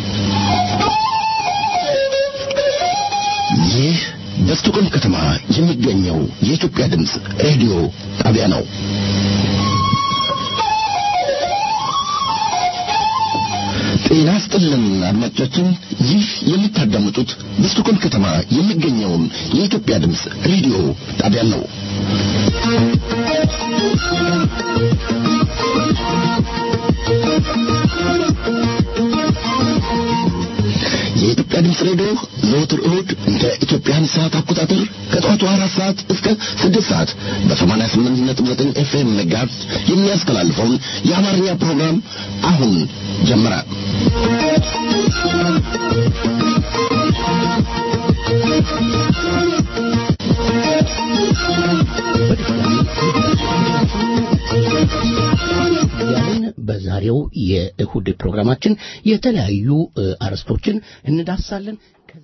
ይህ በስቶኮልም ከተማ የሚገኘው የኢትዮጵያ ድምፅ ሬዲዮ ጣቢያ ነው። ጤና ስጥልን አድማጮቻችን፣ ይህ የምታዳምጡት በስቶኮልም ከተማ የሚገኘውን የኢትዮጵያ ድምፅ ሬዲዮ ጣቢያ ነው። የኢትዮጵያ ድምፅ ሬዲዮ ዘወትር እሁድ እንደ ኢትዮጵያን ሰዓት አቆጣጠር ከጠዋቱ አራት ሰዓት እስከ ስድስት ሰዓት በሰማንያ ስምንት ነጥብ ዘጠኝ ኤፍኤም ሜጋሄርዝ የሚያስተላልፈውን የአማርኛ ፕሮግራም አሁን ጀመረ። ያለን በዛሬው የእሁድ ፕሮግራማችን የተለያዩ እ፣ አርዕስቶችን እንዳሳለን።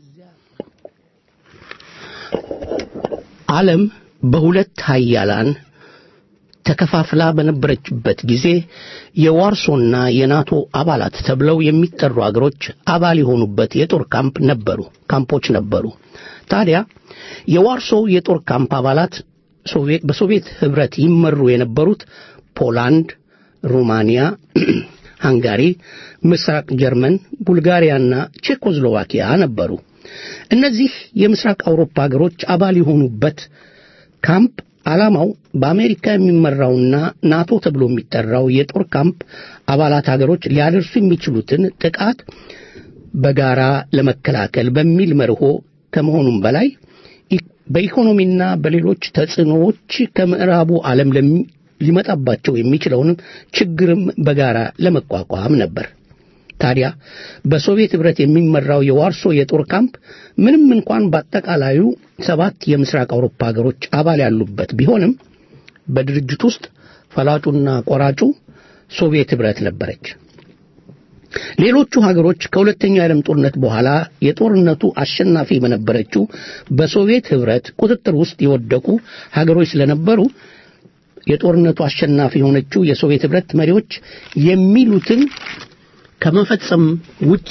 ዓለም በሁለት ሀያላን ተከፋፍላ በነበረችበት ጊዜ የዋርሶና የናቶ አባላት ተብለው የሚጠሩ አገሮች አባል የሆኑበት የጦር ካምፕ ነበሩ ካምፖች ነበሩ። ታዲያ የዋርሶው የጦር ካምፕ አባላት ሶቪየት በሶቪየት ህብረት ይመሩ የነበሩት ፖላንድ፣ ሩማንያ፣ ሃንጋሪ፣ ምስራቅ ጀርመን፣ ቡልጋሪያና ቼኮስሎቫኪያ ነበሩ። እነዚህ የምስራቅ አውሮፓ ሀገሮች አባል የሆኑበት ካምፕ ዓላማው በአሜሪካ የሚመራውና ናቶ ተብሎ የሚጠራው የጦር ካምፕ አባላት ሀገሮች ሊያደርሱ የሚችሉትን ጥቃት በጋራ ለመከላከል በሚል መርሆ ከመሆኑም በላይ ኢ- በኢኮኖሚና በሌሎች ተጽዕኖዎች ከምዕራቡ ዓለም ለሚ- ሊመጣባቸው የሚችለውንም ችግርም በጋራ ለመቋቋም ነበር። ታዲያ በሶቪየት ኅብረት የሚመራው የዋርሶ የጦር ካምፕ ምንም እንኳን በአጠቃላዩ ሰባት የምስራቅ አውሮፓ ሀገሮች አባል ያሉበት ቢሆንም በድርጅት ውስጥ ፈላጩና ቆራጩ ሶቪየት ኅብረት ነበረች። ሌሎቹ ሀገሮች ከሁለተኛው የዓለም ጦርነት በኋላ የጦርነቱ አሸናፊ በነበረችው በሶቪየት ኅብረት ቁጥጥር ውስጥ የወደቁ ሀገሮች ስለነበሩ የጦርነቱ አሸናፊ የሆነችው የሶቪየት ኅብረት መሪዎች የሚሉትን ከመፈጸም ውጪ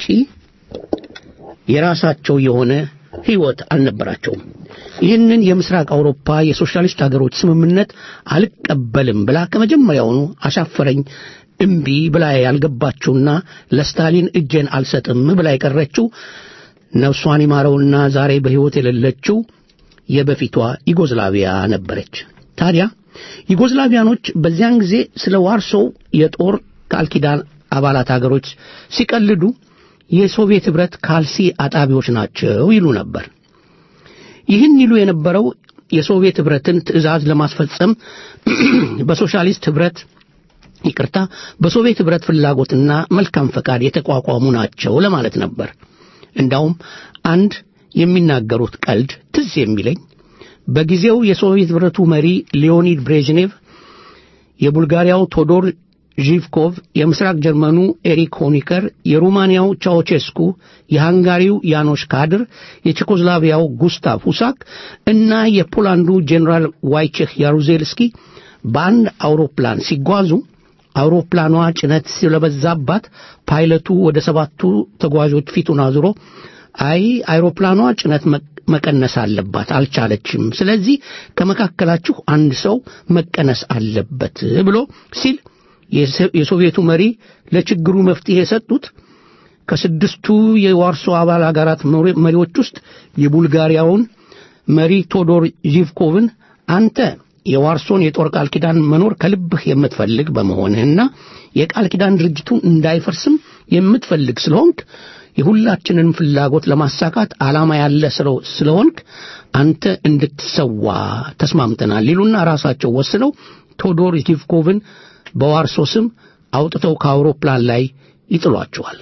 የራሳቸው የሆነ ሕይወት አልነበራቸውም። ይህንን የምስራቅ አውሮፓ የሶሻሊስት ሀገሮች ስምምነት አልቀበልም ብላ ከመጀመሪያውኑ አሻፈረኝ እምቢ ብላ ያልገባችውና ለስታሊን እጄን አልሰጥም ብላ የቀረችው ነፍሷን ይማረውና ዛሬ በሕይወት የሌለችው የበፊቷ ዩጎዝላቪያ ነበረች። ታዲያ ዩጎዝላቪያኖች በዚያን ጊዜ ስለ ዋርሶው የጦር ቃል ኪዳን አባላት ሀገሮች ሲቀልዱ የሶቪየት ኅብረት ካልሲ አጣቢዎች ናቸው ይሉ ነበር። ይህን ይሉ የነበረው የሶቪየት ኅብረትን ትዕዛዝ ለማስፈጸም በሶሻሊስት ኅብረት ይቅርታ፣ በሶቪየት ኅብረት ፍላጎትና መልካም ፈቃድ የተቋቋሙ ናቸው ለማለት ነበር። እንዳውም አንድ የሚናገሩት ቀልድ ትዝ የሚለኝ በጊዜው የሶቪየት ኅብረቱ መሪ ሊዮኒድ ብሬዥኔቭ የቡልጋሪያው ቶዶር ዢቭኮቭ፣ የምስራቅ ጀርመኑ ኤሪክ ሆኒከር፣ የሩማንያው ቻውቼስኩ፣ የሃንጋሪው ያኖሽ ካድር፣ የቼኮስላቪያው ጉስታቭ ሁሳክ እና የፖላንዱ ጄኔራል ዋይቼክ ያሩዜልስኪ በአንድ አውሮፕላን ሲጓዙ አውሮፕላኗ ጭነት ስለበዛባት ፓይለቱ ወደ ሰባቱ ተጓዦች ፊቱን አዙሮ አይ አይሮፕላኗ ጭነት መቀነስ አለባት፣ አልቻለችም። ስለዚህ ከመካከላችሁ አንድ ሰው መቀነስ አለበት ብሎ ሲል የሶቪየቱ መሪ ለችግሩ መፍትሄ የሰጡት ከስድስቱ የዋርሶ አባል አገራት መሪዎች ውስጥ የቡልጋሪያውን መሪ ቶዶር ዢቭኮቭን አንተ የዋርሶን የጦር ቃል ኪዳን መኖር ከልብህ የምትፈልግ በመሆንህና የቃል ኪዳን ድርጅቱን እንዳይፈርስም የምትፈልግ ስለሆንክ የሁላችንን ፍላጎት ለማሳካት ዓላማ ያለ ስለሆንክ አንተ እንድትሰዋ ተስማምተናል ይሉና ራሳቸው ወስነው ቶዶር ዢቭኮቭን በዋርሶ ስም አውጥተው ከአውሮፕላን ላይ ይጥሏቸዋል።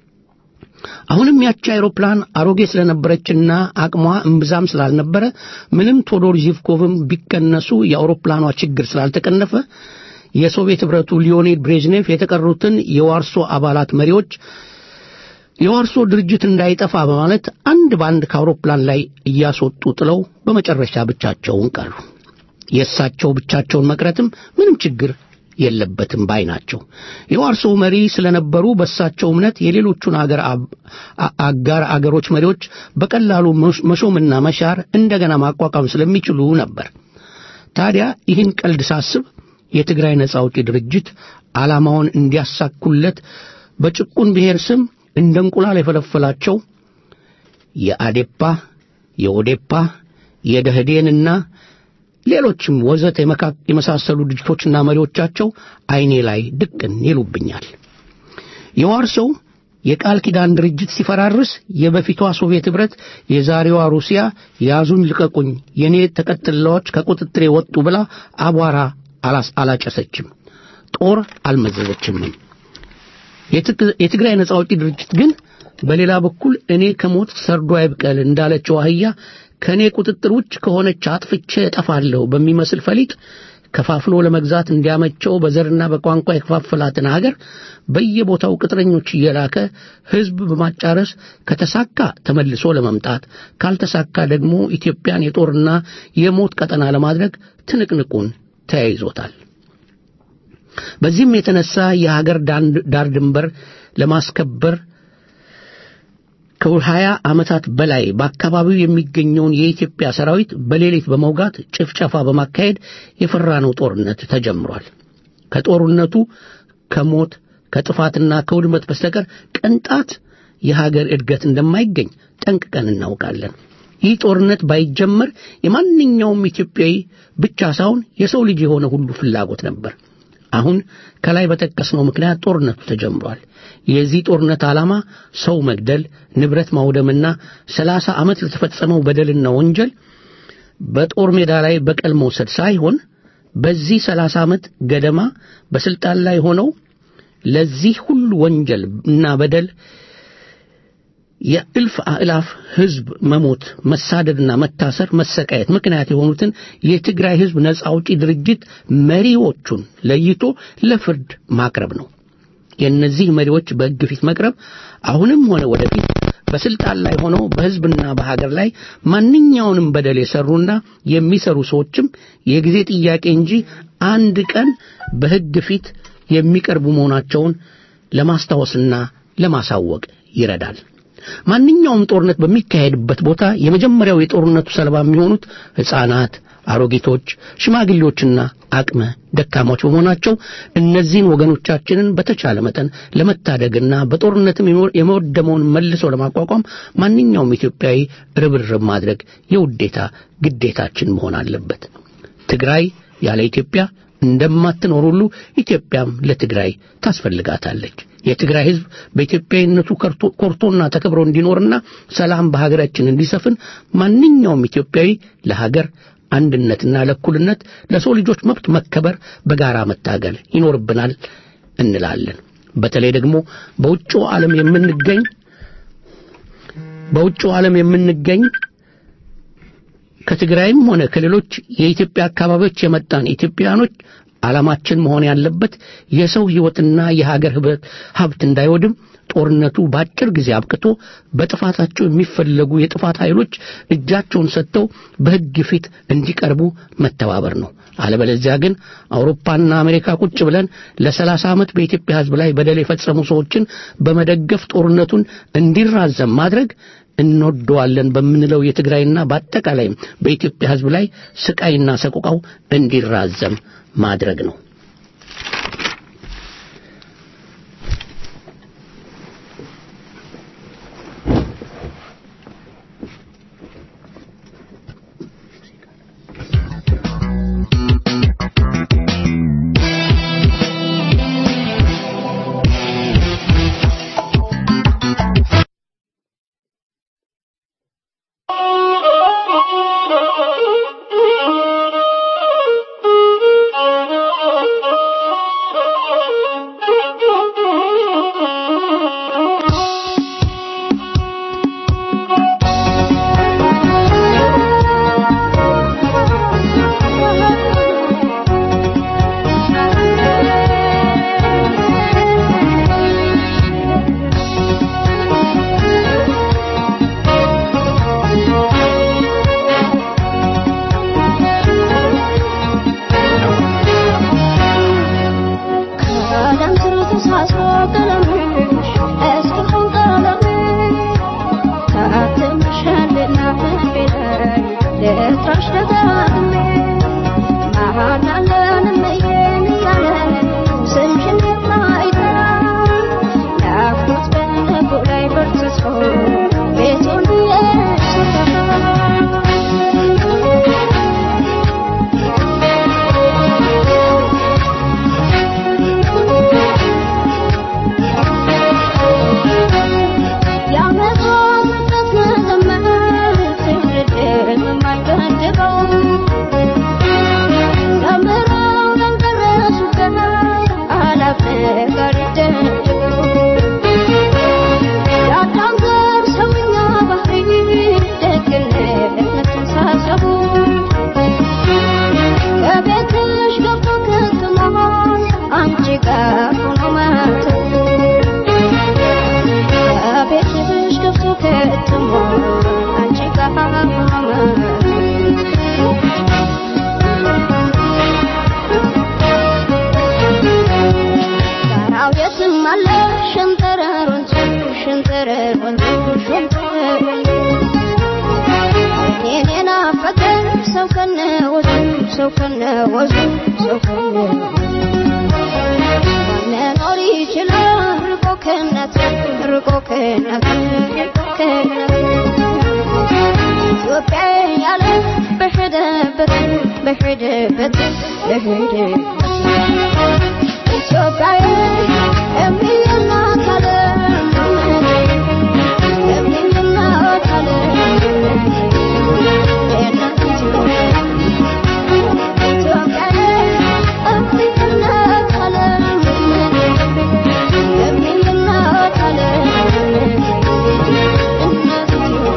አሁንም ያቺ አይሮፕላን አሮጌ ስለነበረችና አቅሟ እምብዛም ስላልነበረ ምንም ቶዶር ዢቭኮቭም ቢቀነሱ የአውሮፕላኗ ችግር ስላልተቀነፈ የሶቪየት ኅብረቱ ሊዮኒድ ብሬዝኔቭ የተቀሩትን የዋርሶ አባላት መሪዎች የዋርሶ ድርጅት እንዳይጠፋ በማለት አንድ በአንድ ከአውሮፕላን ላይ እያስወጡ ጥለው በመጨረሻ ብቻቸውን ቀሩ። የእሳቸው ብቻቸውን መቅረትም ምንም ችግር የለበትም ባይ ናቸው። የዋርሶው መሪ ስለነበሩ በእሳቸው እምነት የሌሎቹን አገር አጋር አገሮች መሪዎች በቀላሉ መሾምና መሻር እንደገና ማቋቋም ስለሚችሉ ነበር። ታዲያ ይህን ቀልድ ሳስብ የትግራይ ነጻ አውጪ ድርጅት ዓላማውን እንዲያሳኩለት በጭቁን ብሔር ስም እንደ እንቁላል የፈለፈላቸው የአዴፓ፣ የኦዴፓ፣ የደህዴንና ሌሎችም ወዘት የመሳሰሉ ድርጅቶችና መሪዎቻቸው አይኔ ላይ ድቅን ይሉብኛል። የዋርሶው የቃል ኪዳን ድርጅት ሲፈራርስ የበፊቷ ሶቪየት ኅብረት የዛሬዋ ሩሲያ ያዙኝ ልቀቁኝ፣ የኔ ተቀጥላዎች ከቁጥጥሬ ወጡ ብላ አቧራ አላጨሰችም፣ ጦር አልመዘዘችምም። የትግራይ ነጻ አውጪ ድርጅት ግን በሌላ በኩል እኔ ከሞት ሰርዶ አይብቀል እንዳለችው አህያ ከእኔ ቁጥጥር ውጭ ከሆነች አጥፍቼ እጠፋለሁ በሚመስል ፈሊጥ ከፋፍሎ ለመግዛት እንዲያመቸው በዘርና በቋንቋ የከፋፈላትን ሀገር በየቦታው ቅጥረኞች እየላከ ሕዝብ በማጫረስ ከተሳካ ተመልሶ ለመምጣት ካልተሳካ ደግሞ ኢትዮጵያን የጦርና የሞት ቀጠና ለማድረግ ትንቅንቁን ተያይዞታል። በዚህም የተነሳ የሀገር ዳር ድንበር ለማስከበር ከሀያ ዓመታት በላይ በአካባቢው የሚገኘውን የኢትዮጵያ ሰራዊት በሌሊት በመውጋት ጭፍጨፋ በማካሄድ የፈራነው ጦርነት ተጀምሯል። ከጦርነቱ ከሞት ከጥፋትና ከውድመት በስተቀር ቅንጣት የሀገር እድገት እንደማይገኝ ጠንቅቀን እናውቃለን። ይህ ጦርነት ባይጀመር የማንኛውም ኢትዮጵያዊ ብቻ ሳይሆን የሰው ልጅ የሆነ ሁሉ ፍላጎት ነበር። አሁን ከላይ በጠቀስነው ምክንያት ጦርነቱ ተጀምሯል። የዚህ ጦርነት ዓላማ ሰው መግደል፣ ንብረት ማውደምና ሰላሳ ዓመት ለተፈጸመው በደልና ወንጀል በጦር ሜዳ ላይ በቀል መውሰድ ሳይሆን በዚህ ሰላሳ ዓመት ገደማ በስልጣን ላይ ሆነው ለዚህ ሁሉ ወንጀል እና በደል የእልፍ አእላፍ ሕዝብ መሞት፣ መሳደድና መታሰር፣ መሰቃየት ምክንያት የሆኑትን የትግራይ ሕዝብ ነጻ አውጪ ድርጅት መሪዎቹን ለይቶ ለፍርድ ማቅረብ ነው። የእነዚህ መሪዎች በሕግ ፊት መቅረብ አሁንም ሆነ ወደፊት በስልጣን ላይ ሆነው በሕዝብና በሀገር ላይ ማንኛውንም በደል የሰሩና የሚሰሩ ሰዎችም የጊዜ ጥያቄ እንጂ አንድ ቀን በሕግ ፊት የሚቀርቡ መሆናቸውን ለማስታወስና ለማሳወቅ ይረዳል። ማንኛውም ጦርነት በሚካሄድበት ቦታ የመጀመሪያው የጦርነቱ ሰለባ የሚሆኑት ሕፃናት፣ አሮጊቶች፣ ሽማግሌዎችና አቅመ ደካሞች በመሆናቸው እነዚህን ወገኖቻችንን በተቻለ መጠን ለመታደግና በጦርነትም የመወደመውን መልሶ ለማቋቋም ማንኛውም ኢትዮጵያዊ ርብርብ ማድረግ የውዴታ ግዴታችን መሆን አለበት። ትግራይ ያለ ኢትዮጵያ እንደማትኖር ሁሉ ኢትዮጵያም ለትግራይ ታስፈልጋታለች። የትግራይ ሕዝብ በኢትዮጵያዊነቱ ኮርቶና ተከብሮ እንዲኖርና ሰላም በሀገራችን እንዲሰፍን ማንኛውም ኢትዮጵያዊ ለሀገር አንድነትና ለእኩልነት ለሰው ልጆች መብት መከበር በጋራ መታገል ይኖርብናል እንላለን። በተለይ ደግሞ በውጭው ዓለም የምንገኝ በውጭው ዓለም የምንገኝ ከትግራይም ሆነ ከሌሎች የኢትዮጵያ አካባቢዎች የመጣን ኢትዮጵያኖች ዓላማችን መሆን ያለበት የሰው ሕይወትና የሀገር ሀብት እንዳይወድም ጦርነቱ በአጭር ጊዜ አብቅቶ በጥፋታቸው የሚፈለጉ የጥፋት ኃይሎች እጃቸውን ሰጥተው በሕግ ፊት እንዲቀርቡ መተባበር ነው። አለበለዚያ ግን አውሮፓና አሜሪካ ቁጭ ብለን ለሰላሳ ዓመት በኢትዮጵያ ሕዝብ ላይ በደል የፈጸሙ ሰዎችን በመደገፍ ጦርነቱን እንዲራዘም ማድረግ እንወደዋለን በምንለው የትግራይና በአጠቃላይም በኢትዮጵያ ሕዝብ ላይ ስቃይና ሰቆቃው እንዲራዘም ማድረግ ነው። Oh ሸንተረር ወንዙ ሸንተረር የኔ ናፈቀኝ ሰው ከነ ወዙ ሰው ከነ ወዙ ሰው ከነ መኖር ይችላል ርቆ ከእናት ርቆ ከእናት ርቆ ከእናት ኢትዮጵያ ያለ በሄደበት በሄደበት በሄደበት ኢትዮጵያ የሚናት አለ የሚናት አለ የእናት ኢትዮጵያ ኢትዮጵያ የሚናት አለ የሚናት አለ እናት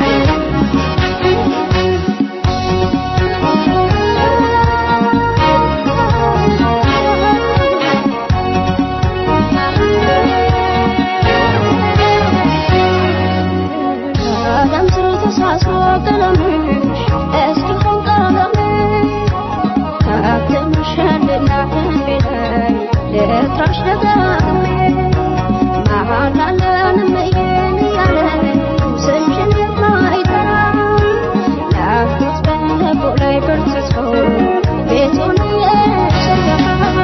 ቀለም ስር ተሳስሮ ቀለምሽ እስኪሆን ቀለምሽ ካትምሸልና ቀንቤ ላይ ልጥራሽ ደጋግሜ መሀል አለን እየን እያለ ስምሽን የማይጠራ ናፍቆት በልቡ ላይ በርትቶ ቤቱን እየሰራ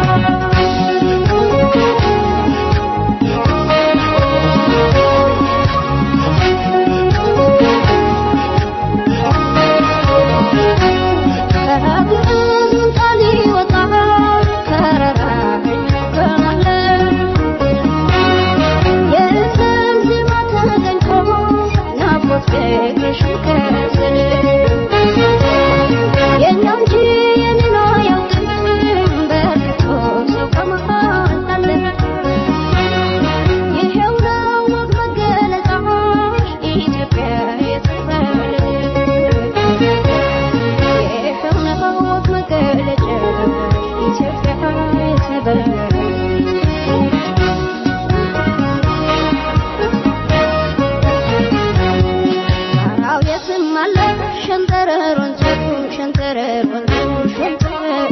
ይሄው ነው ወግ መገለጫሽ ኢትዮጵያ የተባለች ይሄው ነው ወግ መገለጫሽ ኢትዮጵያ የተባለች ጣራው የትም አለ ሸንተረር ወንዙ ሸንተረር ወንዙ ሸንተረር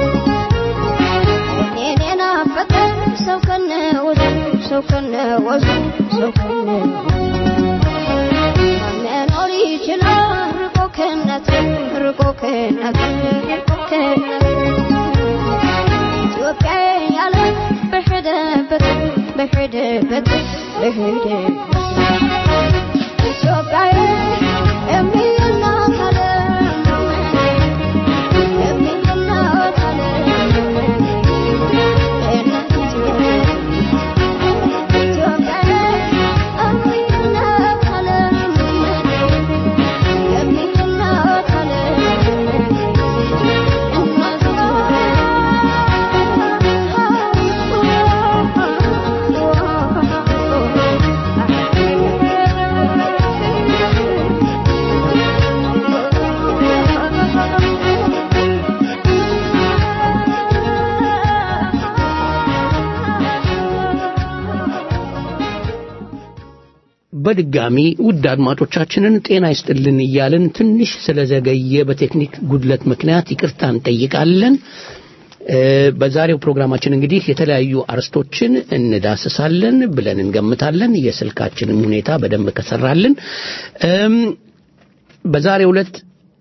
እኔን ናፈቀኝ ሰው ከነ ወዙ ሰው ከነ ወዙ ሰው ከነ መኖር ይችላል ርቆ ከእናት ርቆ ከእናት ርቆ ከእናት ኢትዮጵያ ያለ በሄደበት በሄደበት በሄደበት ኢትዮጵያ የሚናት አለ የሚናት አለ የእናት ኢትዮጵያ ኢትዮጵያ የሚናት አለ የሚናት አለ በድጋሚ ውድ አድማጮቻችንን ጤና ይስጥልን እያልን ትንሽ ስለዘገየ በቴክኒክ ጉድለት ምክንያት ይቅርታ እንጠይቃለን። እ፣ በዛሬው ፕሮግራማችን እንግዲህ የተለያዩ አርስቶችን እንዳስሳለን ብለን እንገምታለን። የስልካችንም ሁኔታ በደንብ ከሰራልን እም፣ በዛሬው ዕለት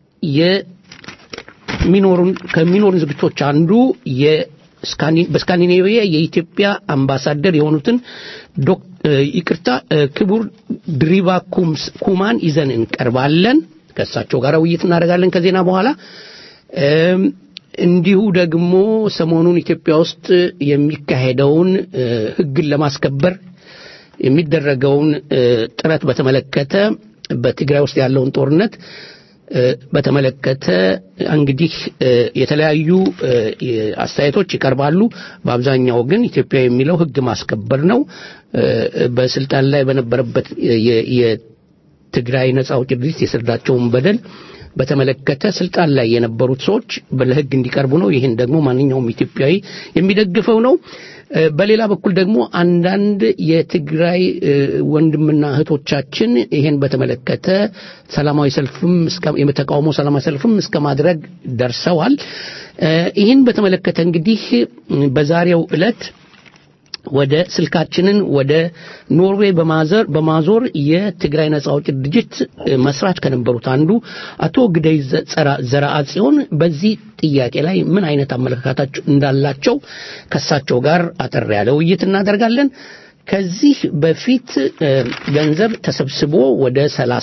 የሚኖሩን ከሚኖሩን ዝግጅቶች አንዱ የስካኒ- በስካንዲኔቪያ የኢትዮጵያ አምባሳደር የሆኑትን ዶክ እ፣ ይቅርታ እ፣ ክቡር ድሪባ ኩምስ ኩማን ይዘን እንቀርባለን። ከእሳቸው ጋር ውይይት እናደርጋለን ከዜና በኋላ እም፣ እንዲሁ ደግሞ ሰሞኑን ኢትዮጵያ ውስጥ የሚካሄደውን እ፣ ሕግን ለማስከበር የሚደረገውን እ፣ ጥረት በተመለከተ በትግራይ ውስጥ ያለውን ጦርነት እ፣ በተመለከተ እንግዲህ እ፣ የተለያዩ እ፣ የ- አስተያየቶች ይቀርባሉ። በአብዛኛው ግን ኢትዮጵያ የሚለው ሕግ ማስከበር ነው። እ፣ በስልጣን ላይ በነበረበት የ- የትግራይ ነጻ አውጪ ድርጅት የሰዳቸውን በደል በተመለከተ ስልጣን ላይ የነበሩት ሰዎች ለሕግ እንዲቀርቡ ነው። ይህን ደግሞ ማንኛውም ኢትዮጵያዊ የሚደግፈው ነው። እ፣ በሌላ በኩል ደግሞ አንዳንድ የትግራይ እ፣ ወንድምና እህቶቻችን ይህን በተመለከተ ሰላማዊ ሰልፍም እስከ- የተቃውሞ ሰላማዊ ሰልፍም እስከ ማድረግ ደርሰዋል። እ፣ ይህን በተመለከተ እንግዲህ እ፣ በዛሬው ዕለት ወደ ስልካችንን ወደ ኖርዌይ በማዘር በማዞር የትግራይ ነጻ አውጪ ድርጅት እ፣ መስራች ከነበሩት አንዱ አቶ ግደይ ዘ- ጸራ- ዘርአጽዮን በዚህ ጥያቄ ላይ ምን አይነት አመለካከታቸው እንዳላቸው ከሳቸው ጋር አጠር ያለ ውይይት እናደርጋለን። ከዚህ በፊት እ፣ ገንዘብ ተሰብስቦ ወደ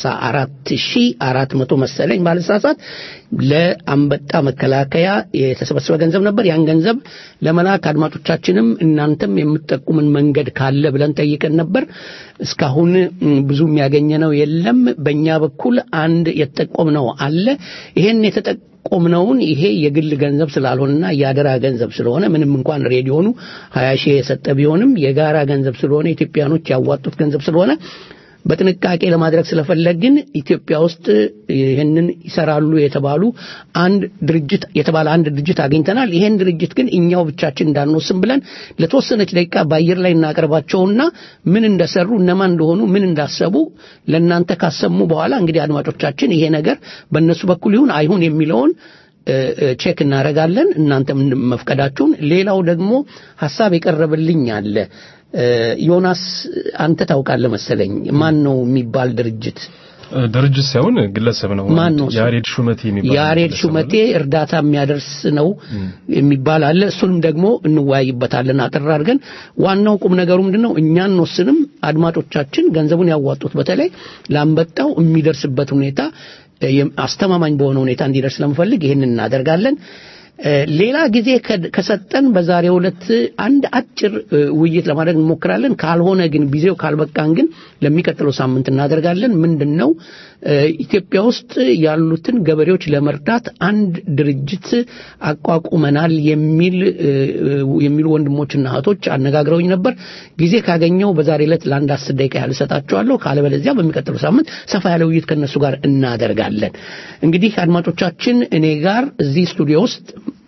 34400 መሰለኝ ባለሳሳት ለአንበጣ መከላከያ የተሰበሰበ ገንዘብ ነበር። ያን ገንዘብ ለመላክ አድማጮቻችንም እናንተም የምትጠቁምን መንገድ ካለ ብለን ጠይቀን ነበር። እስካሁን ም፣ ብዙ የሚያገኘነው የለም። በእኛ በኩል አንድ የተጠቆምነው አለ። ይሄን የተጠቆምነውን ይሄ የግል ገንዘብ ስላልሆነና የአደራ ገንዘብ ስለሆነ ምንም እንኳን ሬዲዮኑ ሀያ ሺህ የሰጠ ቢሆንም የጋራ ገንዘብ ስለሆነ ኢትዮጵያኖች ያዋጡት ገንዘብ ስለሆነ በጥንቃቄ ለማድረግ ስለፈለግን ኢትዮጵያ ውስጥ ይህንን ይሰራሉ የተባሉ አንድ ድርጅት የተባለ አንድ ድርጅት አግኝተናል። ይሄን ድርጅት ግን እኛው ብቻችን እንዳንወስን ብለን ለተወሰነች ደቂቃ በአየር ላይ እናቀርባቸውና ምን እንደሰሩ እነማን እንደሆኑ ምን እንዳሰቡ ለእናንተ ካሰሙ በኋላ እንግዲህ አድማጮቻችን ይሄ ነገር በእነሱ በኩል ይሁን አይሁን የሚለውን እ፣ እ፣ ቼክ እናደርጋለን። እናንተም መፍቀዳችሁን። ሌላው ደግሞ ሀሳብ የቀረበልኝ አለ። እ፣ ዮናስ አንተ ታውቃለህ መሰለኝ ማን ነው የሚባል ድርጅት ድርጅት ሳይሆን ግለሰብ ነው። ማን ነው እሱ? ያሬድ ሹመቴ የሚባል ያሬድ ግለሰብ ሹመቴ አለ። እርዳታ የሚያደርስ ነው የሚባል አለ። እሱንም ደግሞ እንወያይበታለን አጥር አድርገን። ዋናው ቁም ነገሩ ምንድን ነው? እኛ እንወስንም፣ አድማጮቻችን ገንዘቡን ያዋጡት በተለይ ላንበጣው የሚደርስበት ሁኔታ እ፣ የም- አስተማማኝ በሆነ ሁኔታ እንዲደርስ ስለምፈልግ ይህን እናደርጋለን። እ፣ ሌላ ጊዜ ከ- ከሰጠን በዛሬው ዕለት አንድ አጭር እ፣ ውይይት ለማድረግ እንሞክራለን። ካልሆነ ግን ጊዜው ካልበቃን ግን ለሚቀጥለው ሳምንት እናደርጋለን። ምንድን ነው እ፣ ኢትዮጵያ ውስጥ ያሉትን ገበሬዎች ለመርዳት አንድ ድርጅት አቋቁመናል የሚል እ፣ እ፣ የሚሉ ወንድሞችና እህቶች አነጋግረውኝ ነበር። ጊዜ ካገኘው በዛሬ ዕለት ለአንድ አስር ደቂቃ ያህል እሰጣቸዋለሁ። ካለበለዚያ በሚቀጥለው ሳምንት ሰፋ ያለ ውይይት ከእነሱ ጋር እናደርጋለን። እንግዲህ አድማጮቻችን እኔ ጋር እዚህ ስቱዲዮ ውስጥ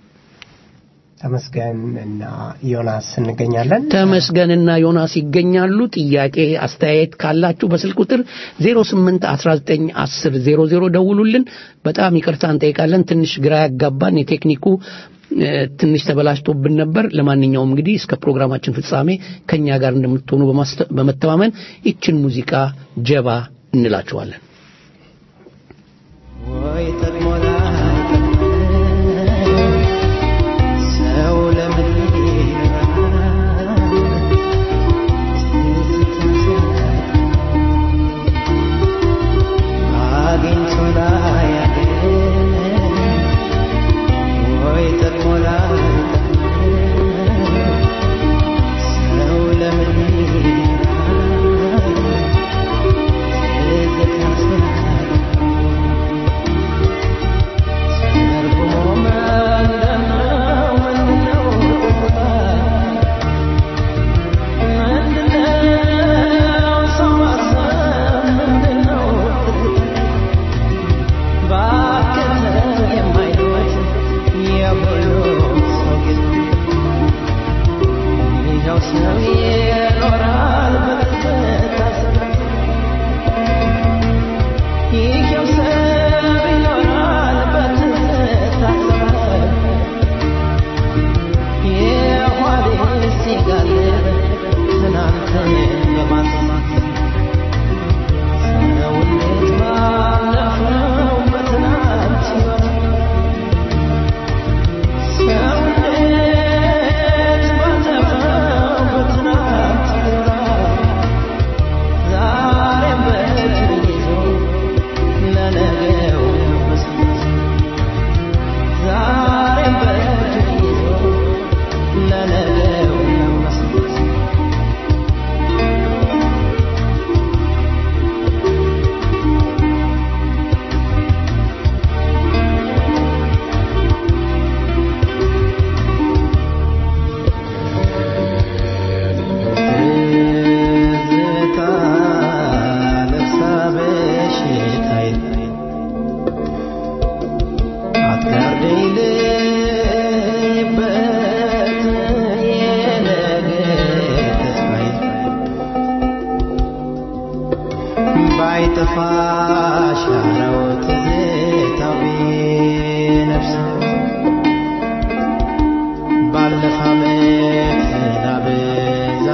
ተመስገን እና ዮናስ እንገኛለን። ተመስገንና ዮናስ ይገኛሉ። ጥያቄ አስተያየት ካላችሁ በስልክ ቁጥር 08191000 ደውሉልን። በጣም ይቅርታ እንጠይቃለን። ትንሽ ግራ ያጋባን የቴክኒኩ እ፣ ትንሽ ተበላሽቶብን ነበር። ለማንኛውም እንግዲህ እስከ ፕሮግራማችን ፍጻሜ ከኛ ጋር እንደምትሆኑ በማስተ- በመተማመን ይችን ሙዚቃ ጀባ እንላችኋለን። ወይ ጠቅሞ ላይጠቅም ሰው ለምን ይኖራል? አግኝቶ ላያገኝ ወይ ጠቅሞ ላይጠቅም ሰው ለምን ይኖራል? ትዝታ ሲያጣ ሰው ይኖራል በትዝታ ይሄው ሰብ ይኖራል በትዝታ የኋሌ ሲጋልብ ትናንትን በማሰማት ሰው እንዴት ባለፈው በትናንት ሕይወት ሰው እንዴት ባለፈው በትናንት ሕይወት ዛሬም በእጁ ይዞ ለነገው መስማት ዛሬም በእጁ ይዞ ለነገው መስማት ትዝታ ለብሳ በሽታዬ አትጋርደኝ ልበት የነገ ተስፋዬ ባይጠፋ ሻራው ትዝታው ቢነፍስ ባለፈ ዓመት ላብ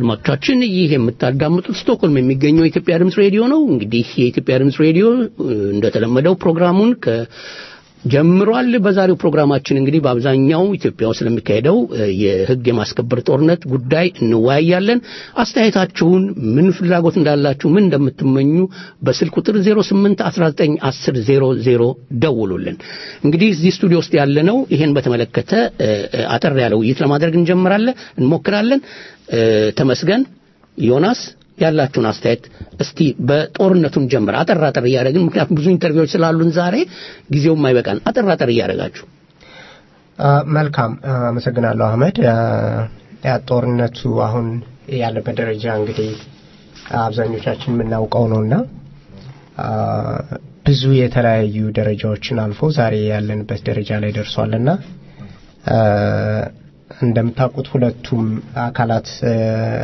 አድማጮቻችን ይህ የምታዳምጡት ስቶክሆልም የሚገኘው የኢትዮጵያ ድምፅ ሬዲዮ ነው። እንግዲህ የኢትዮጵያ ድምፅ ሬዲዮ እ፣ እንደተለመደው ፕሮግራሙን ከ ጀምሯል። በዛሬው ፕሮግራማችን እንግዲህ በአብዛኛው ኢትዮጵያ ውስጥ ስለሚካሄደው እ፣ የሕግ የማስከበር ጦርነት ጉዳይ እንወያያለን። አስተያየታችሁን ምን ፍላጎት እንዳላችሁ፣ ምን እንደምትመኙ በስልክ ቁጥር 08 19 10 00 ደውሉልን። እንግዲህ እዚህ ስቱዲዮ ውስጥ ያለነው ይሄን በተመለከተ እ፣ እ፣ አጠር ያለ ውይይት ለማድረግ እንጀምራለን እንሞክራለን። እ፣ ተመስገን ዮናስ ያላችሁን አስተያየት እስቲ በጦርነቱን ጀምር አጠር አጠር እያደረግን ምክንያቱም ብዙ ኢንተርቪዎች ስላሉን ዛሬ ጊዜውም አይበቃን አጠር አጠር እያደረጋችሁ አ፣ መልካም አ፣ አመሰግናለሁ አህመድ አ፣ ያ ጦርነቱ አሁን ያለበት ደረጃ እንግዲህ አብዛኞቻችን የምናውቀው ነውና አ፣ ብዙ የተለያዩ ደረጃዎችን አልፎ ዛሬ ያለንበት ደረጃ ላይ ደርሷልና አ፣ እንደምታውቁት ሁለቱም አካላት አ፣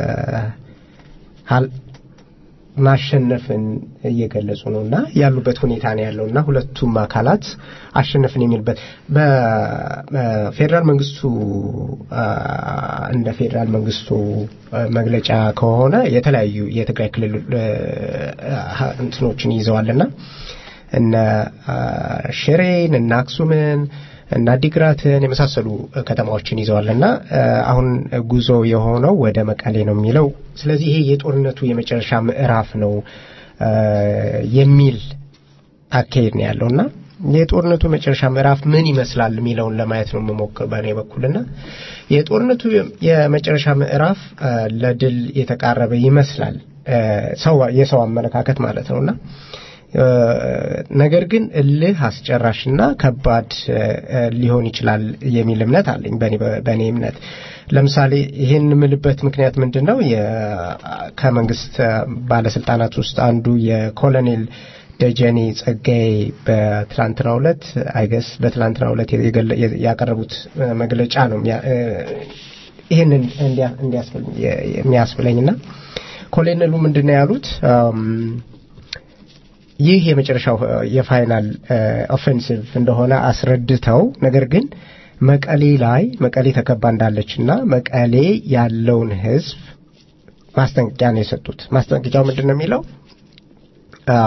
ሀል- ማሸነፍን እየገለጹ ነው እና ያሉበት ሁኔታ ነው ያለው እና ሁለቱም አካላት አሸነፍን የሚልበት በፌዴራል መንግስቱ አ፣ እንደ ፌዴራል መንግስቱ አ፣ መግለጫ ከሆነ የተለያዩ የትግራይ ክልል አ፣ እንትኖችን ይዘዋልና እነ አ፣ ሽሬን እነ አክሱምን እና አዲግራትን የመሳሰሉ ከተማዎችን ይዘዋልና አ፣ አሁን ጉዞ የሆነው ወደ መቀሌ ነው የሚለው ስለዚህ ይሄ የጦርነቱ የመጨረሻ ምዕራፍ ነው አ፣ የሚል አካሄድ ነው ያለውና የጦርነቱ የመጨረሻ ምዕራፍ ምን ይመስላል የሚለውን ለማየት ነው የምሞክር በእኔ በኩልና የጦርነቱ የመጨረሻ ምዕራፍ አ፣ ለድል የተቃረበ ይመስላል አ፣ ሰው የሰው አመለካከት ማለት ነውና አ፣ ነገር ግን እልህ አስጨራሽና ከባድ አ፣ ሊሆን ይችላል የሚል እምነት አለኝ በእኔ በእኔ እምነት ለምሳሌ ይህን የምልበት ምክንያት ምንድን ነው የ- ከመንግስት አ፣ ባለስልጣናት ውስጥ አንዱ የኮሎኔል ደጀኔ ጸጋዬ በትላንትናው ዕለት አይገስ በትላንትናው ዕለት የገለ- ያቀረቡት አ፣ መግለጫ ነው የሚያ- አ፣ ይህንን እንዲያ- እንዲያስብል- የ- የሚያስብለኝና ኮሎኔሉ ምንድን ነው ያሉት አም፣ ይህ የመጨረሻው አ፣ የፋይናል ኦፌንሲቭ እንደሆነ አስረድተው ነገር ግን መቀሌ ላይ መቀሌ ተከባ እንዳለችና መቀሌ ያለውን ህዝብ ማስጠንቀቂያ ነው የሰጡት። ማስጠንቀቂያው ምንድን ነው የሚለው አ፣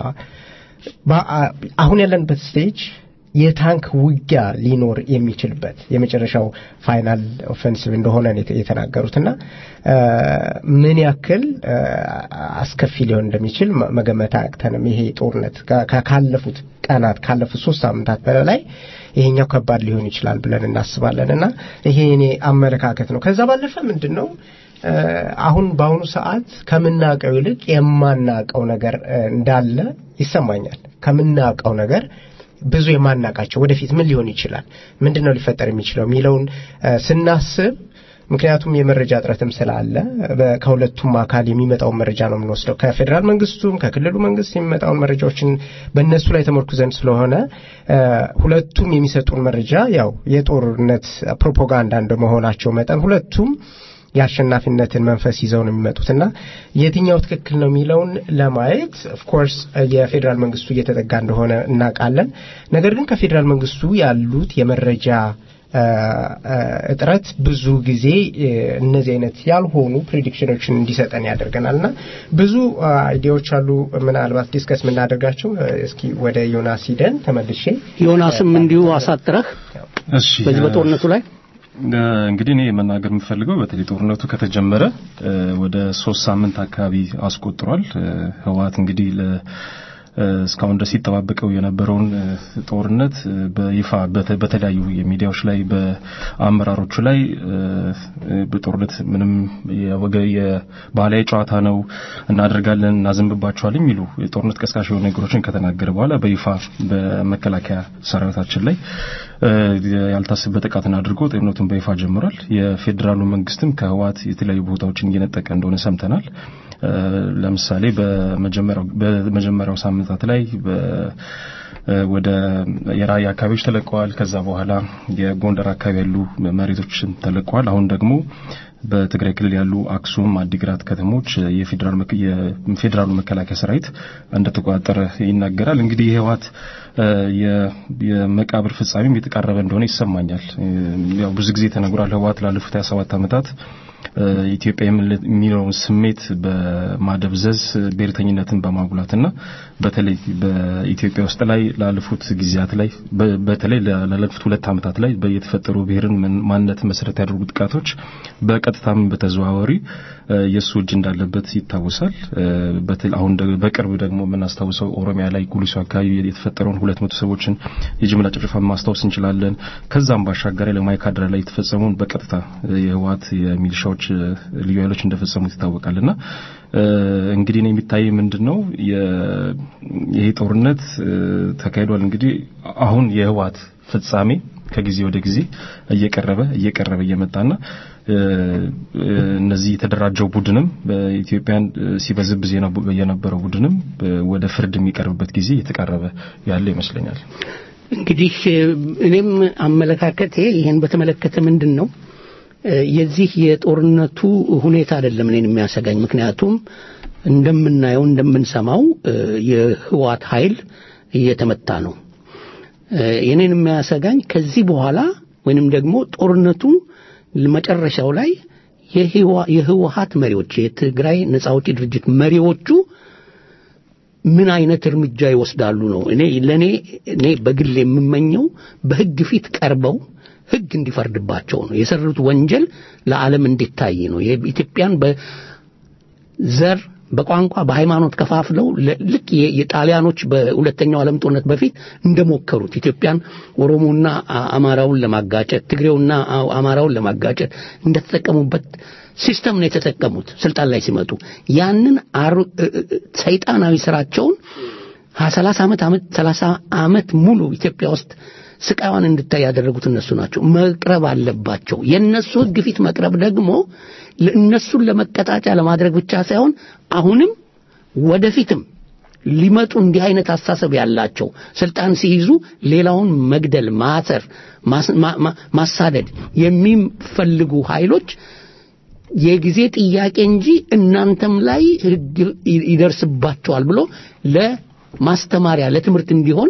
በ- አ- አሁን ያለንበት ስቴጅ የታንክ ውጊያ ሊኖር የሚችልበት የመጨረሻው ፋይናል ኦፌንሲቭ እንደሆነ ነው የተ- የተናገሩትና አ፣ ምን ያክል አ፣ አስከፊ ሊሆን እንደሚችል መ- መገመት አያቅተንም። ይሄ ጦርነት ካ- ካ- ካለፉት ቀናት ካለፉት ሶስት ሳምንታት በላይ ይሄኛው ከባድ ሊሆን ይችላል ብለን እናስባለን እና ይሄ እኔ አመለካከት ነው። ከዛ ባለፈ ምንድን ነው አ፣ አሁን በአሁኑ ሰዓት ከምናውቀው ይልቅ የማናውቀው ነገር አ፣ እንዳለ ይሰማኛል። ከምናውቀው ነገር ብዙ የማናውቃቸው ወደፊት ምን ሊሆን ይችላል፣ ምንድን ነው ሊፈጠር የሚችለው የሚለውን አ፣ ስናስብ ምክንያቱም የመረጃ እጥረትም ስላለ በ- ከሁለቱም አካል የሚመጣውን መረጃ ነው የምንወስደው። ከፌዴራል መንግስቱም ከክልሉ መንግስት የሚመጣውን መረጃዎችን በእነሱ ላይ ተመርኩዘን ስለሆነ አ፣ ሁለቱም የሚሰጡን መረጃ ያው የጦርነት ፕሮፓጋንዳ እንደመሆናቸው መጠን ሁለቱም የአሸናፊነትን መንፈስ ይዘው ነው የሚመጡትና የትኛው ትክክል ነው የሚለውን ለማየት ኦፍኮርስ የፌዴራል መንግስቱ እየተጠጋ እንደሆነ እናውቃለን። ነገር ግን ከፌዴራል መንግስቱ ያሉት የመረጃ አ፣ አ፣ እጥረት ብዙ ጊዜ እ፣ እነዚህ አይነት ያልሆኑ ፕሬዲክሽኖችን እንዲሰጠን ያደርገናል እና ብዙ አ፣ አይዲያዎች አሉ ምናልባት ዲስከስ የምናደርጋቸው እ፣ እስኪ ወደ ዮናስ ሂደን ተመልሼ ዮናስም እንዲሁ አሳጥረህ እሺ በዚህ በጦርነቱ ላይ እ፣ እንግዲህ እኔ መናገር የምፈልገው በተለይ ጦርነቱ ከተጀመረ እ፣ ወደ ሶስት ሳምንት አካባቢ አስቆጥሯል። እ፣ ህወሓት እንግዲህ ለ እ፣ እስካሁን ድረስ ሲጠባበቀው የነበረውን እ፣ ጦርነት እ፣ በይፋ በተ- በተለያዩ የሚዲያዎች ላይ በአመራሮቹ ላይ እ፣ እ፣ በጦርነት ምንም የወገ የባህላዊ ጨዋታ ነው እናደርጋለን እናዘንብባቸዋል የሚሉ የጦርነት ቀስቃሽ የሆኑ ነገሮችን ከተናገረ በኋላ በይፋ በመከላከያ ሰራዊታችን ላይ እ፣ ያልታሰበ ጥቃትን አድርጎ ጦርነቱን በይፋ ጀምሯል። የፌዴራሉ መንግስትም ከህወሓት የተለያዩ ቦታዎችን እየነጠቀ እንደሆነ ሰምተናል። እ፣ ለምሳሌ በመጀመሪያው በመጀመሪያው ሳምንታት ላይ በ እ፣ ወደ የራያ አካባቢዎች ተለቀዋል። ከዛ በኋላ የጎንደር አካባቢ ያሉ መሬቶችን ተለቀዋል። አሁን ደግሞ በትግራይ ክልል ያሉ አክሱም፣ አዲግራት ከተሞች የፌዴራል መከ- የፌዴራሉ መከላከያ ሰራዊት እንደተቆጣጠረ ይናገራል። እንግዲህ የህወሓት እ፣ የ- የመቃብር ፍጻሜም የተቃረበ እንደሆነ ይሰማኛል። እ፣ ያው ብዙ ጊዜ ተነግሯል። ህወሓት ላለፉት 27 ዓመታት ኢትዮጵያ የሚለውን ስሜት በማደብዘዝ ብሔርተኝነትን በማጉላትና በተለይ በኢትዮጵያ ውስጥ ላይ ላለፉት ጊዜያት ላይ በተለይ ላለፉት ሁለት ዓመታት ላይ የተፈጠሩ ብሔርን ማንነት መሰረት ያደርጉ ጥቃቶች በቀጥታም በተዘዋዋሪ የእሱ እጅ እንዳለበት ይታወሳል። አሁን በቅርብ ደግሞ የምናስታውሰው ኦሮሚያ ላይ ጉሊሶ አካባቢ የተፈጠረውን ሁለት መቶ ሰዎችን የጅምላ ጭፍጨፋ ማስታወስ እንችላለን። ከዛም ባሻገር ለማይካድራ ላይ የተፈጸመውን በቀጥታ የህወሓት የሚሊሻዎች ልዩ ኃይሎች እንደፈጸሙት ይታወቃልና እንግዲህ ነው የሚታይ ምንድን ነው ይሄ ጦርነት ተካሂዷል። እንግዲህ አሁን የህወሓት ፍጻሜ ከጊዜ ወደ ጊዜ እየቀረበ እየቀረበ እየመጣና እነዚህ የተደራጀው ቡድንም በኢትዮጵያን ሲበዝብዝ የነበረው ቡድንም ወደ ፍርድ የሚቀርብበት ጊዜ እየተቃረበ ያለ ይመስለኛል። እንግዲህ እኔም አመለካከቴ ይህን በተመለከተ ምንድን ነው የዚህ የጦርነቱ ሁኔታ አይደለም እኔን የሚያሰጋኝ። ምክንያቱም እንደምናየው እንደምንሰማው የህዋት ኃይል እየተመታ ነው። የኔን የሚያሰጋኝ ከዚህ በኋላ ወይንም ደግሞ ጦርነቱ መጨረሻው ላይ የህወሀት መሪዎች የትግራይ ነጻ አውጪ ድርጅት መሪዎቹ ምን አይነት እርምጃ ይወስዳሉ ነው። እኔ ለኔ እኔ በግል የምመኘው በህግ ፊት ቀርበው ህግ እንዲፈርድባቸው ነው። የሰሩት ወንጀል ለዓለም እንዲታይ ነው። የኢትዮጵያን በዘር በቋንቋ በሃይማኖት ከፋፍለው ልክ የጣሊያኖች በሁለተኛው ዓለም ጦርነት በፊት እንደሞከሩት ኢትዮጵያን ኦሮሞና አማራውን ለማጋጨት ትግሬውና አማራውን ለማጋጨት እንደተጠቀሙበት ሲስተም ነው የተጠቀሙት ስልጣን ላይ ሲመጡ ያንን ሰይጣናዊ ስራቸውን ሰላሳ ዓመት ዓመት ሰላሳ ዓመት ሙሉ ኢትዮጵያ ውስጥ ስቃዋን እንድታይ ያደረጉት እነሱ ናቸው። መቅረብ አለባቸው። የእነሱ ህግ ፊት መቅረብ ደግሞ እነሱን ለመቀጣጫ ለማድረግ ብቻ ሳይሆን አሁንም ወደፊትም ሊመጡ እንዲህ አይነት አስተሳሰብ ያላቸው ስልጣን ሲይዙ ሌላውን መግደል፣ ማሰር፣ ማሳደድ የሚፈልጉ ኃይሎች የጊዜ ጥያቄ እንጂ እናንተም ላይ ህግ ይደርስባቸዋል ብሎ ለማስተማሪያ ለትምህርት እንዲሆን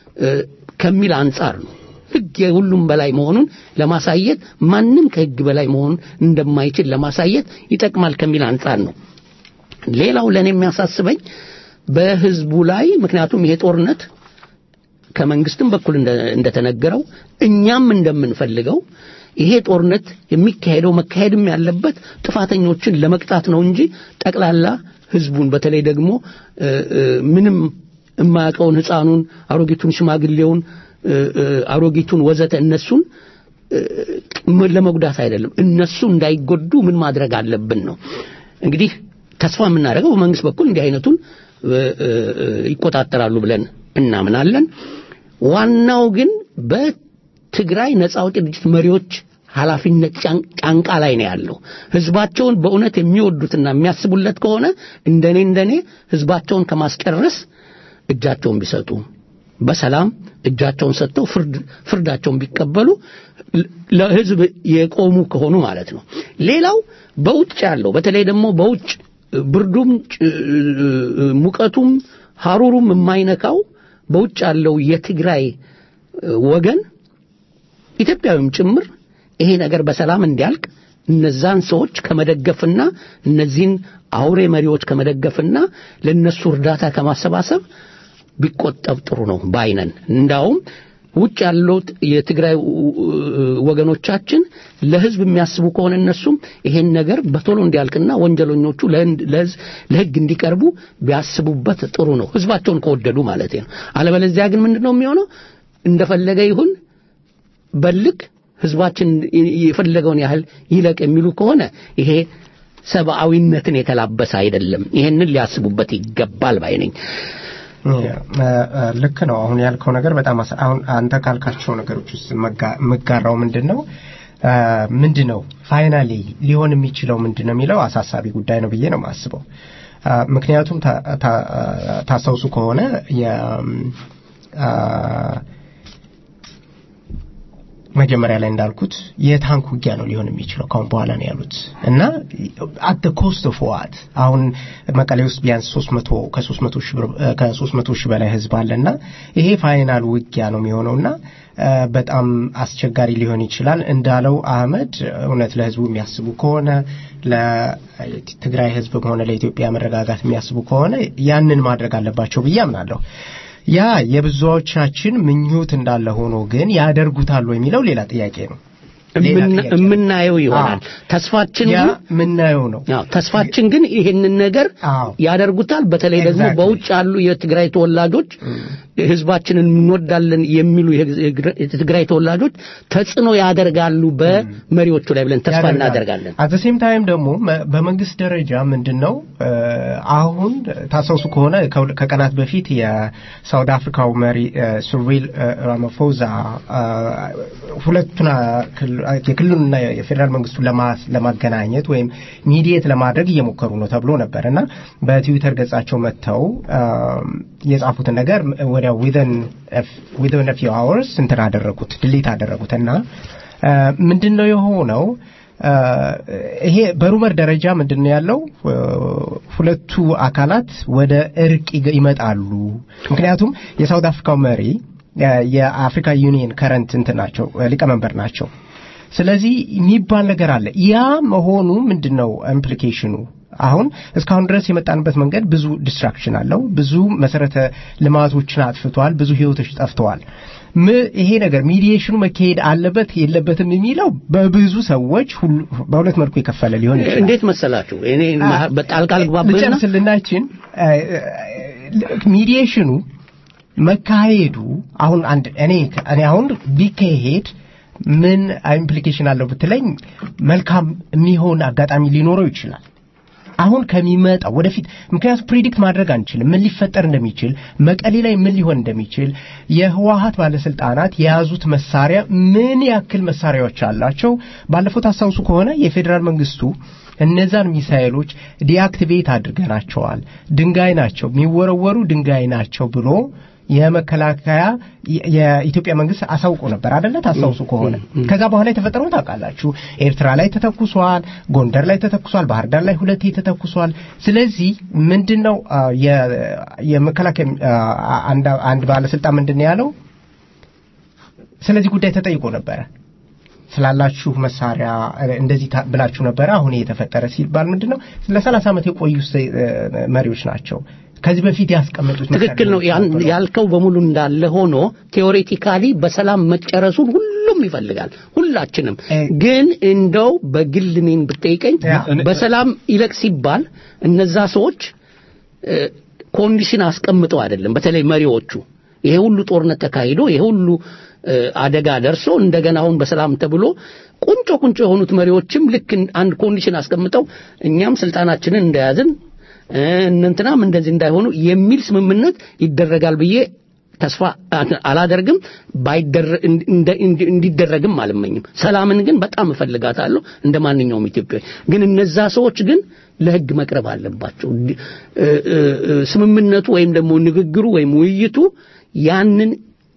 ከሚል አንጻር ነው። ህግ የሁሉም በላይ መሆኑን ለማሳየት ማንም ከህግ በላይ መሆኑን እንደማይችል ለማሳየት ይጠቅማል ከሚል አንጻር ነው። ሌላው ለእኔ የሚያሳስበኝ በህዝቡ ላይ ምክንያቱም ይሄ ጦርነት ከመንግስትም በኩል እንደተነገረው እኛም እንደምንፈልገው ይሄ ጦርነት የሚካሄደው መካሄድም ያለበት ጥፋተኞችን ለመቅጣት ነው እንጂ ጠቅላላ ህዝቡን በተለይ ደግሞ ምንም የማያውቀውን ህፃኑን፣ አሮጊቱን፣ ሽማግሌውን፣ አሮጊቱን ወዘተ እነሱን ለመጉዳት አይደለም። እነሱ እንዳይጎዱ ምን ማድረግ አለብን ነው እንግዲህ ተስፋ የምናደርገው በመንግስት በኩል እንዲህ አይነቱን ይቆጣጠራሉ ብለን እናምናለን። ዋናው ግን በትግራይ ነጻ አውጪ ድርጅት መሪዎች ኃላፊነት ጫንቃ ላይ ነው ያለው። ህዝባቸውን በእውነት የሚወዱትና የሚያስቡለት ከሆነ እንደኔ እንደኔ ህዝባቸውን ከማስጨረስ እጃቸውን ቢሰጡ በሰላም እጃቸውን ሰጥተው ፍርዳቸውን ቢቀበሉ ለህዝብ የቆሙ ከሆኑ ማለት ነው። ሌላው በውጭ ያለው በተለይ ደግሞ በውጭ ብርዱም ሙቀቱም ሐሩሩም የማይነካው በውጭ ያለው የትግራይ ወገን ኢትዮጵያዊም ጭምር ይሄ ነገር በሰላም እንዲያልቅ እነዛን ሰዎች ከመደገፍና እነዚህን አውሬ መሪዎች ከመደገፍና ለነሱ እርዳታ ከማሰባሰብ ቢቆጠብ ጥሩ ነው ባይነን። እንዳውም ውጭ ያሉት የትግራይ ወገኖቻችን ለህዝብ የሚያስቡ ከሆነ እነሱም ይሄን ነገር በቶሎ እንዲያልቅና ወንጀለኞቹ ለህግ እንዲቀርቡ ቢያስቡበት ጥሩ ነው፣ ህዝባቸውን ከወደዱ ማለት ነው። አለበለዚያ ግን ምንድን ነው የሚሆነው? እንደፈለገ ይሁን በልክ ህዝባችን የፈለገውን ያህል ይለቅ የሚሉ ከሆነ ይሄ ሰብአዊነትን የተላበሰ አይደለም። ይሄንን ሊያስቡበት ይገባል ባይ ነኝ። ልክ ነው። አሁን ያልከው ነገር በጣም አሁን አንተ ካልካቸው ነገሮች ውስጥ የምጋራው ምንድን ነው ምንድን ነው ፋይናሊ ሊሆን የሚችለው ምንድን ነው የሚለው አሳሳቢ ጉዳይ ነው ብዬ ነው የማስበው። ምክንያቱም ታስታውሱ ከሆነ መጀመሪያ ላይ እንዳልኩት የታንክ ውጊያ ነው ሊሆን የሚችለው ካሁን በኋላ ነው ያሉት እና አት ኮስት ኦፍ ዋት አሁን መቀሌ ውስጥ ቢያንስ 300 ከ300 ሺህ ብር ከ300 ሺህ በላይ ህዝብ አለና ይሄ ፋይናል ውጊያ ነው የሚሆነውና እ፣ በጣም አስቸጋሪ ሊሆን ይችላል እንዳለው አህመድ እውነት ለህዝቡ የሚያስቡ ከሆነ ለትግራይ ህዝብም ሆነ ለኢትዮጵያ መረጋጋት የሚያስቡ ከሆነ ያንን ማድረግ አለባቸው ብዬ አምናለሁ ያ የብዙዎቻችን ምኞት እንዳለ ሆኖ ግን ያደርጉታል ወይ የሚለው ሌላ ጥያቄ ነው ሌላ እምና- ጥያቄ ነው። የምናየው ይሆናል አዎ። ተስፋችን ያ ግን ምናየው ነው አዎ ተስፋችን ግን ይህንን ነገር አዎ። ያደርጉታል። በተለይ ደግሞ Exactly. በውጭ ያሉ የትግራይ ተወላጆች ህዝባችንን እንወዳለን የሚሉ የህግ- የትግራይ ተወላጆች ተጽዕኖ ያደርጋሉ በመሪዎቹ ላይ ብለን ተስፋ ያደርጋል። እናደርጋለን። አት ሴም ታይም ደግሞ መ- በመንግስት ደረጃ ምንድን ነው እ፣ አሁን ታስታውሱ ከሆነ ከሁለ- ከቀናት በፊት የሳውት አፍሪካው መሪ እ፣ ሲሪል እ፣ ራማፎዛ እ፣ ሁለቱን አ፣ ክል- የክልሉንና የፌዴራል መንግስቱን ለማ- ለማገናኘት ወይም ሚዲየት ለማድረግ እየሞከሩ ነው ተብሎ ነበር እና በትዊተር ገጻቸው መጥተው እ፣ የጻፉትን ነገር ወዲያው ዊዘን ፊው አወርስ እንትን አደረጉት ድሊት አደረጉት እና እ፣ ምንድን ነው የሆነው እ፣ ይሄ በሩመር ደረጃ ምንድን ነው ያለው እ፣ ሁለቱ አካላት ወደ እርቅ ይገ- ይመጣሉ ምክንያቱም የሳውት አፍሪካው መሪ እ፣ የአፍሪካ ዩኒየን ከረንት እንትን ናቸው እ፣ ሊቀመንበር ናቸው ስለዚህ የሚባል ነገር አለ ያ መሆኑ ምንድን ነው ኢምፕሊኬሽኑ አሁን እስካሁን ድረስ የመጣንበት መንገድ ብዙ ዲስትራክሽን አለው ብዙ መሰረተ ልማቶችን አጥፍቷል ብዙ ህይወቶች ጠፍተዋል ም- ይሄ ነገር ሚዲዬሽኑ መካሄድ አለበት የለበትም የሚለው በብዙ ሰዎች ሁሉ- በሁለት መልኩ የከፈለ ሊሆን ይችላል እንዴት መሰላችሁ? እኔ መሀ- በጣልቃ ልግባብህና ልጨርስልናችን ሚዲዬሽኑ መካሄዱ አሁን አንድ እኔ እኔ አሁን ቢካሄድ ምን ኢምፕሊኬሽን አለው ብትለኝ መልካም የሚሆን አጋጣሚ ሊኖረው ይችላል አሁን ከሚመጣው ወደፊት ምክንያቱም ፕሪዲክት ማድረግ አንችልም ምን ሊፈጠር እንደሚችል መቀሌ ላይ ምን ሊሆን እንደሚችል የህወሀት ባለስልጣናት የያዙት መሳሪያ ምን ያክል መሳሪያዎች አላቸው ባለፈው ታስታውሱ ከሆነ የፌዴራል መንግስቱ እነዛን ሚሳኤሎች ዲአክቲቬት አድርገናቸዋል ድንጋይ ናቸው የሚወረወሩ ድንጋይ ናቸው ብሎ የመከላከያ የ- የኢትዮጵያ መንግስት አሳውቆ ነበር አደለ ታስታውሱ ከሆነ ከዛ በኋላ የተፈጠረውን ታውቃላችሁ ኤርትራ ላይ ተተኩሷል ጎንደር ላይ ተተኩሷል ባህር ዳር ላይ ሁለቴ ተተኩሷል ስለዚህ ምንድን ነው አ፣ የ- የመከላከያ አ፣ አንድ አንድ ባለስልጣን ምንድን ነው ያለው ስለዚህ ጉዳይ ተጠይቆ ነበረ ስላላችሁ መሳሪያ እ፣ እንደዚህ ታ- ብላችሁ ነበረ አሁን ይሄ የተፈጠረ ሲባል ምንድን ነው ለሰላሳ ዓመት የቆዩ ስ- እ፣ መሪዎች ናቸው ከዚህ በፊት ያስቀመጡት ትክክል ነው ያን- መሳሪያዎች ያልከው በሙሉ እንዳለ ሆኖ ቴዎሬቲካሊ በሰላም መጨረሱን ሁሉም ይፈልጋል ሁላችንም እ- ግን እንደው በግል እኔን ብጠይቀኝ ያ። በሰላም ይለቅ ሲባል እነዛ ሰዎች እ፣ ኮንዲሽን አስቀምጠው አይደለም በተለይ መሪዎቹ ይሄ ሁሉ ጦርነት ተካሂዶ ይሄ ሁሉ እ፣ አደጋ ደርሶ እንደገና አሁን በሰላም ተብሎ ቁንጮ ቁንጮ የሆኑት መሪዎችም ልክ አንድ ኮንዲሽን አስቀምጠው እኛም ስልጣናችንን እንደያዝን እ፣ እነንትናም እንደዚህ እንዳይሆኑ የሚል ስምምነት ይደረጋል ብዬ ተስፋ አላደርግም ባይደረ- እንደ- እንዲ- እንዲደረግም አልመኝም ሰላምን ግን በጣም እፈልጋታለሁ እንደ ማንኛውም ኢትዮጵያዊ ግን እነዛ ሰዎች ግን ለህግ መቅረብ አለባቸው ዲ- እ- እ- እ- ስምምነቱ ወይም ደግሞ ንግግሩ ወይም ውይይቱ ያንን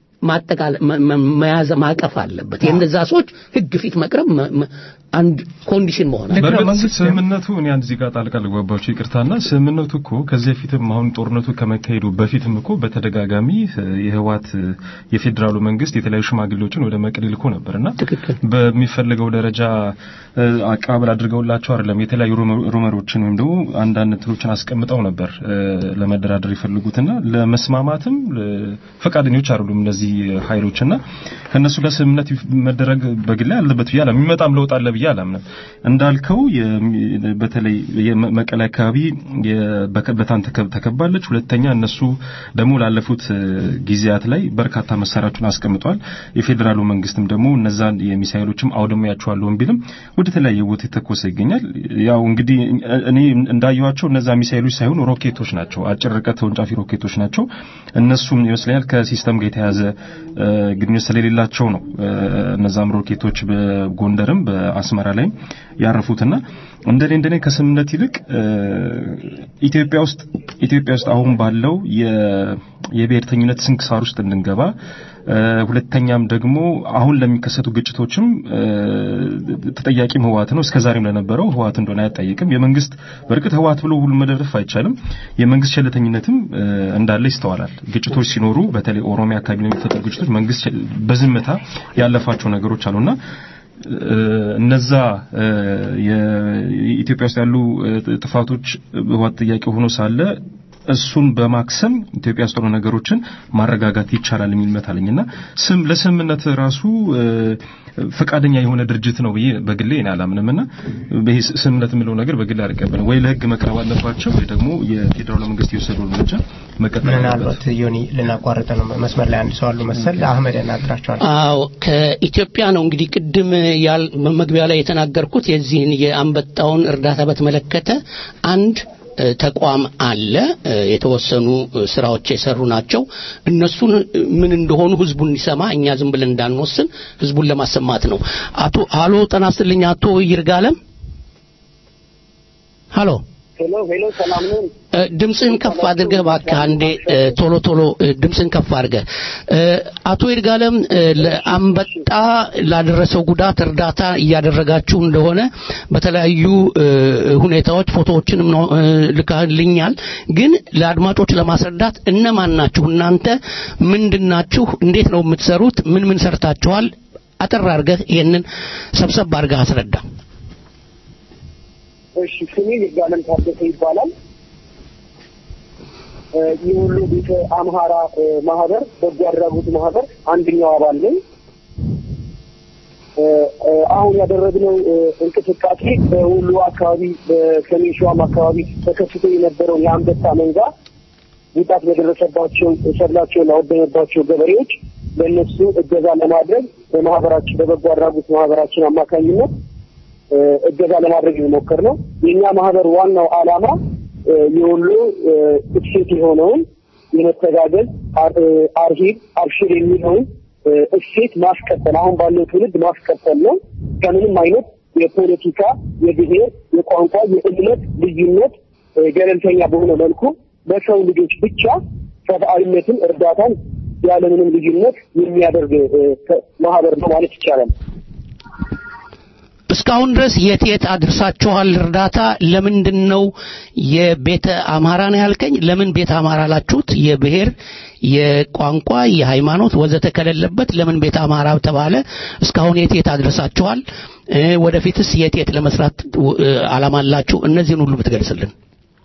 ማጠቃለ መ- መ- መያዝ ማቀፍ አለበት የእነዛ ሰዎች ህግ ፊት መቅረብ መ- መ- አንድ ኮንዲሽን መሆን አለ ልክ ነው፣ በእርግጥ መንግስት- ስምምነቱ እኔ አንድ እዚህ ጋር ጣልቃ ልግባባችሁ ይቅርታና ስምምነቱ እኮ ከዚህ በፊትም አሁን ጦርነቱ ከመካሄዱ በፊትም እኮ በተደጋጋሚ እ፣ የህወሓት እ፣ የፌዴራሉ መንግስት የተለያዩ ሽማግሌዎችን ወደ መቀሌ ልኮ ነበርና ትክክል በሚፈልገው ደረጃ እ፣ አቀባበል አድርገውላቸው አይደለም የተለያዩ ሩመ- ሩመሮችን ወይም ደግሞ አንዳንድ እንትኖችን አስቀምጠው ነበር እ፣ ለመደራደር የፈለጉትና ለመስማማትም እ፣ ፈቃደኞች አይደሉም እነዚህ ኃይሎችና ከእነሱ ጋር ስምምነት ይፍ- መደረግ በግላይ አለበት ብዬ አላምንም። የሚመጣም ለውጥ አለ ብዬ አላምንም። እንዳልከው የሚ- በተለይ የመቀሌ አካባቢ የ- በከ- በታን ተከ- ተከባለች። ሁለተኛ እነሱ ደግሞ ላለፉት እ፣ ጊዜያት ላይ በርካታ መሳሪያዎችን አስቀምጧል። የፌዴራሉ መንግስትም ደግሞ እነዛን የሚሳኤሎችም አውድሜያቸዋለሁ ቢልም ወደ ተለያየ ቦታ የተኮሰ ይገኛል። ያው እንግዲህ እኔ እንዳየዋቸው እነዛ ሚሳኤሎች ሳይሆኑ ሮኬቶች ናቸው። አጭር ርቀት ተወንጫፊ ሮኬቶች ናቸው። እነሱም ይመስለኛል ከሲስተም ጋር የተያዘ እ፣ ግንኙነት ስለሌላቸው ነው እ፣ እነዛም ሮኬቶች በጎንደርም በአስመ አስመራ ላይ ያረፉትና እንደኔ እንደኔ ከስምምነት ይልቅ ኢትዮጵያ ውስጥ ኢትዮጵያ ውስጥ አሁን ባለው የብሔርተኝነት ስንክሳር ውስጥ እንድንገባ ሁለተኛም ደግሞ አሁን ለሚከሰቱ ግጭቶችም ተጠያቂም ህወሓት ነው። እስከዛሬም ለነበረው ህወሓት እንደሆነ አያጠይቅም። የመንግስት በእርግጥ ህወሓት ብሎ ሁሉ መደረፍ አይቻልም። የመንግስት ቸልተኝነትም እንዳለ ይስተዋላል። ግጭቶች ሲኖሩ በተለይ ኦሮሚያ አካባቢ ለሚፈጠሩ ግጭቶች መንግስት በዝምታ ያለፋቸው ነገሮች አሉና እነዛ የኢትዮጵያ ውስጥ ያሉ ጥፋቶች ህወሓት ጥያቄ ሆኖ ሳለ እሱን በማክሰም ኢትዮጵያ ውስጥ ሆነ ነገሮችን ማረጋጋት ይቻላል የሚል እምነት አለኝና ስም ለስምምነት ራሱ ፈቃደኛ የሆነ ድርጅት ነው ብዬ በግሌ እኔ አላምንምና ይሄ ስምምነት የምለው ነገር በግሌ አልቀበልም። ወይ ለህግ መቅረብ አለባቸው ወይ ደግሞ የፌዴራል መንግስት የወሰደው እርምጃ መቀጠል ምናልባት ዮኒ ልናቋርጥ ነው። መስመር ላይ አንድ ሰው አሉ መሰል አህመድ ያናግራቸዋል። አዎ ከኢትዮጵያ ነው እንግዲህ ቅድም ያል መግቢያ ላይ የተናገርኩት የዚህን የአንበጣውን እርዳታ በተመለከተ አንድ ተቋም አለ። የተወሰኑ ስራዎች የሰሩ ናቸው። እነሱን ምን እንደሆኑ ህዝቡን እንዲሰማ እኛ ዝም ብለን እንዳንወስን ህዝቡን ለማሰማት ነው። አቶ አሎ ጤና ይስጥልኝ አቶ ይርጋለም። ሃሎ ሄሎ ሄሎ፣ ሰላም ነው። ድምፅህን ከፍ አድርገህ እባክህ አንዴ ቶሎ ቶሎ ድምፅህን ከፍ አድርገህ። አቶ ይርጋለም ለአንበጣ ላደረሰው ጉዳት እርዳታ እያደረጋችሁ እንደሆነ በተለያዩ ሁኔታዎች ፎቶዎችንም ልካልኛል። ግን ለአድማጮች ለማስረዳት እነማን ናችሁ እናንተ? ምንድን ናችሁ? እንዴት ነው የምትሰሩት? ምን ምን ሰርታችኋል? አጠር አድርገህ ይሄንን ሰብሰብ አድርገህ አስረዳ። እሺ ስሜ ይርጋለም ታደሰ ይባላል። የወሎ ቤተ አምሃራ ማህበር በጎ አድራጎት ማህበር አንደኛው አባል ነኝ። አሁን ያደረግነው እንቅስቃሴ በወሎ አካባቢ በሰሜን ሸዋም አካባቢ ተከስቶ የነበረውን የአንበጣ መንጋ ጉዳት በደረሰባቸው ሰብላቸውን ላወደመባቸው ገበሬዎች ለእነሱ እገዛ ለማድረግ በማህበራችን በበጎ አድራጎት ማህበራችን አማካኝነት እገዛ ለማድረግ የሞከር ነው። የእኛ ማህበር ዋናው ዓላማ የወሎ እሴት የሆነውን የመተጋገዝ አርሂብ አብሽር የሚለውን እሴት ማስቀጠል አሁን ባለው ትውልድ ማስቀጠል ነው። ከምንም አይነት የፖለቲካ፣ የብሔር፣ የቋንቋ፣ የእምነት ልዩነት ገለልተኛ በሆነ መልኩ በሰው ልጆች ብቻ ሰብአዊነትን፣ እርዳታን ያለምንም ልዩነት የሚያደርግ ማህበር ነው ማለት ይቻላል። እስካሁን ድረስ የት የት አድርሳችኋል እርዳታ? ለምንድን ነው የቤተ አማራ ነው ያልከኝ? ለምን ቤተ አማራ ላችሁት? የብሔር፣ የቋንቋ፣ የሃይማኖት ወዘተ ከሌለበት ለምን ቤተ አማራ ተባለ? እስካሁን የት የት አድርሳችኋል? ወደፊትስ የት የት ለመስራት አላማ አላችሁ? እነዚህን ሁሉ ብትገልጽልን።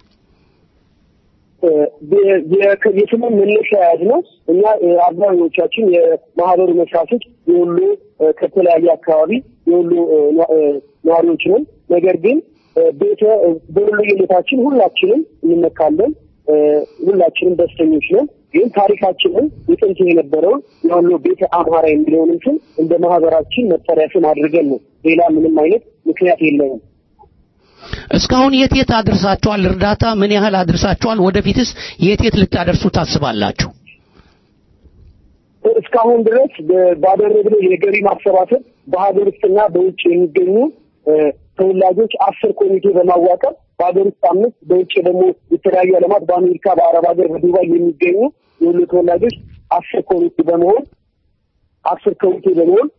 የስሙን መነሻ ያዝ ነው። እኛ አብዛኞቻችን የማህበሩ መስራቾች የወሎ ከተለያየ አካባቢ የወሎ ነዋሪዎች ነን። ነገር ግን ቤተ በወሎየነታችን ሁላችንም እንመካለን። ሁላችንም ደስተኞች ነን። ግን ታሪካችንን የጥንት የነበረውን የወሎ ቤተ አምሃራ የሚለውንም ስም እንደ ማህበራችን መጠሪያ ስም አድርገን ነው። ሌላ ምንም አይነት ምክንያት የለንም። እስካሁን የት የት አድርሳችኋል? እርዳታ ምን ያህል አድርሳችኋል? ወደፊትስ የት የት ልታደርሱ ታስባላችሁ? እስካሁን ድረስ ባደረግነው የገቢ ማሰባሰብ በሀገር ውስጥና በውጭ የሚገኙ ተወላጆች አስር ኮሚቴ በማዋቀር በሀገር ውስጥ አምስት በውጭ ደግሞ የተለያዩ ዓለማት በአሜሪካ፣ በአረብ ሀገር፣ በዱባይ የሚገኙ የሁሉ ተወላጆች አስር ኮሚቴ በመሆን አስር ኮሚቴ በመሆን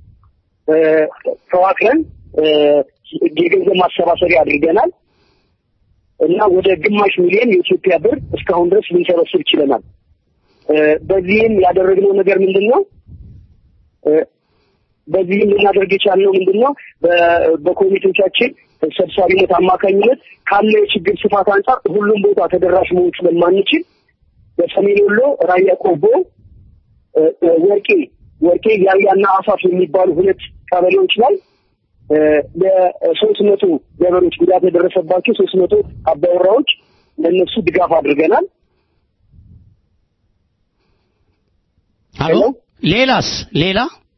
ተዋቅረን የገንዘብ ማሰባሰቢያ አድርገናል እና ወደ ግማሽ ሚሊዮን የኢትዮጵያ ብር እስካሁን ድረስ ልንሰበስብ ችለናል። በዚህም ያደረግነው ነገር ምንድን ነው? በዚህም ልናደርግ የቻልነው ምንድን ነው? በኮሚቴዎቻችን ሰብሳቢነት አማካኝነት ካለው የችግር ስፋት አንጻር ሁሉም ቦታ ተደራሽ መሆን ስለማንችል በሰሜን ወሎ ራያ ቆቦ፣ ወርቄ ወርቄ ያያና አፋፍ የሚባሉ ሁለት ቀበሌዎች ላይ ለሶስት መቶ ገበሬዎች ጉዳት የደረሰባቸው ሶስት መቶ አባወራዎች ለእነሱ ድጋፍ አድርገናል። አሎ ሌላስ ሌላ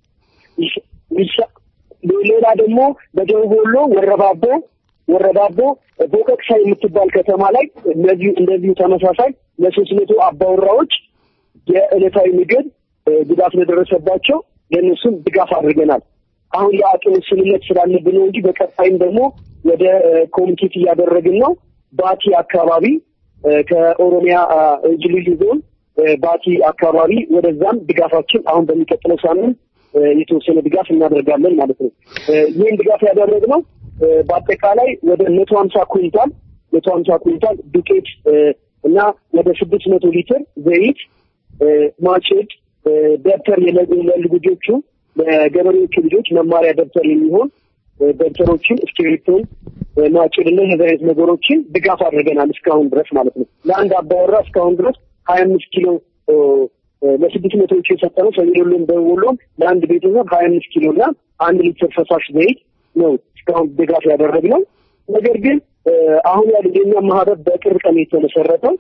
ሌላ ደግሞ በደቡብ ወሎ ወረባቦ ወረባቦ ቦቀቅሳ የምትባል ከተማ ላይ እንደዚሁ እንደዚሁ ተመሳሳይ ለሶስት መቶ አባወራዎች የዕለታዊ ምግብ ጉዳት ለደረሰባቸው ለእነሱም ድጋፍ አድርገናል። አሁን የአቅም ውስንነት ስላለብን ነው እንጂ በቀጣይም ደግሞ ወደ ኮሚኒኬት እያደረግን ነው። ባቲ አካባቢ እ፣ ከኦሮሚያ አ፣ ልዩ ልዩ ዞን እ፣ ባቲ አካባቢ ወደዛም ድጋፋችን አሁን በሚቀጥለው ሳምንት እ፣ የተወሰነ ድጋፍ እናደርጋለን ማለት ነው። እ፣ ይህን ድጋፍ ያደረግነው እ፣ በአጠቃላይ ወደ መቶ ሀምሳ ኩንታል መቶ ሀምሳ ኩንታል ዱቄት እ፣ እና ወደ ስድስት መቶ ሊትር ዘይት እ፣ ማጭድ እ፣ ደብተር የለ- ለልጆቹ ለገበሬዎቹ ልጆች መማሪያ ደብተር የሚሆን እ፣ ደብተሮችን፣ እስክሪብቶን፣ እ፣ ማጭድ እና የዚህ አይነት ነገሮችን ድጋፍ አድርገናል እስካሁን ድረስ ማለት ነው። ለአንድ አባወራ እስካሁን ድረስ ሀያ አምስት ኪሎ እ፣ እ፣ ለስድስት መቶዎቹ የሰጠነው ሰሜን ወሎም ደቡብ ወሎም ለአንድ ቤተሰብ ሀያ አምስት ኪሎ እና አንድ ሊትር ፈሳሽ ዘይት ነው እስካሁን ድጋፍ ያደረግነው። ነገር ግን እ፣ አሁን ያለ የኛ ማህበር በቅርብ ቀን የተመሰረተው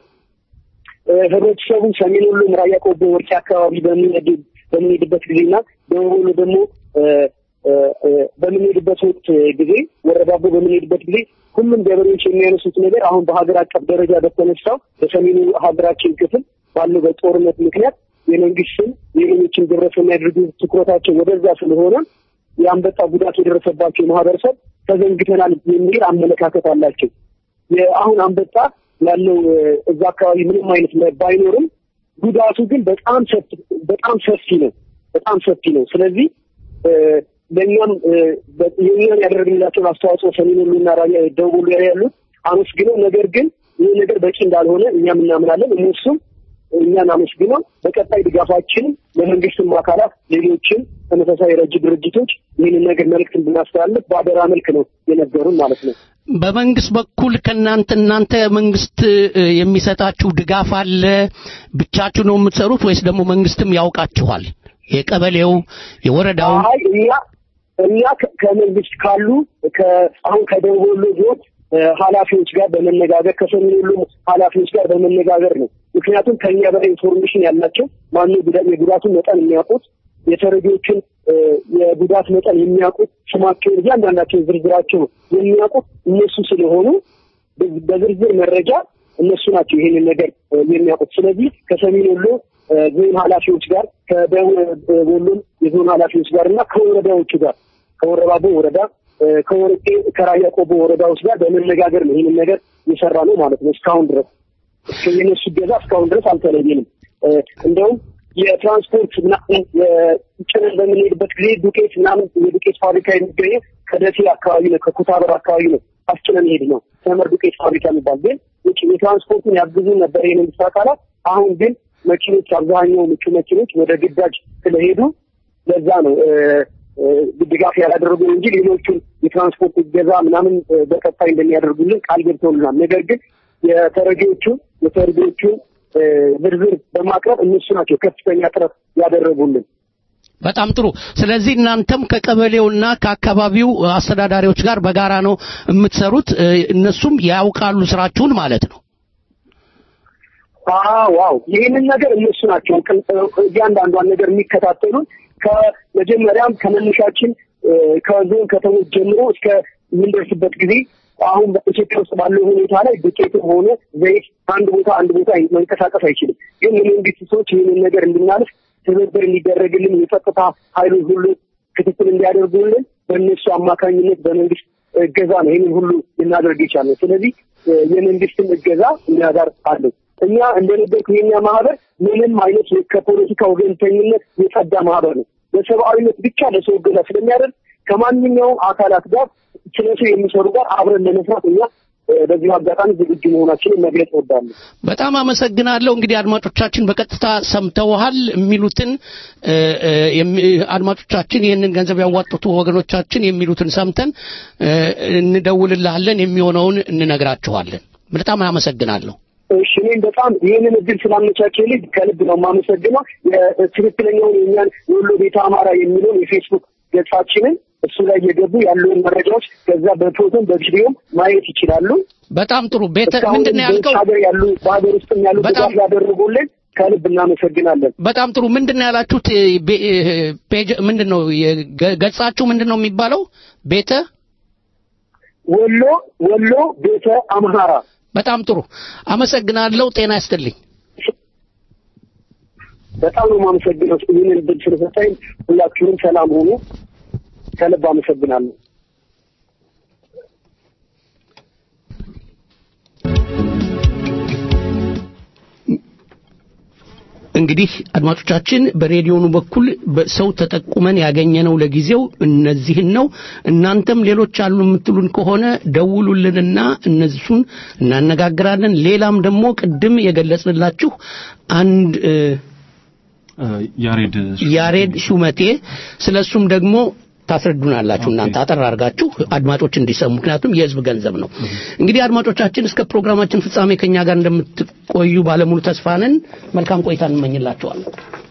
እ፣ ህብረተሰቡ ሰሜን ወሎም ራያ ቆቦ ወርቄ አካባቢ በምንሄድ በምንሄድበት ጊዜና ደቡብ ወሎ ደግሞ እ፣ እ፣ እ፣ በምንሄድበት ወቅት ጊዜ ወረዳቦ በምንሄድበት ጊዜ ሁሉም ገበሬዎች የሚያነሱት ነገር አሁን በሀገር አቀፍ ደረጃ በተነሳው በሰሜኑ ሀገራችን ክፍል ባለው በጦርነት ምክንያት የመንግስትን የሌሎችን ግብረሰናይ ድርጅት ትኩረታቸው ወደዛ ስለሆነ የአንበጣ ጉዳት የደረሰባቸው ማህበረሰብ ተዘንግተናል የሚል አመለካከት አላቸው። የአሁን አንበጣ ያለው እ፣ እዛ አካባቢ ምንም አይነት ለ- ባይኖርም ጉዳቱ ግን በጣም ሰፊ በጣም ሰፊ ነው። በጣም ሰፊ ነው። ስለዚህ እ፣ ለእኛም እ፣ በ- የእኛን ያደረግንላቸውን አስተዋጽኦ ሰሜን ወሎና ራያ ደቡብ ወሎ ላይ ያሉት አመስግነው፣ ነገር ግን ይህ ነገር በቂ እንዳልሆነ እኛም እናምናለን። እነሱም እኛን አመስግነው በቀጣይ ድጋፋችን ለመንግስትም አካላት ሌሎችም ተመሳሳይ ረጅ ድርጅቶች ይህንን ነገር መልእክት እንድናስተላልፍ በአደራ መልክ ነው የነገሩን ማለት ነው። በመንግስት በኩል ከእናንተ እናንተ መንግስት እ፣ የሚሰጣችሁ ድጋፍ አለ? ብቻችሁ ነው የምትሰሩት ወይስ ደግሞ መንግስትም ያውቃችኋል? የቀበሌው የወረዳው አይ እኛ እኛ ከ- ከመንግስት ካሉ ከ- አሁን ከደቡብ ወሎ ዞን እ፣ ኃላፊዎች ጋር በመነጋገር ከሰሜን ወሎ ኃላፊዎች ጋር በመነጋገር ነው። ምክንያቱም ከኛ በላይ ኢንፎርሜሽን ያላቸው ማነው ጉዳ- የጉዳቱን መጠን የሚያውቁት የተረጂዎችን እ፣ የጉዳት መጠን የሚያውቁት ስማቸውን እያንዳንዳቸውን ዝርዝራቸው የሚያውቁት እነሱ ስለሆኑ በዝ- በዝርዝር መረጃ እነሱ ናቸው ይሄንን ነገር እ፣ የሚያውቁት። ስለዚህ ከሰሜን ወሎ እ፣ ዞን ኃላፊዎች ጋር ከደቡብ እ፣ ወሎም የዞን ኃላፊዎች ጋር እና ከወረዳዎቹ ጋር ከወረባቦ ወረዳ እ፣ ከወረቄ ከራያ ቆቦ ወረዳዎች ጋር በመነጋገር ነው ይህንን ነገር የሰራ ነው ማለት ነው። እስካሁን ድረስ እስከ የነሱ ገዛ እስካሁን ድረስ አልተለየንም። እ፣ እንደውም የትራንስፖርት ምናምን ጭነን በምንሄድበት ጊዜ ዱቄት ምናምን የዱቄት ፋብሪካ የሚገኘው ከደሴ አካባቢ ነው፣ ከኩታበር አካባቢ ነው አስጭነን ሄድ ነው ተመር ዱቄት ፋብሪካ የሚባል ግን ውጭ የትራንስፖርቱን ያግዙ ነበር የመንግስት አካላት። አሁን ግን መኪኖች አብዛኛው ምቹ መኪኖች ወደ ግዳጅ ስለሄዱ ለዛ ነው እ፣ እ፣ ድጋፍ ያላደረጉን እንጂ ሌሎቹን የትራንስፖርት እገዛ ምናምን እ፣ በቀጣይ እንደሚያደርጉልን ቃል ገብተውልናል። ነገር ግን የተረጂዎቹን የተረጂዎቹን እ፣ ዝርዝር በማቅረብ እነሱ ናቸው ከፍተኛ ጥረት ያደረጉልን። በጣም ጥሩ። ስለዚህ እናንተም ከቀበሌውና ከአካባቢው አስተዳዳሪዎች ጋር በጋራ ነው የምትሰሩት። እ፣ እነሱም ያውቃሉ ስራችሁን ማለት ነው። ዋው ይህንን ነገር እነሱ ናቸው ቅን- እያንዳንዷን ነገር የሚከታተሉን ከመጀመሪያም ከመነሻችን እ፣ ከዞን ከተሞች ጀምሮ እስከ የምንደርስበት ጊዜ አሁን በኢትዮጵያ ውስጥ ባለው ሁኔታ ላይ ዱቄትም ሆነ ዘይት አንድ ቦታ አንድ ቦታ መንቀሳቀስ አይችልም። ግን የመንግስት ሰዎች ይህንን ነገር እንድናልፍ ትብብር እንዲደረግልን የጸጥታ ኃይሉ ሁሉ ክትትል እንዲያደርጉልን በእነሱ አማካኝነት በመንግስት እገዛ ነው ይህንን ሁሉ ልናደርግ የቻልነው። ስለዚህ እ፣ የመንግስትን እገዛ እኛ ጋር አለው። እኛ እንደነገርኩ የኛ ማህበር ምንም አይነት ከፖለቲካ ወገንተኝነት የጸዳ ማህበር ነው። በሰብአዊነት ብቻ ለሰው እገዛ ስለሚያደርግ ከማንኛውም አካላት ጋር ስለ ሰው የሚሰሩ ጋር አብረን ለመስራት እኛ እ፣ በዚሁ አጋጣሚ ዝግጁ መሆናችንን መግለጽ እወዳለሁ። በጣም አመሰግናለሁ። እንግዲህ አድማጮቻችን በቀጥታ ሰምተውሃል የሚሉትን እ፣ እ፣ የሚ- አድማጮቻችን ይህንን ገንዘብ ያዋጡት ወገኖቻችን የሚሉትን ሰምተን እ፣ እንደውልልሃለን፣ የሚሆነውን እንነግራችኋለን። በጣም አመሰግናለሁ። እሺ እኔም በጣም ይህንን እድል ስላመቻቸልኝ ከልብ ነው የማመሰግነው። የትክክለኛውን የእኛን የወሎ ቤተ አማራ የሚለውን የፌስቡክ ገጻችንን እሱ ላይ እየገቡ ያለውን መረጃዎች ከዛ በፎቶም በቪዲዮም ማየት ይችላሉ። በጣም ጥሩ። ቤተ እስካሁን ምንድን ነው በውጭ ያልከው? ሀገር ያሉ በሀገር ውስጥም ያሉ በጣም- ድጋፍ ያደረጉልን ከልብ እናመሰግናለን። በጣም ጥሩ። ምንድን ነው ያላችሁት? ቤ- ፔጅ ምንድን ነው የገ- ገጻችሁ ምንድን ነው የሚባለው? ቤተ ወሎ ወሎ ቤተ አምሃራ በጣም ጥሩ አመሰግናለሁ። ጤና ይስጥልኝ። በጣም ነው የማመሰግነው ይህንን እድል ስለሰጠኝ። ሁላችሁም ሰላም ሆኑ። ከልብ አመሰግናለሁ። እንግዲህ አድማጮቻችን በሬዲዮኑ በኩል በሰው ተጠቁመን ያገኘነው ለጊዜው እነዚህን ነው። እናንተም ሌሎች አሉ የምትሉን ከሆነ ደውሉልንና እነሱን እናነጋግራለን። ሌላም ደግሞ ቅድም የገለጽንላችሁ አንድ እ፣ ያሬድ ያሬድ ሹመቴ ስለሱም ደግሞ ታስረዱናላችሁ እናንተ አጠር አድርጋችሁ አድማጮች እንዲሰሙ፣ ምክንያቱም የህዝብ ገንዘብ ነው። እንግዲህ አድማጮቻችን እስከ ፕሮግራማችን ፍጻሜ ከኛ ጋር እንደምትቆዩ ባለሙሉ ተስፋ ነን። መልካም ቆይታ እንመኝላችኋለን።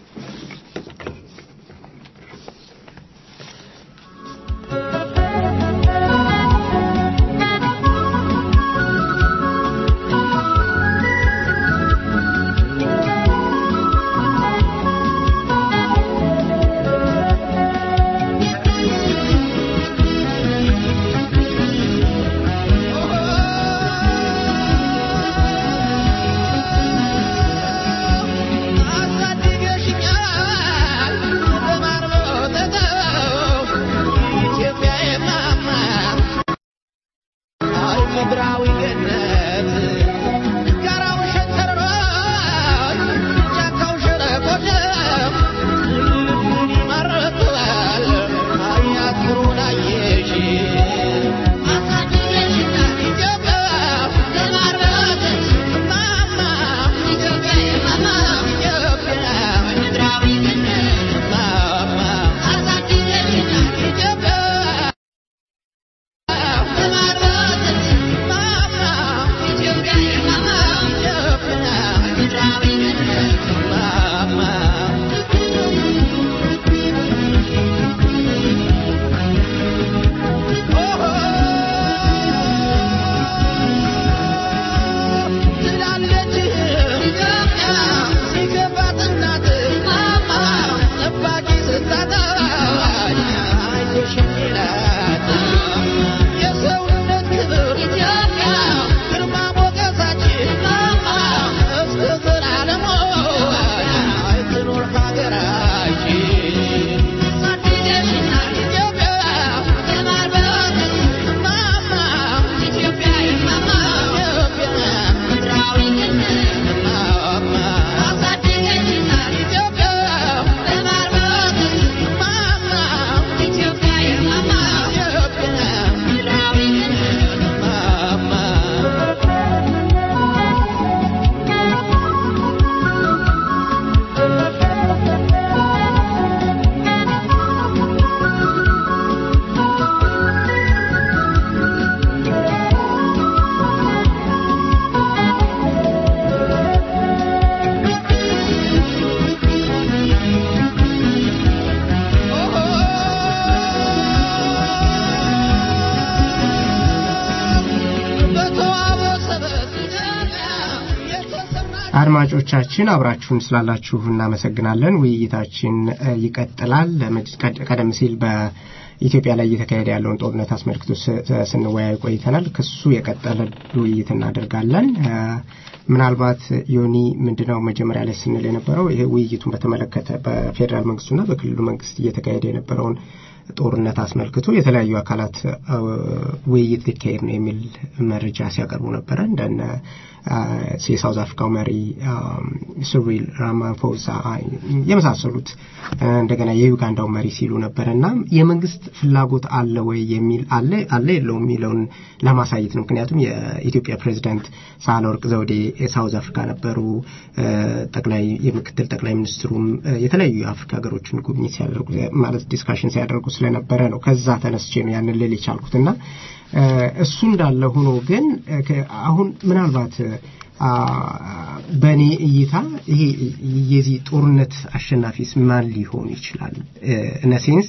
አድማጮቻችን አብራችሁን ስላላችሁ እናመሰግናለን። ውይይታችን እ፣ ይቀጥላል። ለምድ- ቀድ- ቀደም ሲል በኢትዮጵያ ላይ እየተካሄደ ያለውን ጦርነት አስመልክቶ ስ- ስንወያይ ቆይተናል። ከሱ የቀጠለ ውይይት እናደርጋለን። እ፣ ምናልባት ዮኒ ምንድነው መጀመሪያ ላይ ስንል የነበረው ይሄ ውይይቱን በተመለከተ በፌዴራል መንግስቱና በክልሉ መንግስት እየተካሄደ የነበረውን ጦርነት አስመልክቶ የተለያዩ አካላት እ፣ ውይይት ሊካሄድ ነው የሚል መረጃ ሲያቀርቡ ነበረ እንደነ አ፣ የሳውዝ አፍሪካው መሪ አም፣ ሲሪል ራማፎሳ የመሳሰሉት እ፣ እንደገና የዩጋንዳው መሪ ሲሉ ነበረ እና የመንግስት ፍላጎት አለ ወይ የሚል አለ አለ የለውም የሚለውን ለማሳየት ነው። ምክንያቱም የኢትዮጵያ ፕሬዚዳንት ሳህለወርቅ ዘውዴ የሳውዝ አፍሪካ ነበሩ። እ፣ ጠቅላይ የምክትል ጠቅላይ ሚኒስትሩም እ፣ የተለያዩ የአፍሪካ ሀገሮችን ጉብኝት ሲያደርጉ ማለት ዲስካሽን ሲያደርጉ ስለነበረ ነው። ከዛ ተነስቼ ነው ያንን ልል የቻልኩት እና እ፣ እሱ እንዳለ ሆኖ ግን እ፣ ከ- አሁን ምናልባት አ፣ በእኔ እይታ ይሄ የዚህ ጦርነት አሸናፊስ ማን ሊሆን ይችላል? እነሴንስ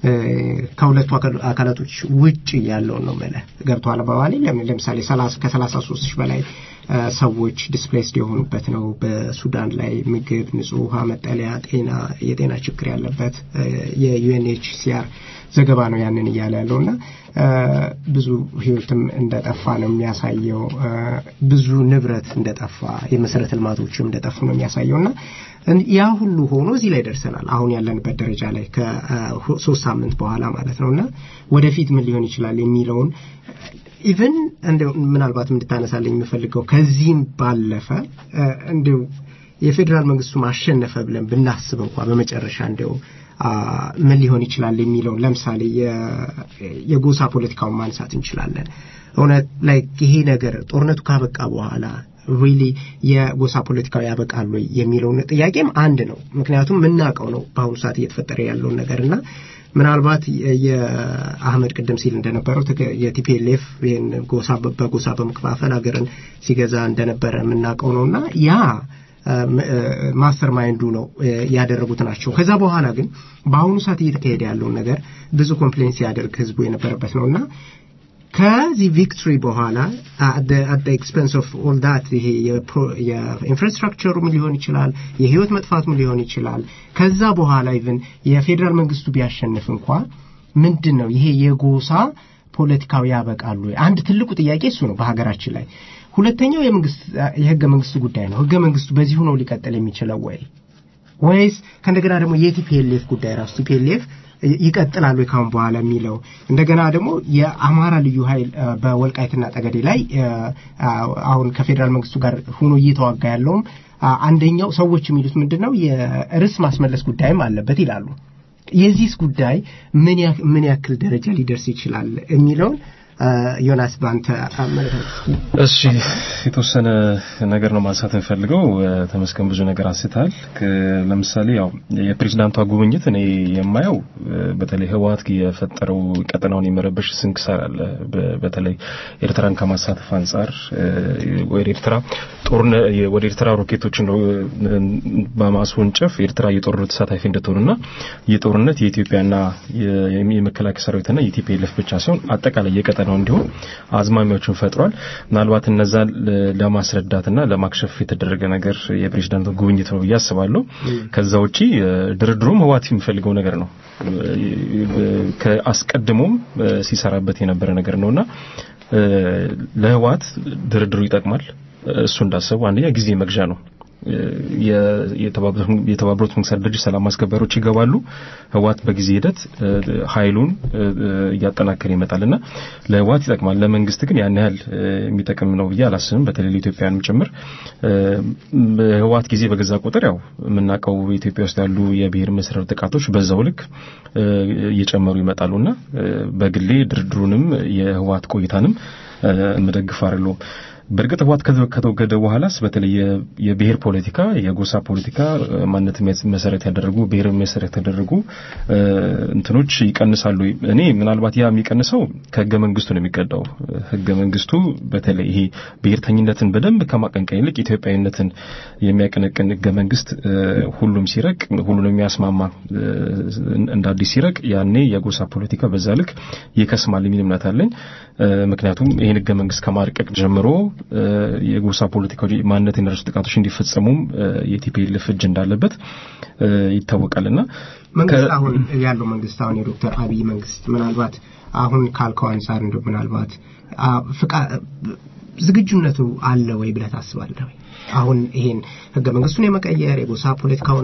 ከሁለቱ አካል- አካላቶች ውጭ ያለውን ነው መለ ገብተዋል አባባሌ ለምን ለምሳሌ ሰላሳ ከሰላሳ ሶስት ሺህ በላይ ሰዎች ዲስፕሌስድ የሆኑበት ነው። በሱዳን ላይ ምግብ፣ ንጹህ ውሃ፣ መጠለያ፣ ጤና የጤና ችግር ያለበት የዩኤንኤችሲአር ዘገባ ነው ያንን እያለ ያለው እና ብዙ ህይወትም እንደጠፋ ነው የሚያሳየው። ብዙ ንብረት እንደጠፋ የመሰረተ ልማቶችም እንደጠፉ ነው የሚያሳየው እና ያ ሁሉ ሆኖ እዚህ ላይ ደርሰናል። አሁን ያለንበት ደረጃ ላይ ከሶስት ሳምንት በኋላ ማለት ነው እና ወደፊት ምን ሊሆን ይችላል የሚለውን ኢቨን እንደው ምናልባት እንድታነሳለኝ የምፈልገው ከዚህም ባለፈ እንዲው የፌዴራል መንግስቱ ማሸነፈ ብለን ብናስብ እንኳ በመጨረሻ እንዲው ምን ሊሆን ይችላል የሚለውን ለምሳሌ የጎሳ ፖለቲካውን ማንሳት እንችላለን። እውነት ላይ ይሄ ነገር ጦርነቱ ካበቃ በኋላ ሪሊ የጎሳ ፖለቲካው ያበቃሉ የሚለውን ጥያቄም አንድ ነው። ምክንያቱም የምናውቀው ነው በአሁኑ ሰዓት እየተፈጠረ ያለውን ነገር እና ምናልባት የአህመድ ቅድም ሲል እንደነበረው የቲፒኤልኤፍ ይህን ጎሳ በጎሳ በመከፋፈል ሀገርን ሲገዛ እንደነበረ የምናውቀው ነው እና ያ ማስተር ማይንዱ ነው ያደረጉት ናቸው። ከዛ በኋላ ግን በአሁኑ ሰዓት እየተካሄደ ያለውን ነገር ብዙ ኮምፕሌን ሲያደርግ ህዝቡ የነበረበት ነው እና ከዚህ ቪክትሪ በኋላ አት ኤክስፐንስ ኦፍ ኦል ዳት ይሄ የኢንፍራስትራክቸሩም ሊሆን ይችላል፣ የህይወት መጥፋቱም ሊሆን ይችላል። ከዛ በኋላ ኢቭን የፌዴራል መንግስቱ ቢያሸንፍ እንኳ ምንድን ነው ይሄ የጎሳ ፖለቲካው ያበቃሉ? አንድ ትልቁ ጥያቄ እሱ ነው በሀገራችን ላይ። ሁለተኛው የመንግስት የህገ መንግስቱ ጉዳይ ነው። ህገ መንግስቱ በዚሁ ነው ሊቀጥል የሚችለው ወይ ወይስ ከእንደገና ደግሞ የቲፒኤልኤፍ ጉዳይ ራሱ ቲፒኤልኤፍ ይቀጥላሉ ካሁን በኋላ የሚለው እንደገና ደግሞ የአማራ ልዩ ኃይል በወልቃይትና ጠገዴ ላይ አሁን ከፌዴራል መንግስቱ ጋር ሆኖ እየተዋጋ ያለውም አንደኛው ሰዎች የሚሉት ምንድን ነው የርስ ማስመለስ ጉዳይም አለበት ይላሉ። የዚህስ ጉዳይ ምን ያክል ደረጃ ሊደርስ ይችላል የሚለውን ዮናስ በአንተ አመለካከት። እሺ የተወሰነ ነገር ነው ማንሳት እንፈልገው። ተመስገን ብዙ ነገር አንስታል። ለምሳሌ ያው የፕሬዝዳንቷ ጉብኝት እኔ የማየው በተለይ ህወሓት የፈጠረው ቀጠናውን የመረበሽ ስንክሳር አለ። በተለይ ኤርትራን ከማሳተፍ አንጻር ወደ ኤርትራ ጦርነ ወደ ኤርትራ ሮኬቶችን በማስወንጨፍ ኤርትራ የጦርነት ተሳታፊ እንድትሆንና የጦርነት የኢትዮጵያና የመከላከያ ሰራዊትና የቲፒኤልኤፍ ብቻ ሳይሆን አጠቃላይ የቀጠና ነው እንዲሁም አዝማሚያዎችን ፈጥሯል። ምናልባት እነዛን ለማስረዳትና ለማክሸፍ የተደረገ ነገር የፕሬዝዳንቱ ጉብኝት ነው ብዬ አስባለሁ። ከዛ ውጪ ድርድሩም ህወሓት የሚፈልገው ነገር ነው። ከአስቀድሞም ሲሰራበት የነበረ ነገር ነውና ለህወሓት ድርድሩ ይጠቅማል። እሱ እንዳሰቡ አንደኛ ጊዜ መግዣ ነው። የተባበሩት መንግስታት ድርጅት ሰላም አስከባሪዎች ይገባሉ። ህወሓት በጊዜ ሂደት ኃይሉን እያጠናከረ ይመጣልና ለህወሓት ይጠቅማል። ለመንግስት ግን ያን ያህል የሚጠቅም ነው ብዬ አላስብም። በተለይ ለኢትዮጵያንም ጭምር ህወሓት ጊዜ በገዛ ቁጥር ያው የምናውቀው ኢትዮጵያ ውስጥ ያሉ የብሔር መሰረታዊ ጥቃቶች በዛው ልክ እየጨመሩ ይመጣሉና በግሌ ድርድሩንም የህወሓት ቆይታንም የምደግፍ አይደለሁም። በእርግጥ ህወሓት ከተወገደ በኋላስ በተለይ የብሔር ፖለቲካ፣ የጎሳ ፖለቲካ ማንነት መሰረት ያደረጉ ብሔር መሰረት ያደረጉ እንትኖች ይቀንሳሉ። እኔ ምናልባት ያ የሚቀንሰው ከህገ መንግስቱ ነው የሚቀዳው። ህገ መንግስቱ በተለይ ይሄ ብሔርተኝነትን በደንብ ከማቀንቀን ይልቅ ኢትዮጵያዊነትን የሚያቀነቅን ህገ መንግስት ሁሉም ሲረቅ ሁሉንም የሚያስማማ እንደ አዲስ ሲረቅ ያኔ የጎሳ ፖለቲካ በዛ ልክ ይከስማል የሚል እምነት አለኝ። ምክንያቱም ይህን ህገ መንግስት ከማርቀቅ ጀምሮ የጎሳ ፖለቲካዊ ማንነት የነረሱ ጥቃቶች እንዲፈጸሙም የቲፒኤልኤፍ እጅ እንዳለበት ይታወቃልና መንግስት አሁን ያለው መንግስት አሁን የዶክተር አብይ መንግስት ምናልባት አሁን ካልከው አንጻር እንደው ምናልባት ዝግጁነቱ አለ ወይ ብለህ ታስባለህ? አሁን ይሄን ህገ መንግስቱን የመቀየር የጎሳ ፖለቲካውን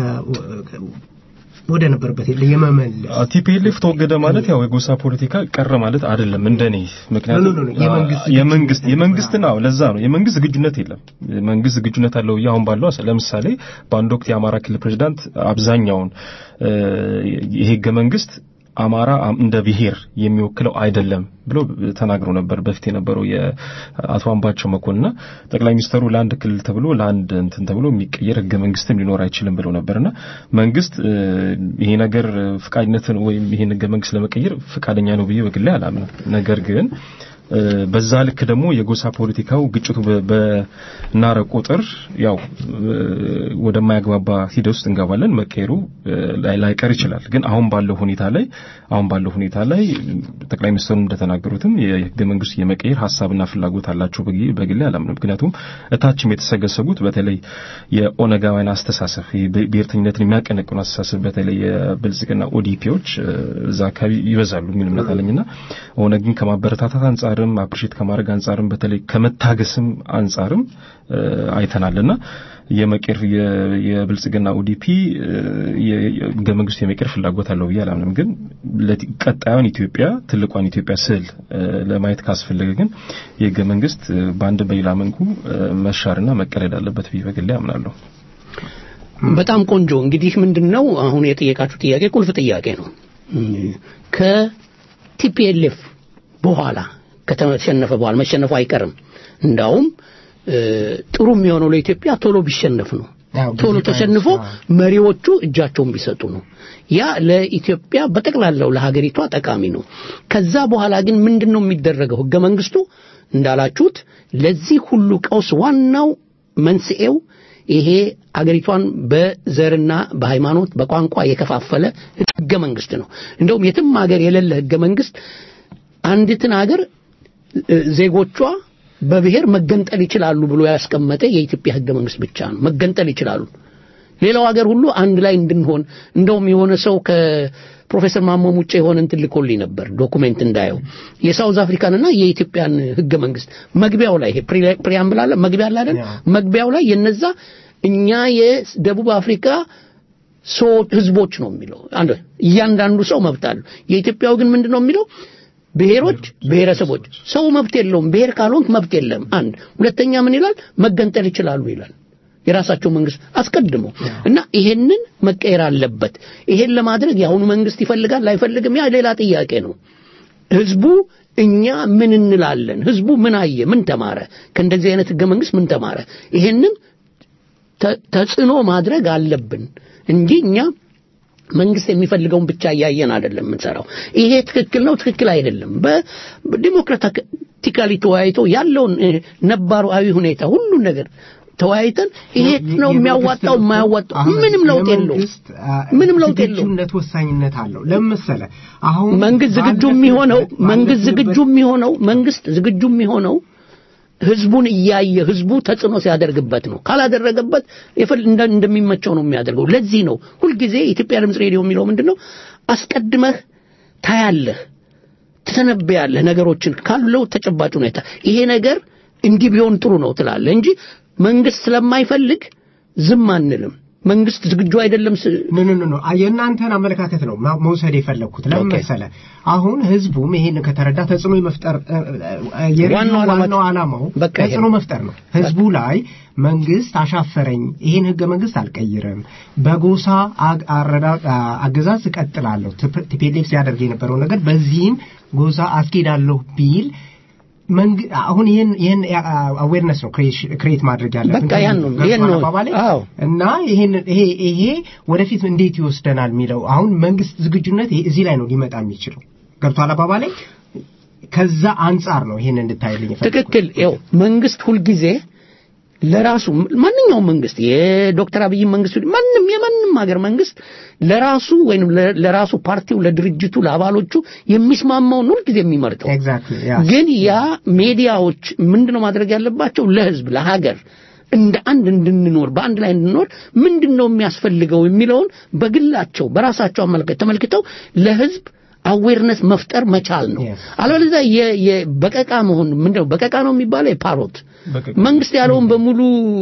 ወደ ነበረበት የመመለስ ቲፒኤልኤፍ ተወገደ ማለት ያው የጎሳ ፖለቲካ ቀረ ማለት አይደለም እንደኔ። ምክንያቱም የመንግስት የመንግስት ነው ለዛ ነው የመንግስት ዝግጁነት የለም። መንግስት ዝግጁነት አለው አሁን ባለው ለምሳሌ በአንድ ወቅት የአማራ ክልል ፕሬዚዳንት አብዛኛውን ይሄ ህገ መንግስት አማራ እንደ ብሔር የሚወክለው አይደለም ብሎ ተናግሮ ነበር። በፊት የነበረው የአቶ አምባቸው መኮንንና ጠቅላይ ሚኒስተሩ ለአንድ ክልል ተብሎ ለአንድ እንትን ተብሎ የሚቀየር ህገ መንግስትም ሊኖር አይችልም ብለው ነበርና መንግስት ይሄ ነገር ፍቃድነትን ወይም ይሄን ህገ መንግስት ለመቀየር ፍቃደኛ ነው ብዬ በግሌ አላምንም። ነገር ግን እ፣ በዛ ልክ ደግሞ የጎሳ ፖለቲካው ግጭቱ በ- በናረ ቁጥር ያው እ፣ ወደማያግባባ ሂደት ውስጥ እንገባለን። መቀየሩ እ፣ ላይ- ላይቀር ይችላል። ግን አሁን ባለው ሁኔታ ላይ አሁን ባለው ሁኔታ ላይ ጠቅላይ ሚኒስትሩ እንደተናገሩትም የህገ መንግስቱ የመቀየር ሀሳብና ፍላጎት አላቸው በግ- በግሌ አላምንም። ምክንያቱም እታችም የተሰገሰጉት በተለይ የኦነጋውያን አስተሳሰብ ይሄ ብሄ- ብሔርተኝነትን የሚያቀነቅኑ አስተሳሰብ በተለይ የብልጽግና ኦዲፒዎች እ፣ እዛ አካባቢ ይበዛሉ የሚል እምነት አለኝና ኦነግን ከማበረታታት አንጻርም አፕሪሼት ከማድረግ አንጻርም በተለይ ከመታገስም አንጻርም እ፣ አይተናልና የመቀር የ- የብልጽግና ኦዲፒ እ፣ የ- የ- ህገ መንግስቱ የመቀር ፍላጎት አለው ብዬ አላምንም። ግን ለቲ- ቀጣዩን ኢትዮጵያ ትልቋን ኢትዮጵያ ስዕል እ፣ ለማየት ካስፈለገ ግን የህገ መንግስት እ፣ በአንድ በሌላ መልኩ እ፣ መሻርና መቀለድ አለበት ብዬ በግሌ አምናለሁ። በጣም ቆንጆ እንግዲህ ምንድን ነው አሁን የጠየቃችሁ ጥያቄ ቁልፍ ጥያቄ ነው ከቲፒኤልኤፍ በኋላ ከተሸነፈ በኋላ መሸነፉ አይቀርም እንዳውም እ፣ ጥሩ የሚሆነው ለኢትዮጵያ ቶሎ ቢሸነፍ ነው ያው ጊዜ ቶሎ ተሸንፎ ባይነሳ- መሪዎቹ እጃቸውን ቢሰጡ ነው ያ ለኢትዮጵያ በጠቅላላው ለሀገሪቷ ጠቃሚ ነው ከዛ በኋላ ግን ምንድን ነው የሚደረገው ህገ መንግስቱ እንዳላችሁት ለዚህ ሁሉ ቀውስ ዋናው መንስኤው ይሄ አገሪቷን በዘርና በሃይማኖት በቋንቋ የከፋፈለ ህገ መንግስት ነው እንደውም የትም ሀገር የሌለ ህገ መንግስት አንዲትን ሀገር እ፣ ዜጎቿ በብሔር መገንጠል ይችላሉ ብሎ ያስቀመጠ የኢትዮጵያ ህገ መንግስት ብቻ ነው መገንጠል ይችላሉ ሌላው ሀገር ሁሉ አንድ ላይ እንድንሆን እንደውም የሆነ ሰው ከፕሮፌሰር ማሞ ሙጬ የሆነ እንትን ልኮልኝ ነበር ዶኩሜንት እንዳየው የሳውዝ አፍሪካንና የኢትዮጵያን ህገ መንግስት መግቢያው ላይ ይሄ ፕሪ- ፕሪያምብል አለ መግቢያ አለ አይደል ያ። መግቢያው ላይ የነዛ እኛ የደቡብ አፍሪካ ሰው ህዝቦች ነው የሚለው አንድ እያንዳንዱ ሰው መብት አለው የኢትዮጵያው ግን ምንድን ነው የሚለው ብሔሮች ብሔረሰቦች ሰው መብት የለውም ብሔር ካልሆንክ መብት የለም አንድ ሁለተኛ ምን ይላል መገንጠል ይችላሉ ይላል የራሳቸው መንግስት አስቀድሞ እና ይሄንን መቀየር አለበት ይሄን ለማድረግ የአሁኑ መንግስት ይፈልጋል አይፈልግም ያ ሌላ ጥያቄ ነው ህዝቡ እኛ ምን እንላለን ህዝቡ ምን አየ ምን ተማረ ከእንደዚህ አይነት ህገ መንግስት ምን ተማረ ይሄንን ተ- ተጽዕኖ ማድረግ አለብን እንጂ እኛ መንግስት የሚፈልገውን ብቻ እያየን አይደለም የምንሰራው ይሄ ትክክል ነው ትክክል አይደለም በዲሞክራቲካሊ ተወያይቶ ያለውን እ፣ ነባራዊ ሁኔታ ሁሉን ነገር ተወያይተን ይሄ ነው የሚያዋጣው የማያዋጣው አሁን ምንም ለውጥ የለውም የመንግስት፣ አ፣ ምንም ለውጥ የለውም ዝግጁነት ወሳኝነት አለው ለምን መሰለህ አሁን መንግስት ዝግጁ ባለፍንበት- የሚሆነው መንግስት ባለፍንበት- ዝግጁ የሚሆነው መንግስት ዝግጁ የሚሆነው ህዝቡን እያየ ህዝቡ ተጽዕኖ ሲያደርግበት ነው ካላደረገበት የፈል እንደ- እንደሚመቸው ነው የሚያደርገው ለዚህ ነው ሁልጊዜ የኢትዮጵያ ድምፅ ሬዲዮ የሚለው ምንድን ነው አስቀድመህ ታያለህ ትተነብያለህ ነገሮችን ካለው ተጨባጭ ሁኔታ ይሄ ነገር እንዲህ ቢሆን ጥሩ ነው ትላለህ እንጂ መንግስት ስለማይፈልግ ዝም አንልም መንግስት ዝግጁ አይደለም ስ- ኖ ኖ ኖ ኖ የእናንተን አመለካከት ነው ማ- መውሰድ የፈለግኩት ለምን ኦኬ። መሰለህ አሁን ህዝቡም ይሄን ከተረዳ ተጽዕኖ የመፍጠር እ፣ እ፣ የሬዲዮ ዋናው ዓላማችን- ዋናው ዓላማው በቃ ይሄ ተጽዕኖ ነው። መፍጠር ነው ህዝቡ ላይ መንግስት አሻፈረኝ ይሄን ህገ መንግስት አልቀይርም በጎሳ አግ- አረዳ- አ- አገዛዝ እቀጥላለሁ ቲፕ- ቲፒኤልኤፍ ሲያደርግ የነበረው ነገር በዚህም ጎሳ አስኬዳለሁ ቢል መንግ- አሁን ይህን ይህን አዌርነስ ነው ክሬት ማድረግ ያለብን በቃ ያን ነው፣ ይሄን ነው። አባባሌ? አዎ። እና ይሄን ይሄ ይሄ ወደፊት እንዴት ይወስደናል የሚለው አሁን መንግስት ዝግጁነት ይሄ- እዚህ ላይ ነው ሊመጣ የሚችለው ገብቷል አባባላይ ከዛ አንጻር ነው ይሄን እንድታይልኝ የፈለኩት። ትክክል ይኸው መንግስት ሁልጊዜ ለራሱ ማንኛውም መንግስት የዶክተር አብይ መንግስት ይሁን ማንም የማንም ሀገር መንግስት ለራሱ ወይም ለ- ለራሱ ፓርቲው ለድርጅቱ ለአባሎቹ የሚስማማውን ሁልጊዜ የሚመርጠው ኤግዛክትሊ ያ ግን ያ ሚዲያዎች ምንድነው ማድረግ ያለባቸው ለህዝብ ለሀገር እንደ አንድ እንድንኖር በአንድ ላይ እንድንኖር ምንድን ነው የሚያስፈልገው የሚለውን በግላቸው በራሳቸው አመለከት ተመልክተው ለህዝብ አዌርነስ መፍጠር መቻል ነው Yes. አለበለዚያ የ- የ- በቀቃ መሆን ምንድነው በቀቃ ነው የሚባለው የፓሮት በቀቃ። መንግስት ያለውን በሙሉ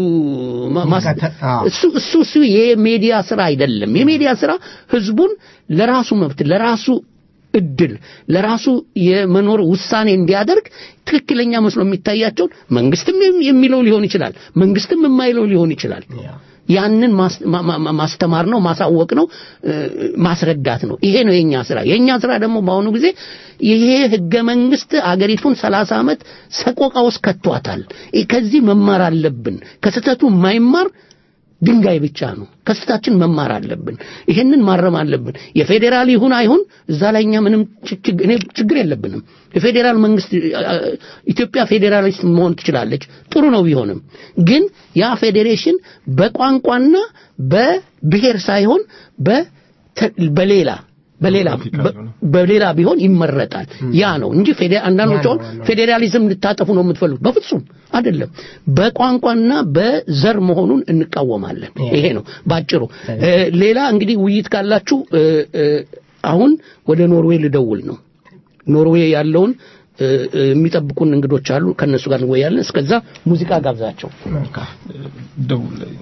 ማ- ማስ- ይከተ- አዎ። እሱ እሱ እሱ የሚዲያ ስራ አይደለም የሚዲያ ስራ ህዝቡን ለራሱ መብት ለራሱ እድል ለራሱ የመኖር ውሳኔ እንዲያደርግ ትክክለኛ መስሎ የሚታያቸውን መንግስትም የሚ- የሚለው ሊሆን ይችላል መንግስትም የማይለው ሊሆን ይችላል ያንን ማስ- ማ- ማ- ማስተማር ነው ማሳወቅ ነው እ፣ ማስረዳት ነው ይሄ ነው የኛ ስራ የኛ ስራ ደግሞ በአሁኑ ጊዜ ይሄ ህገ መንግስት አገሪቱን 30 ዓመት ሰቆቃ ውስጥ ከቷታል ይ- ከዚህ መማር አለብን ከስህተቱ የማይማር ድንጋይ ብቻ ነው። ከስታችን መማር አለብን። ይሄንን ማረም አለብን። የፌዴራል ይሁን አይሁን እዛ ላይ እኛ ምንም ችግ- እኔ ችግር የለብንም። የፌዴራል መንግስት አ- ኢትዮጵያ ፌዴራሊስት መሆን ትችላለች። ጥሩ ነው ቢሆንም ግን ያ ፌዴሬሽን በቋንቋና በብሔር ሳይሆን በተ- በሌላ በሌላ በ- በሌላ ቢሆን ይመረጣል። ያ ነው እንጂ ፌዴ- አንዳንዶች አሁን ፌዴራሊዝም ልታጠፉ ነው የምትፈልጉት። በፍጹም አይደለም። በቋንቋና በዘር መሆኑን እንቃወማለን። ይሄ ነው ባጭሩ። እ፣ ሌላ እንግዲህ ውይይት ካላችሁ እ፣ እ፣ አሁን ወደ ኖርዌይ ልደውል ነው። ኖርዌይ ያለውን እ፣ እ፣ የሚጠብቁን እንግዶች አሉ። ከነሱ ጋር እንወያለን። እስከዛ ሙዚቃ ጋብዛቸው። ደውል ላይ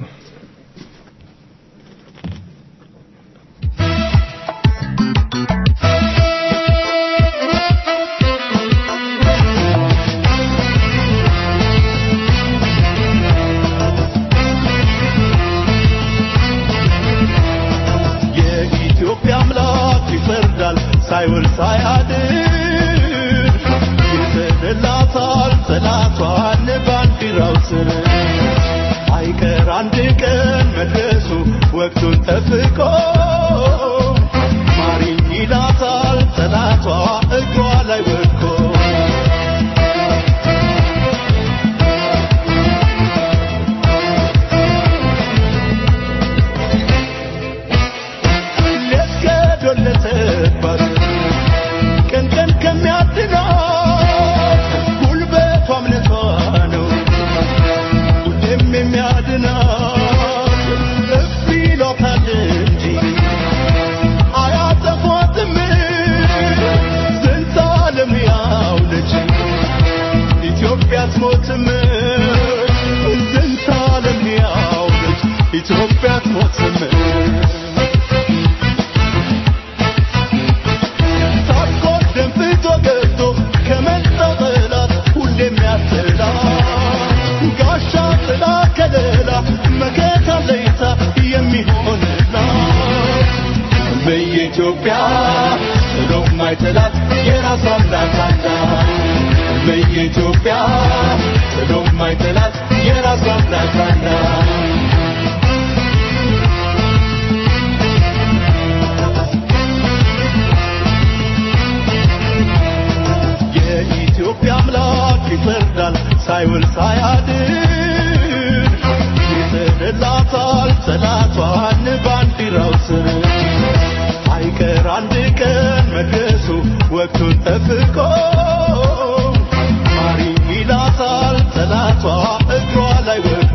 የኢትዮጵያ አምላክ ይፈርዳል ሳይውል ሳያድር ይሰደላታል ጠላቷን ባንዲራው ስር አይቀር አንድ ቀን መድረሱ ወቅቱን ጠብቆ ማሪኝ ይላታል ጠላቷ እግሯ ላይ ወድቆ ሊያስገዶለተባት ቀን ቀን ከሚያድናት ጉልበቷ እምነቷ ነው ሁሌም የሚያድናት እፍ ይሏታል እንጂ አያጠፏትም ዝንተ ዓለም ያው ነች ኢትዮጵያ አትሞትም ዝንተ ዓለም ያው ነች ኢትዮጵያ አትሞትም ሳትቆር ደንፍቶ ገብቶ ከመጣው ጠላት ሁሌም ያስላ ጋሻ ጥላ ከለላ መከታ ለይታ የሚሆንላት በየኢትዮጵያ ጥሎ ማይጥላት የራሷ አምላክ አላት በየኢትዮጵያ ጥሎ ማይጥላት የራሷ አምላክ አላት የኢትዮጵያ አምላክ ይፈርዳል ሳይውል ሳያድር ይሰደላታል ጠላቷን ባንዲራው ስር አይቀር አንድ ቀን መድረሱ ወቅቱን ጠብቆ ማሪኝ ይላታል ጠላቷ እግሯ ላይ ወድቆ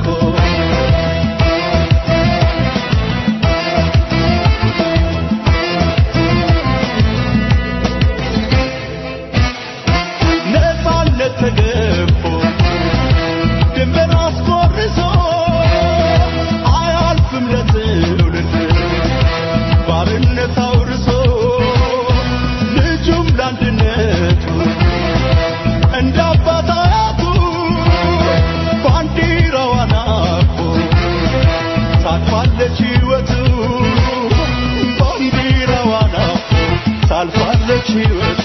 ነፃነት ተገፎ ድንበር አስቆርሶ አያልፍም ለትውልድ ባርነት አውርሶ ልጁም ለአንድነቱ እንደ አባት አያቱ ባንዲራዋን አቅፎ ታልፋለች ሕይወቱ ባንዲራዋን አቅፎ ታልፋለች ሕይወቱ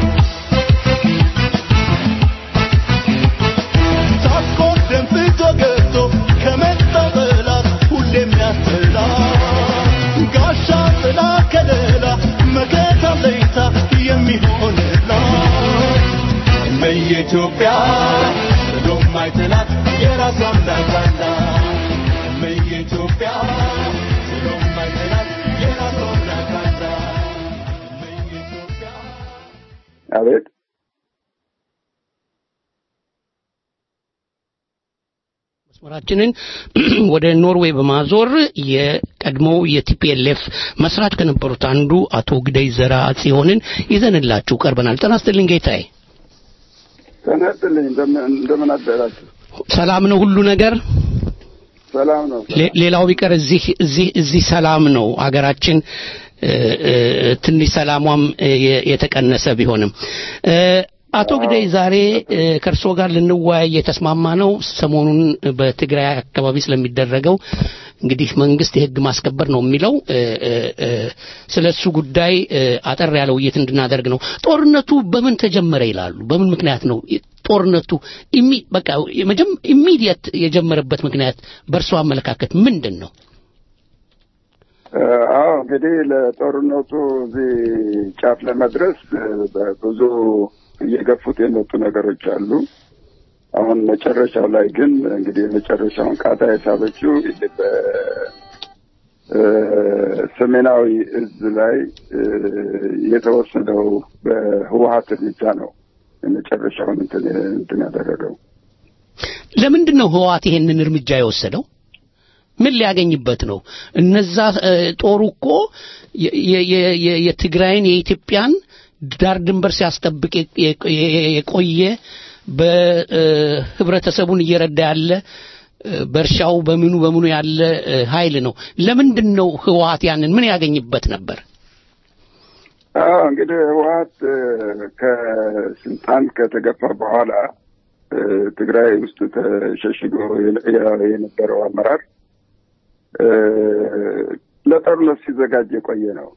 ሳትቆር ደንፍቶ ገብቶ ከመጣው ጠላት ሁሌም ያስጥላ ጋሻ ጥላ ከለላ መከታ ለይታ የሚሆንላት በየኢትዮጵያ ጥሎ ማይጥላት የራሷ አምላክ አላት በየኢትዮጵያ ጥሎ ማይጥላት የራሷ አምላክ አላት በየኢትዮጵያ አቤት መስመራችንን ወደ ኖርዌይ በማዞር የቀድሞው የቲፒኤልኤፍ መስራች ከነበሩት አንዱ አቶ ግደይ ዘራ ጽዮንን ይዘንላችሁ ቀርበናል። ጤና ይስጥልኝ ጌታዬ። ጤና ይስጥልኝ። እንደምን እንደምን አደራችሁ? ሰላም ነው ሁሉ ነገር? ሰላም ነው። ሌ- ሌላው ቢቀር እዚህ እዚህ እዚህ ሰላም ነው አገራችን እ፣ እ፣ ትንሽ ሰላሟም እ፣ የ- የተቀነሰ ቢሆንም እ፣ አቶ ግደይ ዛሬ እ፣ ከእርስዎ ጋር ልንወያይ የተስማማ ነው ሰሞኑን በትግራይ አካባቢ ስለሚደረገው እንግዲህ መንግስት የህግ ማስከበር ነው የሚለው እ፣ እ፣ እ፣ ስለ እሱ ጉዳይ እ፣ አጠር ያለ ውይይት እንድናደርግ ነው። ጦርነቱ በምን ተጀመረ ይላሉ? በምን ምክንያት ነው ጦርነቱ ኢሚ በቃ የመጀም ኢሚዲየት የጀመረበት ምክንያት በእርሶ አመለካከት ምንድን ነው? አዎ እንግዲህ ለጦርነቱ እዚህ ጫፍ ለመድረስ እ፣ ብዙ እየገፉት የመጡ ነገሮች አሉ። አሁን መጨረሻው ላይ ግን እንግዲህ የመጨረሻውን ቃታ የሳበችው ይሄ በሰሜናዊ እዝ ላይ እ፣ የተወሰደው በህወሀት እርምጃ ነው የመጨረሻውን እንትን እንትን ያደረገው። ለምንድን ነው ህወሓት ይሄንን እርምጃ የወሰደው? ምን ሊያገኝበት ነው? እነዛ እ፣ ጦሩ እኮ የ- የ- የ- የ- የትግራይን የኢትዮጵያን ዳር ድንበር ሲያስጠብቅ የ- የ- የ- የቆየ በህብረተሰቡን እየረዳ ያለ እ፣ በእርሻው በምኑ በምኑ ያለ እ፣ ኃይል ነው። ለምንድን ነው ህወሓት ያንን ምን ያገኝበት ነበር? አዎ እንግዲህ ህወሀት እ፣ ከስልጣን ከተገፋ በኋላ እ፣ ትግራይ ውስጥ ተሸሽጎ የነ- የ- የነበረው አመራር እ፣ ለጦርነት ሲዘጋጅ የቆየ ነው።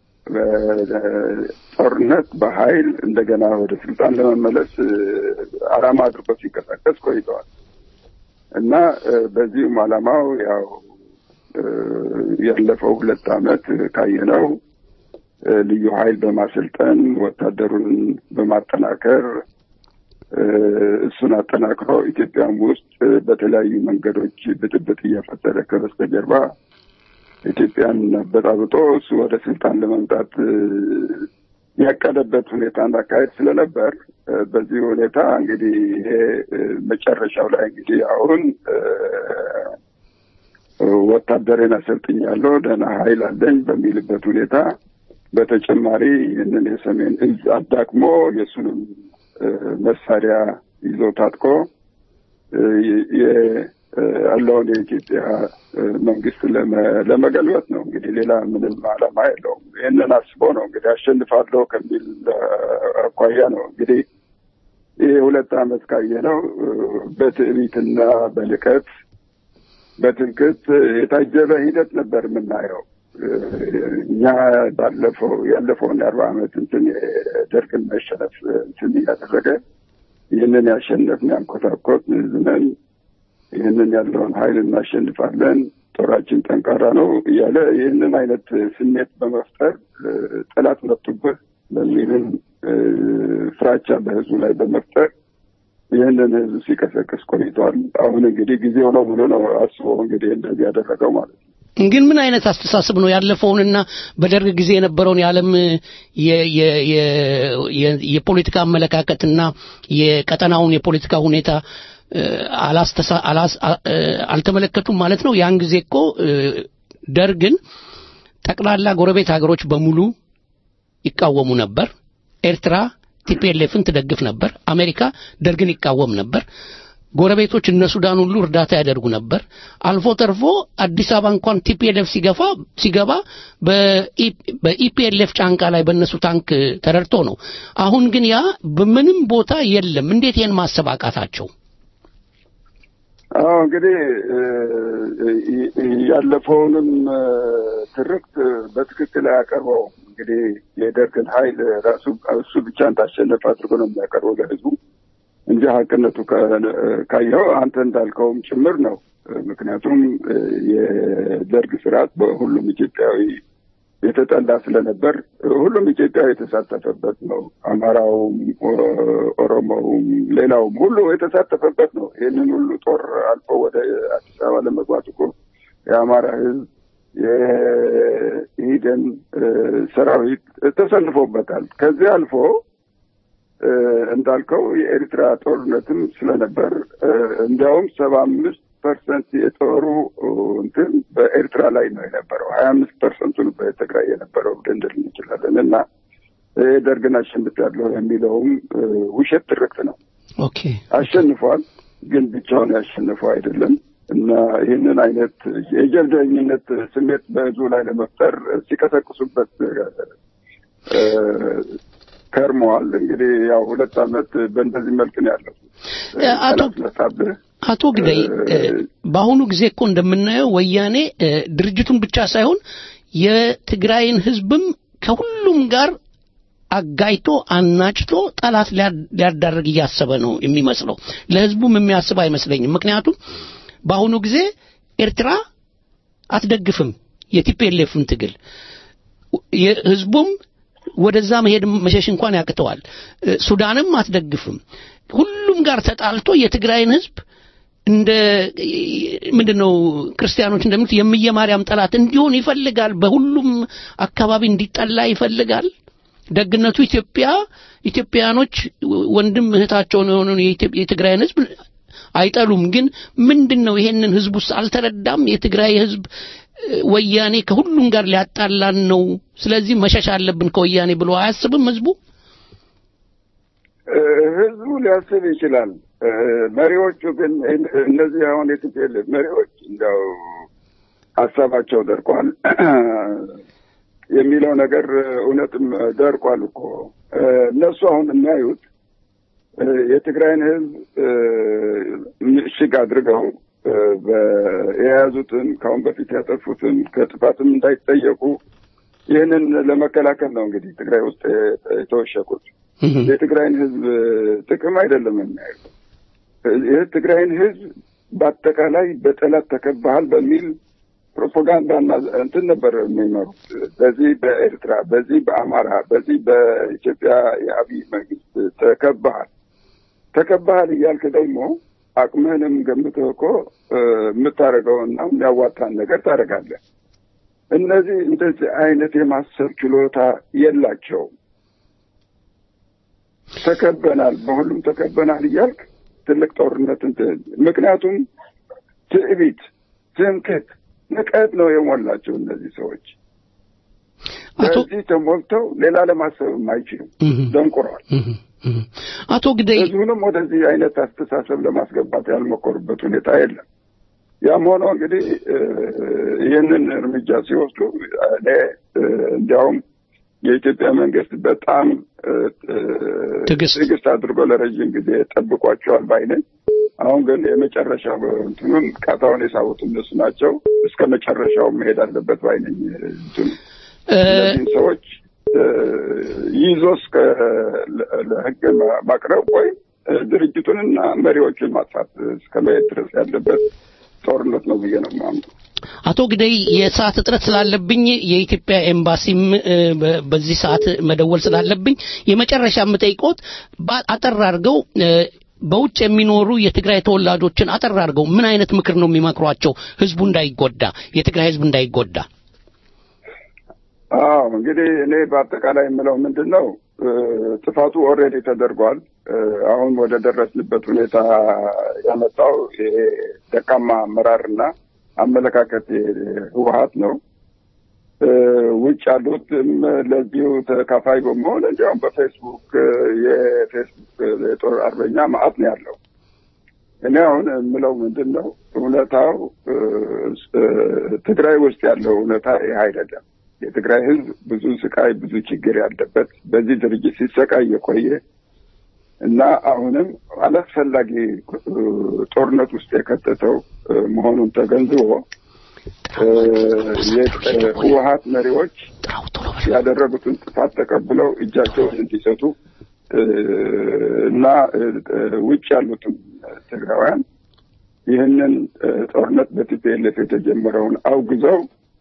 በጦርነት በኃይል እንደገና ወደ ስልጣን ለመመለስ እ፣ ዓላማ አድርጎ ሲንቀሳቀስ ቆይተዋል እና እ፣ በዚሁም ዓላማው ያው እ፣ ያለፈው ሁለት ዓመት ካየነው እ፣ ልዩ ኃይል በማሰልጠን ወታደሩን በማጠናከር እ፣ እሱን አጠናክሮ ኢትዮጵያም ውስጥ እ፣ በተለያዩ መንገዶች ብጥብጥ እየፈጠረ ከበስተጀርባ ኢትዮጵያን አበጣብጦ እሱ ወደ ስልጣን ለመምጣት እ፣ ያቀደበት ሁኔታና አካሄድ ስለነበር እ፣ በዚህ ሁኔታ እንግዲህ ይሄ እ፣ መጨረሻው ላይ እንግዲህ አሁን እ፣ ወታደሬን አሰልጥኛለሁ ደህና ኃይል አለኝ በሚልበት ሁኔታ በተጨማሪ ይህንን የሰሜን እዝ አዳክሞ የእሱንም እ፣ መሳሪያ ይዞ ታጥቆ እ፣ የ- እ፣ ያለውን የኢትዮጵያ እ፣ መንግስት ለመ- ለመገልበጥ ነው። እንግዲህ ሌላ ምንም ዓላማ የለውም። ይህንን አስቦ ነው እንግዲህ አሸንፋለሁ ከሚል እ፣ አኳያ ነው እንግዲህ ይህ ሁለት ዓመት ካየነው እ፣ በትዕቢትና በልቀት በትምክህት የታጀበ ሂደት ነበር የምናየው። እ፣ እኛ ባለፈው ያለፈውን የአርባ ዓመት እንትን የደርግን መሸነፍ እንትን እያደረገ ይህንን ያሸነፍን ያንኮታኮት ዝነን ይህንን ያለውን ኃይል እናሸንፋለን፣ ጦራችን ጠንካራ ነው እያለ ይህንን አይነት ስሜት በመፍጠር እ፣ ጠላት መጡብህ በሚልም እ፣ ፍራቻ በህዝቡ ላይ በመፍጠር ይህንን ህዝብ ሲቀሰቅስ ቆይተዋል። አሁን እንግዲህ ጊዜው ነው ብሎ ነው አስቦ እንግዲህ እንደዚህ ያደረገው ማለት ነው። ግን ምን አይነት አስተሳሰብ ነው ያለፈውንና በደርግ ጊዜ የነበረውን የዓለም የ- የ- የ- የ- የፖለቲካ አመለካከትና የቀጠናውን የፖለቲካ ሁኔታ እ፣ አላስተሳ- አላስ- አ- እ፣ አልተመለከቱም ማለት ነው። ያን ጊዜ እኮ እ፣ ደርግን ጠቅላላ ጎረቤት ሀገሮች በሙሉ ይቃወሙ ነበር። ኤርትራ ቲፒኤልኤፍን ትደግፍ ነበር። አሜሪካ ደርግን ይቃወም ነበር። ጎረቤቶች እነ ሱዳን ሁሉ እርዳታ ያደርጉ ነበር። አልፎ ተርፎ አዲስ አበባ እንኳን ቲፒኤልኤፍ ሲገፋ ሲገባ በኢ- በኢፒኤልኤፍ ጫንቃ ላይ በእነሱ ታንክ ተረድቶ ነው። አሁን ግን ያ በምንም ቦታ የለም። እንዴት ይሄን ማሰብ አቃታቸው? አዎ እንግዲህ እ፣ እ- እ- ያለፈውንም እ፣ ትርክት በትክክል አያቀርበው። እንግዲህ የደርግን ኃይል ራሱ እሱ ብቻ እንዳሸነፍ አድርጎ ነው የሚያቀርበው ለህዝቡ እንጂ ሀቅነቱ ከ- ካየኸው አንተ እንዳልከውም ጭምር ነው። ምክንያቱም እ፣ የደርግ ስርዓት በሁሉም ኢትዮጵያዊ የተጠላ ስለነበር ሁሉም ኢትዮጵያዊ የተሳተፈበት ነው። አማራውም፣ ኦ- ኦሮሞውም፣ ሌላውም ሁሉ የተሳተፈበት ነው። ይህንን ሁሉ ጦር አልፎ ወደ አዲስ አበባ ለመግባት እኮ የአማራ ህዝብ የኢህዴን እ፣ ሰራዊት ተሰልፎበታል። ከዚህ አልፎ እ፣ እንዳልከው የኤርትራ ጦርነትም ስለነበር እ፣ እንዲያውም ሰባ አምስት ፐርሰንት የጦሩ እ፣ እንትን በኤርትራ ላይ ነው የነበረው። ሀያ አምስት ፐርሰንቱን በትግራይ የነበረው ልንል እንችላለን እና እ፣ ደርግን አሸንፊያለሁ የሚለውም እ፣ ውሸት ትርክት ነው። ኦኬ አሸንፏል፣ ግን ብቻውን ያሸንፈው አይደለም እና ይህንን አይነት የጀብደኝነት ስሜት በህዝቡ ላይ ለመፍጠር ሲቀሰቅሱበት እ፣ ከርመዋል። እንግዲህ ያው ሁለት ዓመት በእንደዚህ መልክ ነው ያለው። አቶ መጣብህ አቶ ግዳይ በአሁኑ ጊዜ እኮ እንደምናየው ወያኔ ድርጅቱን ብቻ ሳይሆን የትግራይን ህዝብም ከሁሉም ጋር አጋይቶ አናጭቶ ጠላት ሊያዳርግ እያሰበ ነው የሚመስለው። ለህዝቡም የሚያስብ አይመስለኝም። ምክንያቱም በአሁኑ ጊዜ ኤርትራ አትደግፍም የቲፒኤልኤፍን ትግል ህዝቡም ወደዛ መሄድ መሸሽ እንኳን ያቅተዋል። ሱዳንም አትደግፍም። ሁሉም ጋር ተጣልቶ የትግራይን ህዝብ እንደ ምንድነው ክርስቲያኖች እንደሚሉት የምየ ማርያም ጠላት እንዲሆን ይፈልጋል። በሁሉም አካባቢ እንዲጠላ ይፈልጋል። ደግነቱ ኢትዮጵያ ኢትዮጵያኖች ወንድም እህታቸውን የሆነውን የትግራይን ህዝብ አይጠሉም። ግን ምንድን ነው ይሄንን ህዝብ ውስጥ አልተረዳም። የትግራይ ህዝብ ወያኔ ከሁሉም ጋር ሊያጣላን ነው፣ ስለዚህ መሸሽ አለብን ከወያኔ ብሎ አያስብም ህዝቡ። ህዝቡ ሊያስብ ይችላል። መሪዎቹ ግን እነዚህ አሁን የትግል መሪዎች እንደው ሀሳባቸው ደርቋል የሚለው ነገር እውነትም ደርቋል እኮ እነሱ አሁን የሚያዩት የትግራይን ህዝብ ምሽግ አድርገው የያዙትን ከአሁን በፊት ያጠፉትን ከጥፋትም እንዳይጠየቁ ይህንን ለመከላከል ነው እንግዲህ ትግራይ ውስጥ የተወሸቁት። የትግራይን ህዝብ ጥቅም አይደለም የሚያዩት። የትግራይን ህዝብ በአጠቃላይ በጠላት ተከባሃል በሚል ፕሮፓጋንዳና እንትን ነበር የሚመሩት። በዚህ በኤርትራ፣ በዚህ በአማራ፣ በዚህ በኢትዮጵያ የአብይ መንግስት ተከባሃል ተከባሃል እያልክ ደግሞ አቅምህንም ገምተህ እኮ የምታደርገውና የሚያዋጣን ነገር ታደርጋለህ። እነዚህ እንደዚህ አይነት የማሰብ ችሎታ የላቸውም። ተከበናል፣ በሁሉም ተከበናል እያልክ ትልቅ ጦርነት እንትን ምክንያቱም ትዕቢት፣ ትምክህት፣ ንቀት ነው የሞላቸው እነዚህ ሰዎች። በዚህ ተሞልተው ሌላ ለማሰብም አይችሉም፣ ደንቁረዋል። አቶ ግደይ ህዝቡንም ወደዚህ አይነት አስተሳሰብ ለማስገባት ያልሞከሩበት ሁኔታ የለም። ያም ሆኖ እንግዲህ ይህንን እርምጃ ሲወስዱ እኔ እንዲያውም የኢትዮጵያ መንግስት በጣም ትዕግስት አድርጎ ለረዥም ጊዜ ጠብቋቸዋል ባይነኝ። አሁን ግን የመጨረሻ እንትኑን ቃታውን የሳቡት እነሱ ናቸው። እስከ መጨረሻው መሄድ አለበት ባይነኝ እንትኑ እነዚህን ሰዎች ይዞ እስከ ለህግ ማቅረብ ወይም ድርጅቱንና መሪዎቹን ማጥፋት እስከ መሄድ ድረስ ያለበት ጦርነት ነው ብዬ ነው የማምነው። አቶ ግደይ የሰዓት እጥረት ስላለብኝ የኢትዮጵያ ኤምባሲም በዚህ ሰዓት መደወል ስላለብኝ የመጨረሻ የምጠይቆት አጠር አድርገው በውጭ የሚኖሩ የትግራይ ተወላጆችን አጠር አድርገው ምን አይነት ምክር ነው የሚመክሯቸው ህዝቡ እንዳይጎዳ የትግራይ ህዝብ እንዳይጎዳ? አዎ እንግዲህ እኔ በአጠቃላይ የምለው ምንድን ነው ጥፋቱ ኦልሬዲ ተደርጓል። አሁን ወደ ደረስንበት ሁኔታ ያመጣው ይሄ ደካማ አመራርና አመለካከት ህወሀት ነው። ውጭ ያሉትም ለዚሁ ተካፋይ በመሆን እንዲያውም በፌስቡክ የፌስቡክ የጦር አርበኛ ማዕት ነው ያለው። እኔ አሁን የምለው ምንድን ነው እውነታው ትግራይ ውስጥ ያለው እውነታ ይህ አይደለም። የትግራይ ህዝብ ብዙ ስቃይ፣ ብዙ ችግር ያለበት በዚህ ድርጅት ሲሰቃይ የቆየ እና አሁንም አላስፈላጊ ጦርነት ውስጥ የከተተው መሆኑን ተገንዝቦ የህወሀት መሪዎች ያደረጉትን ጥፋት ተቀብለው እጃቸውን እንዲሰጡ እና ውጭ ያሉትም ትግራውያን ይህንን ጦርነት በቲፒኤልኤፍ የተጀመረውን አውግዘው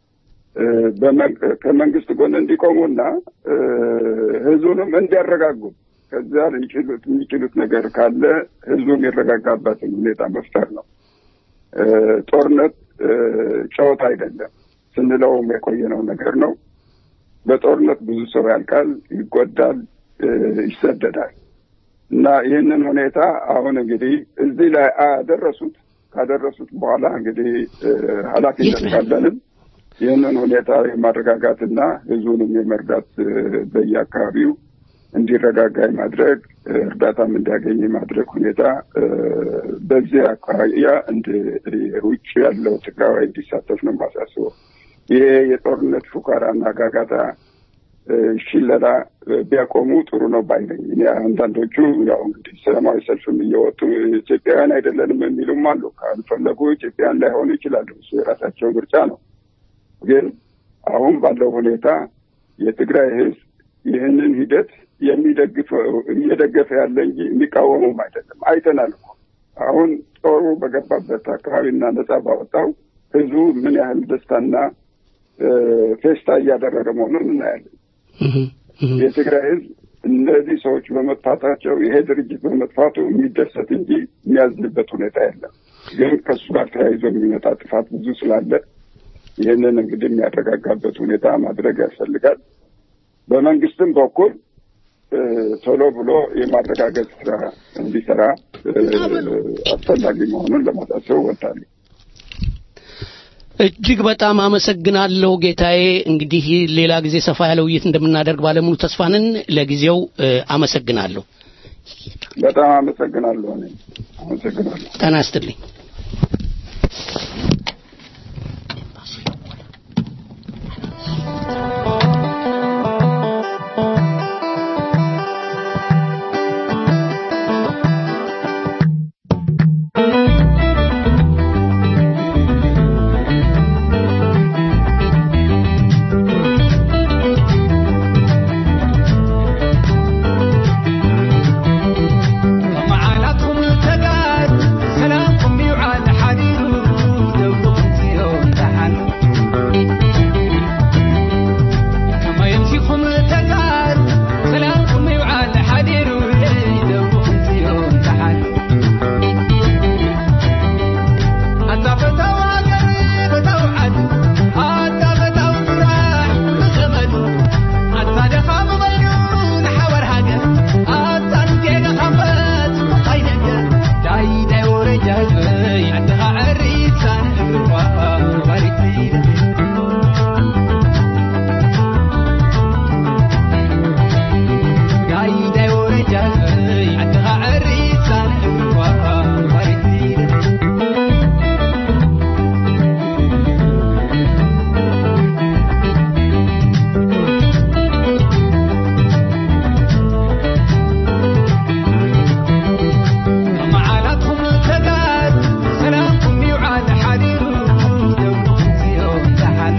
ከመንግስት ጎን እንዲቆሙና ህዝቡንም እንዲያረጋጉ ከዚያ ሊችሉት የሚችሉት ነገር ካለ ህዝቡ የሚረጋጋበትን ሁኔታ መፍጠር ነው። ጦርነት ጨዋታ አይደለም ስንለውም የቆየነው ነገር ነው። በጦርነት ብዙ ሰው ያልቃል፣ ይጎዳል፣ ይሰደዳል እና ይህንን ሁኔታ አሁን እንግዲህ እዚህ ላይ አደረሱት። ካደረሱት በኋላ እንግዲህ ኃላፊነት ካለንም ይህንን ሁኔታ የማረጋጋትና ህዝቡንም የመርዳት በየአካባቢው እንዲረጋጋ የማድረግ እርዳታም እንዲያገኝ የማድረግ ሁኔታ በዚህ አኳያ ውጭ ያለው ትግራዋይ እንዲሳተፍ ነው የማሳስበው። ይሄ የጦርነት ፉከራና ጋጋታ ሽለላ ቢያቆሙ ጥሩ ነው ባይ ነኝ። እኔ አንዳንዶቹ ያው እንግዲህ ሰላማዊ ሰልፍም እየወጡ ኢትዮጵያውያን አይደለንም የሚሉም አሉ። ካልፈለጉ ኢትዮጵያውያን ላይሆኑ ይችላሉ። እሱ የራሳቸው ምርጫ ነው። ግን አሁን ባለው ሁኔታ የትግራይ ህዝብ ይህንን ሂደት የሚደግፈው እየደገፈ ያለ እንጂ የሚቃወሙም አይደለም። አይተናል እኮ አሁን ጦሩ በገባበት አካባቢና ነጻ ባወጣው ህዝቡ ምን ያህል ደስታና ፌስታ እያደረገ መሆኑን እናያለን። የትግራይ ህዝብ እነዚህ ሰዎች በመጥፋታቸው ይሄ ድርጅት በመጥፋቱ የሚደሰት እንጂ የሚያዝንበት ሁኔታ የለም። ግን ከእሱ ጋር ተያይዞ የሚመጣ ጥፋት ብዙ ስላለ ይህንን እንግዲህ የሚያረጋጋበት ሁኔታ ማድረግ ያስፈልጋል። በመንግስትም በኩል ቶሎ ብሎ የማረጋገጥ ስራ እንዲሰራ አስፈላጊ መሆኑን ለማሳሰብ እወዳለሁ። እጅግ በጣም አመሰግናለሁ ጌታዬ። እንግዲህ ሌላ ጊዜ ሰፋ ያለ ውይይት እንደምናደርግ ባለሙሉ ተስፋ ነን። ለጊዜው አመሰግናለሁ። በጣም አመሰግናለሁ። እኔ አመሰግናለሁ። ጤና ይስጥልኝ። معاناتكم التقاد سلامكم يوعى حديد دوبكم يوم تحن كما يمشيكم التقاد سلامكم يوعى حديد دوبكم يوم تحن حتى فتوى قريب توعد حتى فتوى راح بزمن حتى دخام مجنون حور حاجة حتى انتيق خفت قيدك داي داي ورجال عندها عريسان وريد داي داي ورجال عندها عريسان وريد معاناتكم التقاد سلامكم يوعى حديد دوبكم يوم تحن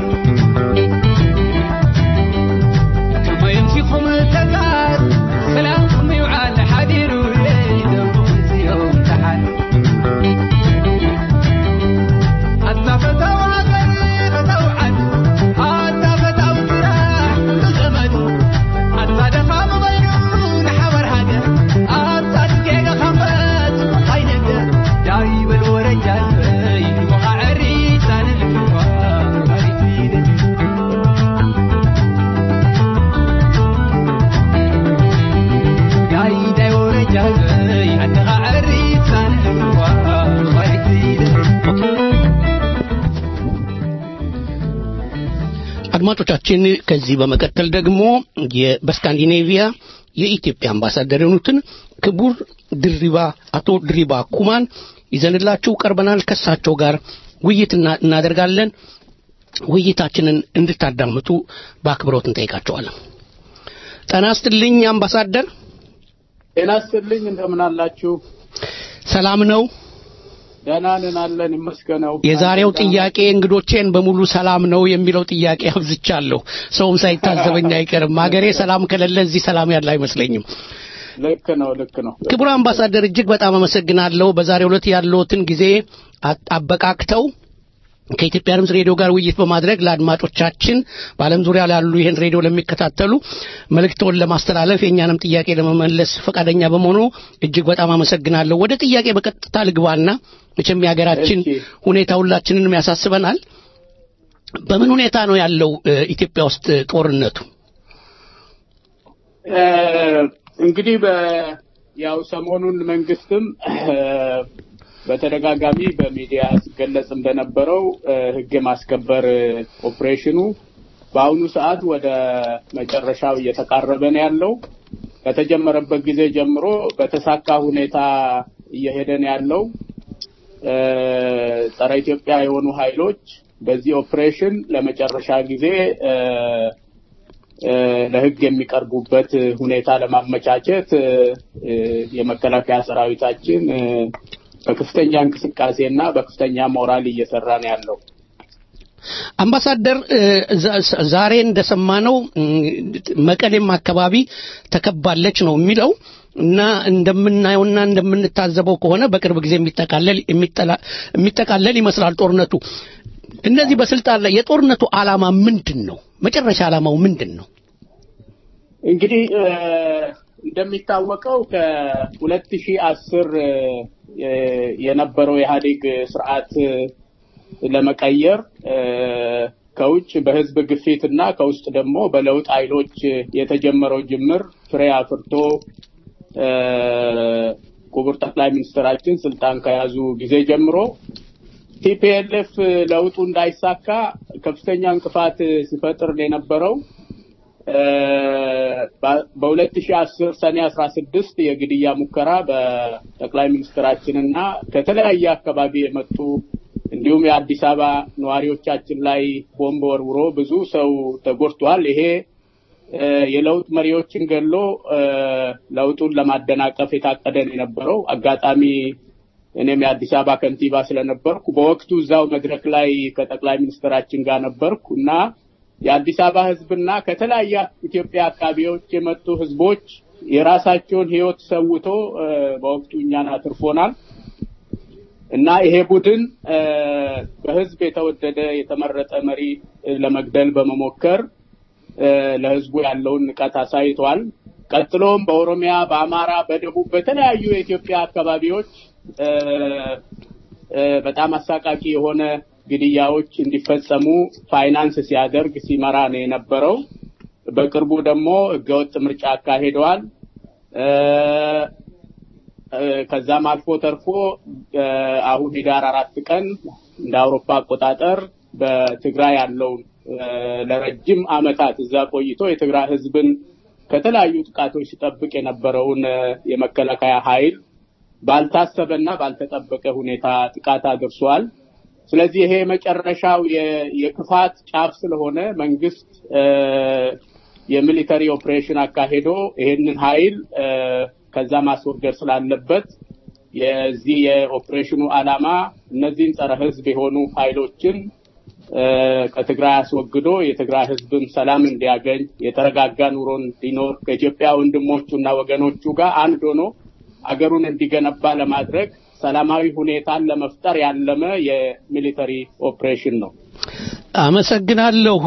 كما يمشيكم التقاد سلامكم يوعى حديد دوبكم يوم تحن حتى فتوى قريب توعد حتى فتوى جراح بزمن حتى دفع مجنون حور حاجة حتى دقيقة خفت عينك جايب الورجال وقع عريسان قايدة ورجال عندها عريسان አድማጮቻችን ከዚህ በመቀጠል ደግሞ የ- በስካንዲኔቪያ የኢትዮጵያ አምባሳደር የሆኑትን ክቡር ድሪባ አቶ ድሪባ ኩማን ይዘንላችሁ ቀርበናል። ከሳቸው ጋር ውይይት እና- እናደርጋለን። ውይይታችንን እንድታዳምጡ በአክብሮት እንጠይቃቸዋለን። ጤና ይስጥልኝ አምባሳደር። ጤና ይስጥልኝ እንደምን አላችሁ? ሰላም ነው? ደህና ነን አለን ይመስገነው። የዛሬው ጥያቄ እንግዶቼን በሙሉ ሰላም ነው የሚለው ጥያቄ አብዝቻለሁ። ሰውም ሳይታዘበኝ አይቀርም። ሀገሬ ሰላም ከሌለ እዚህ ሰላም ያለ አይመስለኝም። ልክ ነው ልክ ነው። ክቡር አምባሳደር እጅግ በጣም አመሰግናለሁ። በዛሬው ዕለት ያለዎትን ጊዜ አ- አበቃክተው ከኢትዮጵያ ድምፅ ሬዲዮ ጋር ውይይት በማድረግ ለአድማጮቻችን በዓለም ዙሪያ ላሉ ይህን ሬዲዮ ለሚከታተሉ መልእክቶን ለማስተላለፍ የእኛንም ጥያቄ ለመመለስ ፈቃደኛ በመሆኑ እጅግ በጣም አመሰግናለሁ። ወደ ጥያቄ በቀጥታ ልግባና መቼም የሀገራችን ሁኔታ ሁላችንንም ያሳስበናል። በምን ሁኔታ ነው ያለው እ፣ ኢትዮጵያ ውስጥ ጦርነቱ? እ፣ እንግዲህ በ ያው ሰሞኑን መንግስትም እ፣ በተደጋጋሚ በሚዲያ ሲገለጽ እንደነበረው እ፣ ህግ የማስከበር እ፣ ኦፕሬሽኑ በአሁኑ ሰዓት ወደ መጨረሻው እየተቃረበ ነው ያለው። ከተጀመረበት ጊዜ ጀምሮ በተሳካ ሁኔታ እየሄደ ነው ያለው። እ፣ ጸረ ኢትዮጵያ የሆኑ ኃይሎች በዚህ ኦፕሬሽን ለመጨረሻ ጊዜ እ፣ እ፣ ለሕግ የሚቀርቡበት ሁኔታ ለማመቻቸት እ፣ እ፣ የመከላከያ ሰራዊታችን እ፣ በከፍተኛ እንቅስቃሴና በከፍተኛ ሞራል እየሰራ ነው ያለው። አምባሳደር እ፣ ዛ- ዛሬ እንደሰማነው እ፣ መቀሌም አካባቢ ተከባለች ነው የሚለው እና እንደምናየውና እንደምንታዘበው ከሆነ በቅርብ ጊዜ የሚጠቃለል የሚጠላ- የሚጠቃለል ይመስላል ጦርነቱ። እነዚህ በስልጣን ላይ የጦርነቱ ዓላማ ምንድን ነው? መጨረሻ ዓላማው ምንድን ነው? እንግዲህ እ፣ እንደሚታወቀው ከ2010 የነበረው የኢህአዴግ ስርዓት እ፣ ለመቀየር እ፣ ከውጭ በህዝብ ግፊት እና ከውስጥ ደግሞ በለውጥ ኃይሎች የተጀመረው ጅምር ፍሬ አፍርቶ እ፣ ክቡር ጠቅላይ ሚኒስትራችን ስልጣን ከያዙ ጊዜ ጀምሮ ቲፒኤልኤፍ ለውጡ እንዳይሳካ ከፍተኛ እንቅፋት ሲፈጥር የነበረው በ2010 ሰኔ 16 የግድያ ሙከራ በጠቅላይ ሚኒስትራችንና ከተለያየ አካባቢ የመጡ እንዲሁም የአዲስ አበባ ነዋሪዎቻችን ላይ ቦምብ ወርውሮ ብዙ ሰው ተጎድቷል። ይሄ እ፣ የለውጥ መሪዎችን ገሎ እ፣ ለውጡን ለማደናቀፍ የታቀደ ነው የነበረው። አጋጣሚ እኔም የአዲስ አበባ ከንቲባ ስለነበርኩ በወቅቱ እዛው መድረክ ላይ ከጠቅላይ ሚኒስትራችን ጋር ነበርኩ እና የአዲስ አበባ ሕዝብና ከተለያየ ኢትዮጵያ አካባቢዎች የመጡ ሕዝቦች የራሳቸውን ሕይወት ሰውቶ እ፣ በወቅቱ እኛን አትርፎናል እና ይሄ ቡድን እ፣ በሕዝብ የተወደደ የተመረጠ መሪ እ፣ ለመግደል በመሞከር እ፣ ለሕዝቡ ያለውን ንቀት አሳይቷል። ቀጥሎም በኦሮሚያ፣ በአማራ፣ በደቡብ በተለያዩ የኢትዮጵያ አካባቢዎች እ፣ እ፣ በጣም አሳቃቂ የሆነ ግድያዎች እንዲፈጸሙ ፋይናንስ ሲያደርግ ሲመራ ነው የነበረው። በቅርቡ ደግሞ ህገወጥ ምርጫ አካሂደዋል። እ፣ እ፣ ከዛም አልፎ ተርፎ እ፣ አሁን ህዳር አራት ቀን እንደ አውሮፓ አቆጣጠር በትግራይ ያለውን እ፣ ለረጅም አመታት እዛ ቆይቶ የትግራይ ህዝብን ከተለያዩ ጥቃቶች ሲጠብቅ የነበረውን እ፣ የመከላከያ ኃይል ባልታሰበና ባልተጠበቀ ሁኔታ ጥቃት አድርሷል። ስለዚህ ይሄ የመጨረሻው የ- የክፋት ጫፍ ስለሆነ መንግስት እ፣ የሚሊተሪ ኦፕሬሽን አካሄዶ ይሄንን ኃይል እ፣ ከዛ ማስወገድ ስላለበት የዚህ የኦፕሬሽኑ ዓላማ እነዚህን ጸረ ህዝብ የሆኑ ኃይሎችን እ፣ ከትግራይ አስወግዶ የትግራይ ህዝብም ሰላም እንዲያገኝ የተረጋጋ ኑሮ እንዲኖር ከኢትዮጵያ ወንድሞቹና ወገኖቹ ጋር አንድ ሆኖ አገሩን እንዲገነባ ለማድረግ ሰላማዊ ሁኔታን ለመፍጠር ያለመ የሚሊተሪ ኦፕሬሽን ነው። አመሰግናለሁ።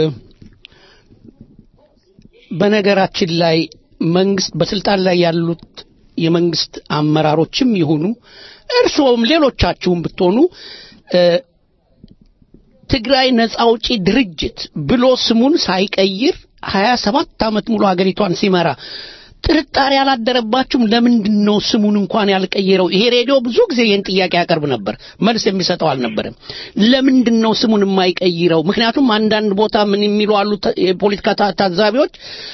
በነገራችን ላይ መንግስት በስልጣን ላይ ያሉት የመንግስት አመራሮችም ይሁኑ እርስዎም ሌሎቻችሁም ብትሆኑ እ፣ ትግራይ ነጻ አውጪ ድርጅት ብሎ ስሙን ሳይቀይር ሀያ ሰባት ዓመት ሙሉ ሀገሪቷን ሲመራ ጥርጣሬ አላደረባችሁም? ለምንድን ነው ስሙን እንኳን ያልቀየረው? ይሄ ሬዲዮ ብዙ ጊዜ ይህን ጥያቄ ያቀርብ ነበር፣ መልስ የሚሰጠው አልነበረም። ለምንድን ነው ስሙን የማይቀይረው? ምክንያቱም አንዳንድ ቦታ ምን የሚሉ አሉ ተ- የፖለቲካ ታ- ታዛቢዎች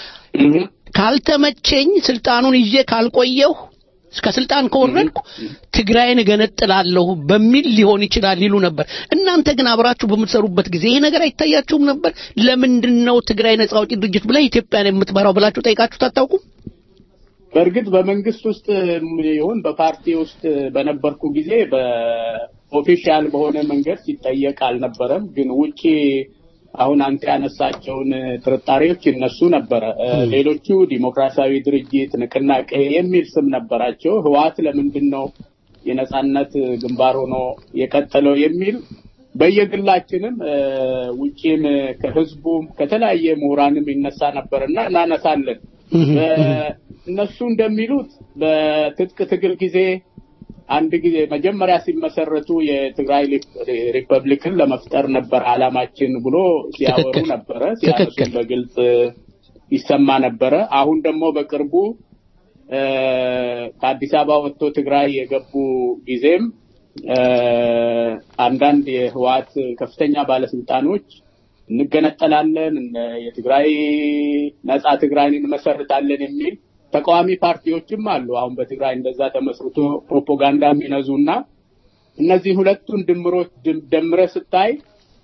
ካልተመቸኝ ስልጣኑን ይዤ ካልቆየሁ ከስልጣን ከወረድኩ ትግራይን እገነጥላለሁ በሚል ሊሆን ይችላል ይሉ ነበር። እናንተ ግን አብራችሁ በምትሰሩበት ጊዜ ይሄ ነገር አይታያችሁም ነበር? ለምንድን ነው ትግራይ ነጻ አውጪ ድርጅት ብለህ ኢትዮጵያን የምትመራው ብላችሁ ጠይቃችሁት አታውቁም? በእርግጥ በመንግስት ውስጥ ይሁን በፓርቲ ውስጥ በነበርኩ ጊዜ በኦፊሻል በሆነ መንገድ ሲጠየቅ አልነበረም። ግን ውጪ አሁን አንተ ያነሳቸውን ጥርጣሬዎች ይነሱ ነበረ። እ፣ ሌሎቹ ዲሞክራሲያዊ ድርጅት ንቅናቄ የሚል ስም ነበራቸው። ህወሓት ለምንድን ነው የነጻነት ግንባር ሆኖ የቀጠለው የሚል በየግላችንም እ፣ ውጪም ከህዝቡም ከተለያየ ምሁራንም ይነሳ ነበርና እናነሳለን። በ- እነሱ እንደሚሉት በትጥቅ ትግል ጊዜ አንድ ጊዜ መጀመሪያ ሲመሰረቱ የትግራይ ሪፕ- ሪፐብሊክን ለመፍጠር ነበር አላማችን ብሎ ሲያወሩ ትክክል። ነበረ፣ ሲያነሱ ትክክል። በግልጽ ይሰማ ነበረ። አሁን ደግሞ በቅርቡ እ፣ ከአዲስ አበባ ወጥቶ ትግራይ የገቡ ጊዜም እ፣ አንዳንድ የህወሓት ከፍተኛ ባለስልጣኖች እንገነጠላለን፣ እነ- የትግራይ ነጻ ትግራይን እንመሰርታለን የሚል ተቃዋሚ ፓርቲዎችም አሉ። አሁን በትግራይ እንደዛ ተመስርቶ ፕሮፓጋንዳ የሚነዙና እነዚህ ሁለቱን ድምሮች ድም- ደምረህ ስታይ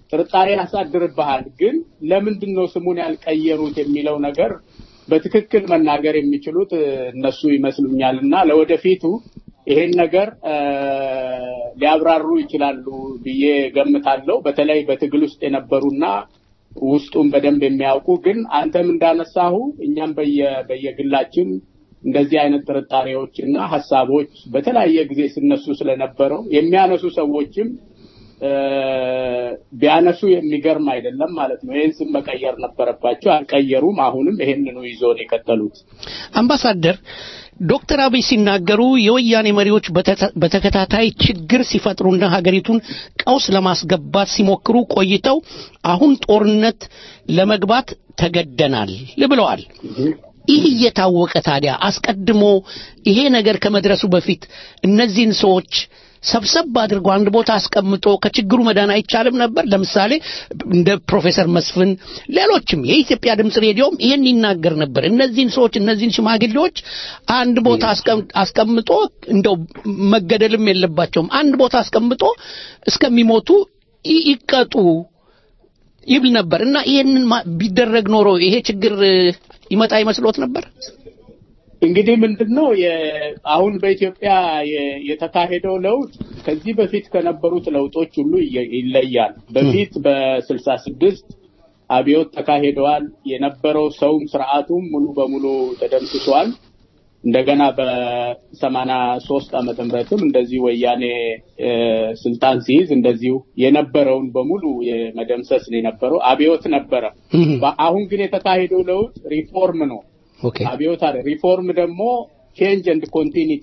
ጥርጣሬ ያሳድርብሃል። ግን ለምንድን ነው ስሙን ያልቀየሩት የሚለው ነገር በትክክል መናገር የሚችሉት እ፣ እነሱ ይመስሉኛል እና ለወደፊቱ ይሄን ነገር እ፣ ሊያብራሩ ይችላሉ ብዬ ገምታለሁ። በተለይ በትግል ውስጥ የነበሩና ውስጡን በደንብ የሚያውቁ ግን አንተም እንዳነሳሁ እኛም በየ በየግላችን እንደዚህ አይነት ጥርጣሬዎች እና ሀሳቦች በተለያየ ጊዜ ሲነሱ ስለነበረው የሚያነሱ ሰዎችም እ፣ ቢያነሱ የሚገርም አይደለም ማለት ነው። ይህን ስም መቀየር ነበረባቸው፣ አልቀየሩም። አሁንም ይሄንኑ ይዞ ነው የቀጠሉት። አምባሳደር ዶክተር አብይ ሲናገሩ የወያኔ መሪዎች በተተ- በተከታታይ ችግር ሲፈጥሩና ሀገሪቱን ቀውስ ለማስገባት ሲሞክሩ ቆይተው አሁን ጦርነት ለመግባት ተገደናል ብለዋል። ይህ እየታወቀ ታዲያ አስቀድሞ ይሄ ነገር ከመድረሱ በፊት እነዚህን ሰዎች ሰብሰብ አድርጎ አንድ ቦታ አስቀምጦ ከችግሩ መዳን አይቻልም ነበር? ለምሳሌ እንደ ፕሮፌሰር መስፍን ሌሎችም የኢትዮጵያ ድምፅ ሬዲዮም ይህን ይናገር ነበር። እነዚህን ሰዎች እነዚህን ሽማግሌዎች አንድ ቦታ አስቀም- አስቀምጦ እንደው መገደልም የለባቸውም አንድ ቦታ አስቀምጦ እስከሚሞቱ ይ- ይቀጡ ይብል ነበር እና ይህንን ማ- ቢደረግ ኖሮ ይሄ ችግር እ፣ ይመጣ ይመስሎት ነበር? እንግዲህ ምንድን ነው የ- አሁን በኢትዮጵያ የ- የተካሄደው ለውጥ ከዚህ በፊት ከነበሩት ለውጦች ሁሉ ይየ- ይለያል። በፊት በስልሳ ስድስት አብዮት ተካሂደዋል። የነበረው ሰውም ስርዓቱም ሙሉ በሙሉ ተደምስሷል። እንደገና በሰማንያ ሶስት ዓመተ ምህረትም እንደዚሁ ወያኔ እ፣ ስልጣን ሲይዝ እንደዚሁ የነበረውን በሙሉ የመደምሰስ ነው የነበረው። አብዮት ነበረ። በ- አሁን ግን የተካሄደው ለውጥ ሪፎርም ነው። ኦኬ አብዮት አለ። ሪፎርም ደግሞ ቼንጅ ኤንድ ኮንቲኒቲ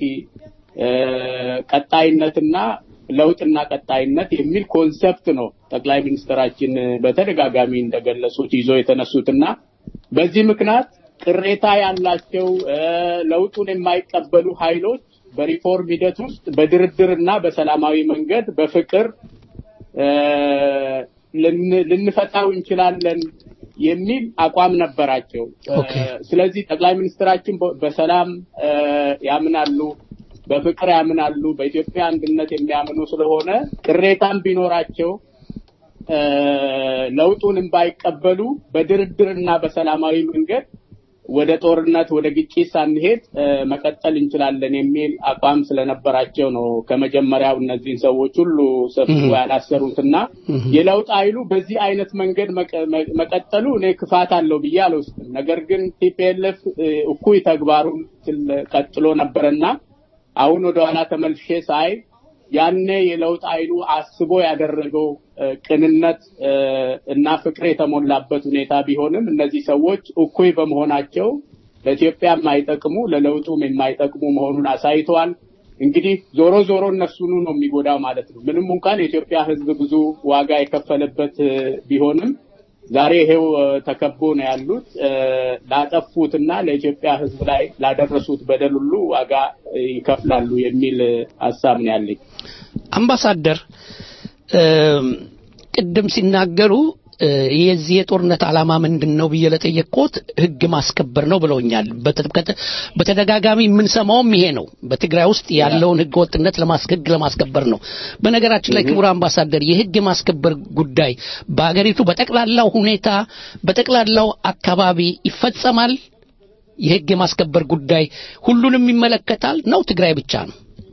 ቀጣይነትና ለውጥና ቀጣይነት የሚል ኮንሰፕት ነው ጠቅላይ ሚኒስትራችን በተደጋጋሚ እንደገለጹት ይዞ የተነሱትና በዚህ ምክንያት ቅሬታ ያላቸው እ፣ ለውጡን የማይቀበሉ ኃይሎች በሪፎርም ሂደት ውስጥ በድርድርና በሰላማዊ መንገድ በፍቅር እ፣ ልን- ልንፈታው እንችላለን የሚል አቋም ነበራቸው። እ፣ ስለዚህ ጠቅላይ ሚኒስትራችን በ- በሰላም እ፣ ያምናሉ፣ በፍቅር ያምናሉ፣ በኢትዮጵያ አንድነት የሚያምኑ ስለሆነ ቅሬታም ቢኖራቸው እ፣ ለውጡንም ባይቀበሉ በድርድርና በሰላማዊ መንገድ ወደ ጦርነት ወደ ግጭት ሳንሄድ እ፣ መቀጠል እንችላለን የሚል አቋም ስለነበራቸው ነው ከመጀመሪያው እነዚህን ሰዎች ሁሉ ሰብስቦ ያላሰሩትና የለውጥ ኃይሉ በዚህ አይነት መንገድ መቀ- መ- መቀጠሉ እኔ ክፋት አለው ብዬ አልወስድም። ነገር ግን ቲፒኤልኤፍ እኩይ ተግባሩን ስል- ቀጥሎ ነበረና አሁን ወደኋላ ተመልሼ ሳይ ያኔ የለውጥ ኃይሉ አስቦ ያደረገው እ፣ ቅንነት እ፣ እና ፍቅር የተሞላበት ሁኔታ ቢሆንም እነዚህ ሰዎች እኩይ በመሆናቸው ለኢትዮጵያ የማይጠቅሙ ለለውጡም የማይጠቅሙ መሆኑን አሳይተዋል። እንግዲህ ዞሮ ዞሮ እነሱኑ ነው የሚጎዳው ማለት ነው። ምንም እንኳን የኢትዮጵያ ሕዝብ ብዙ ዋጋ የከፈለበት እ፣ ቢሆንም ዛሬ ይሄው እ፣ ተከቦ ነው ያሉት። እ፣ ላጠፉትና ለኢትዮጵያ ሕዝብ ላይ ላደረሱት በደል ሁሉ ዋጋ እ፣ ይከፍላሉ የሚል እ፣ ሀሳብ ነው ያለኝ። አምባሳደር እም፣ ቅድም ሲናገሩ እ፣ የዚህ የጦርነት ዓላማ ምንድን ነው ብዬ ለጠየቅኩት ህግ ማስከበር ነው ብለውኛል። በተ- ከተ- በተደጋጋሚ የምንሰማውም ይሄ ነው። በትግራይ ውስጥ ያለውን ህገ ወጥነት ለማስ- ህግ ለማስከበር ነው። በነገራችን ላይ ክቡር አምባሳደር የህግ የማስከበር ጉዳይ በሀገሪቱ በጠቅላላው ሁኔታ በጠቅላላው አካባቢ ይፈጸማል። የህግ የማስከበር ጉዳይ ሁሉንም ይመለከታል ነው ትግራይ ብቻ ነው?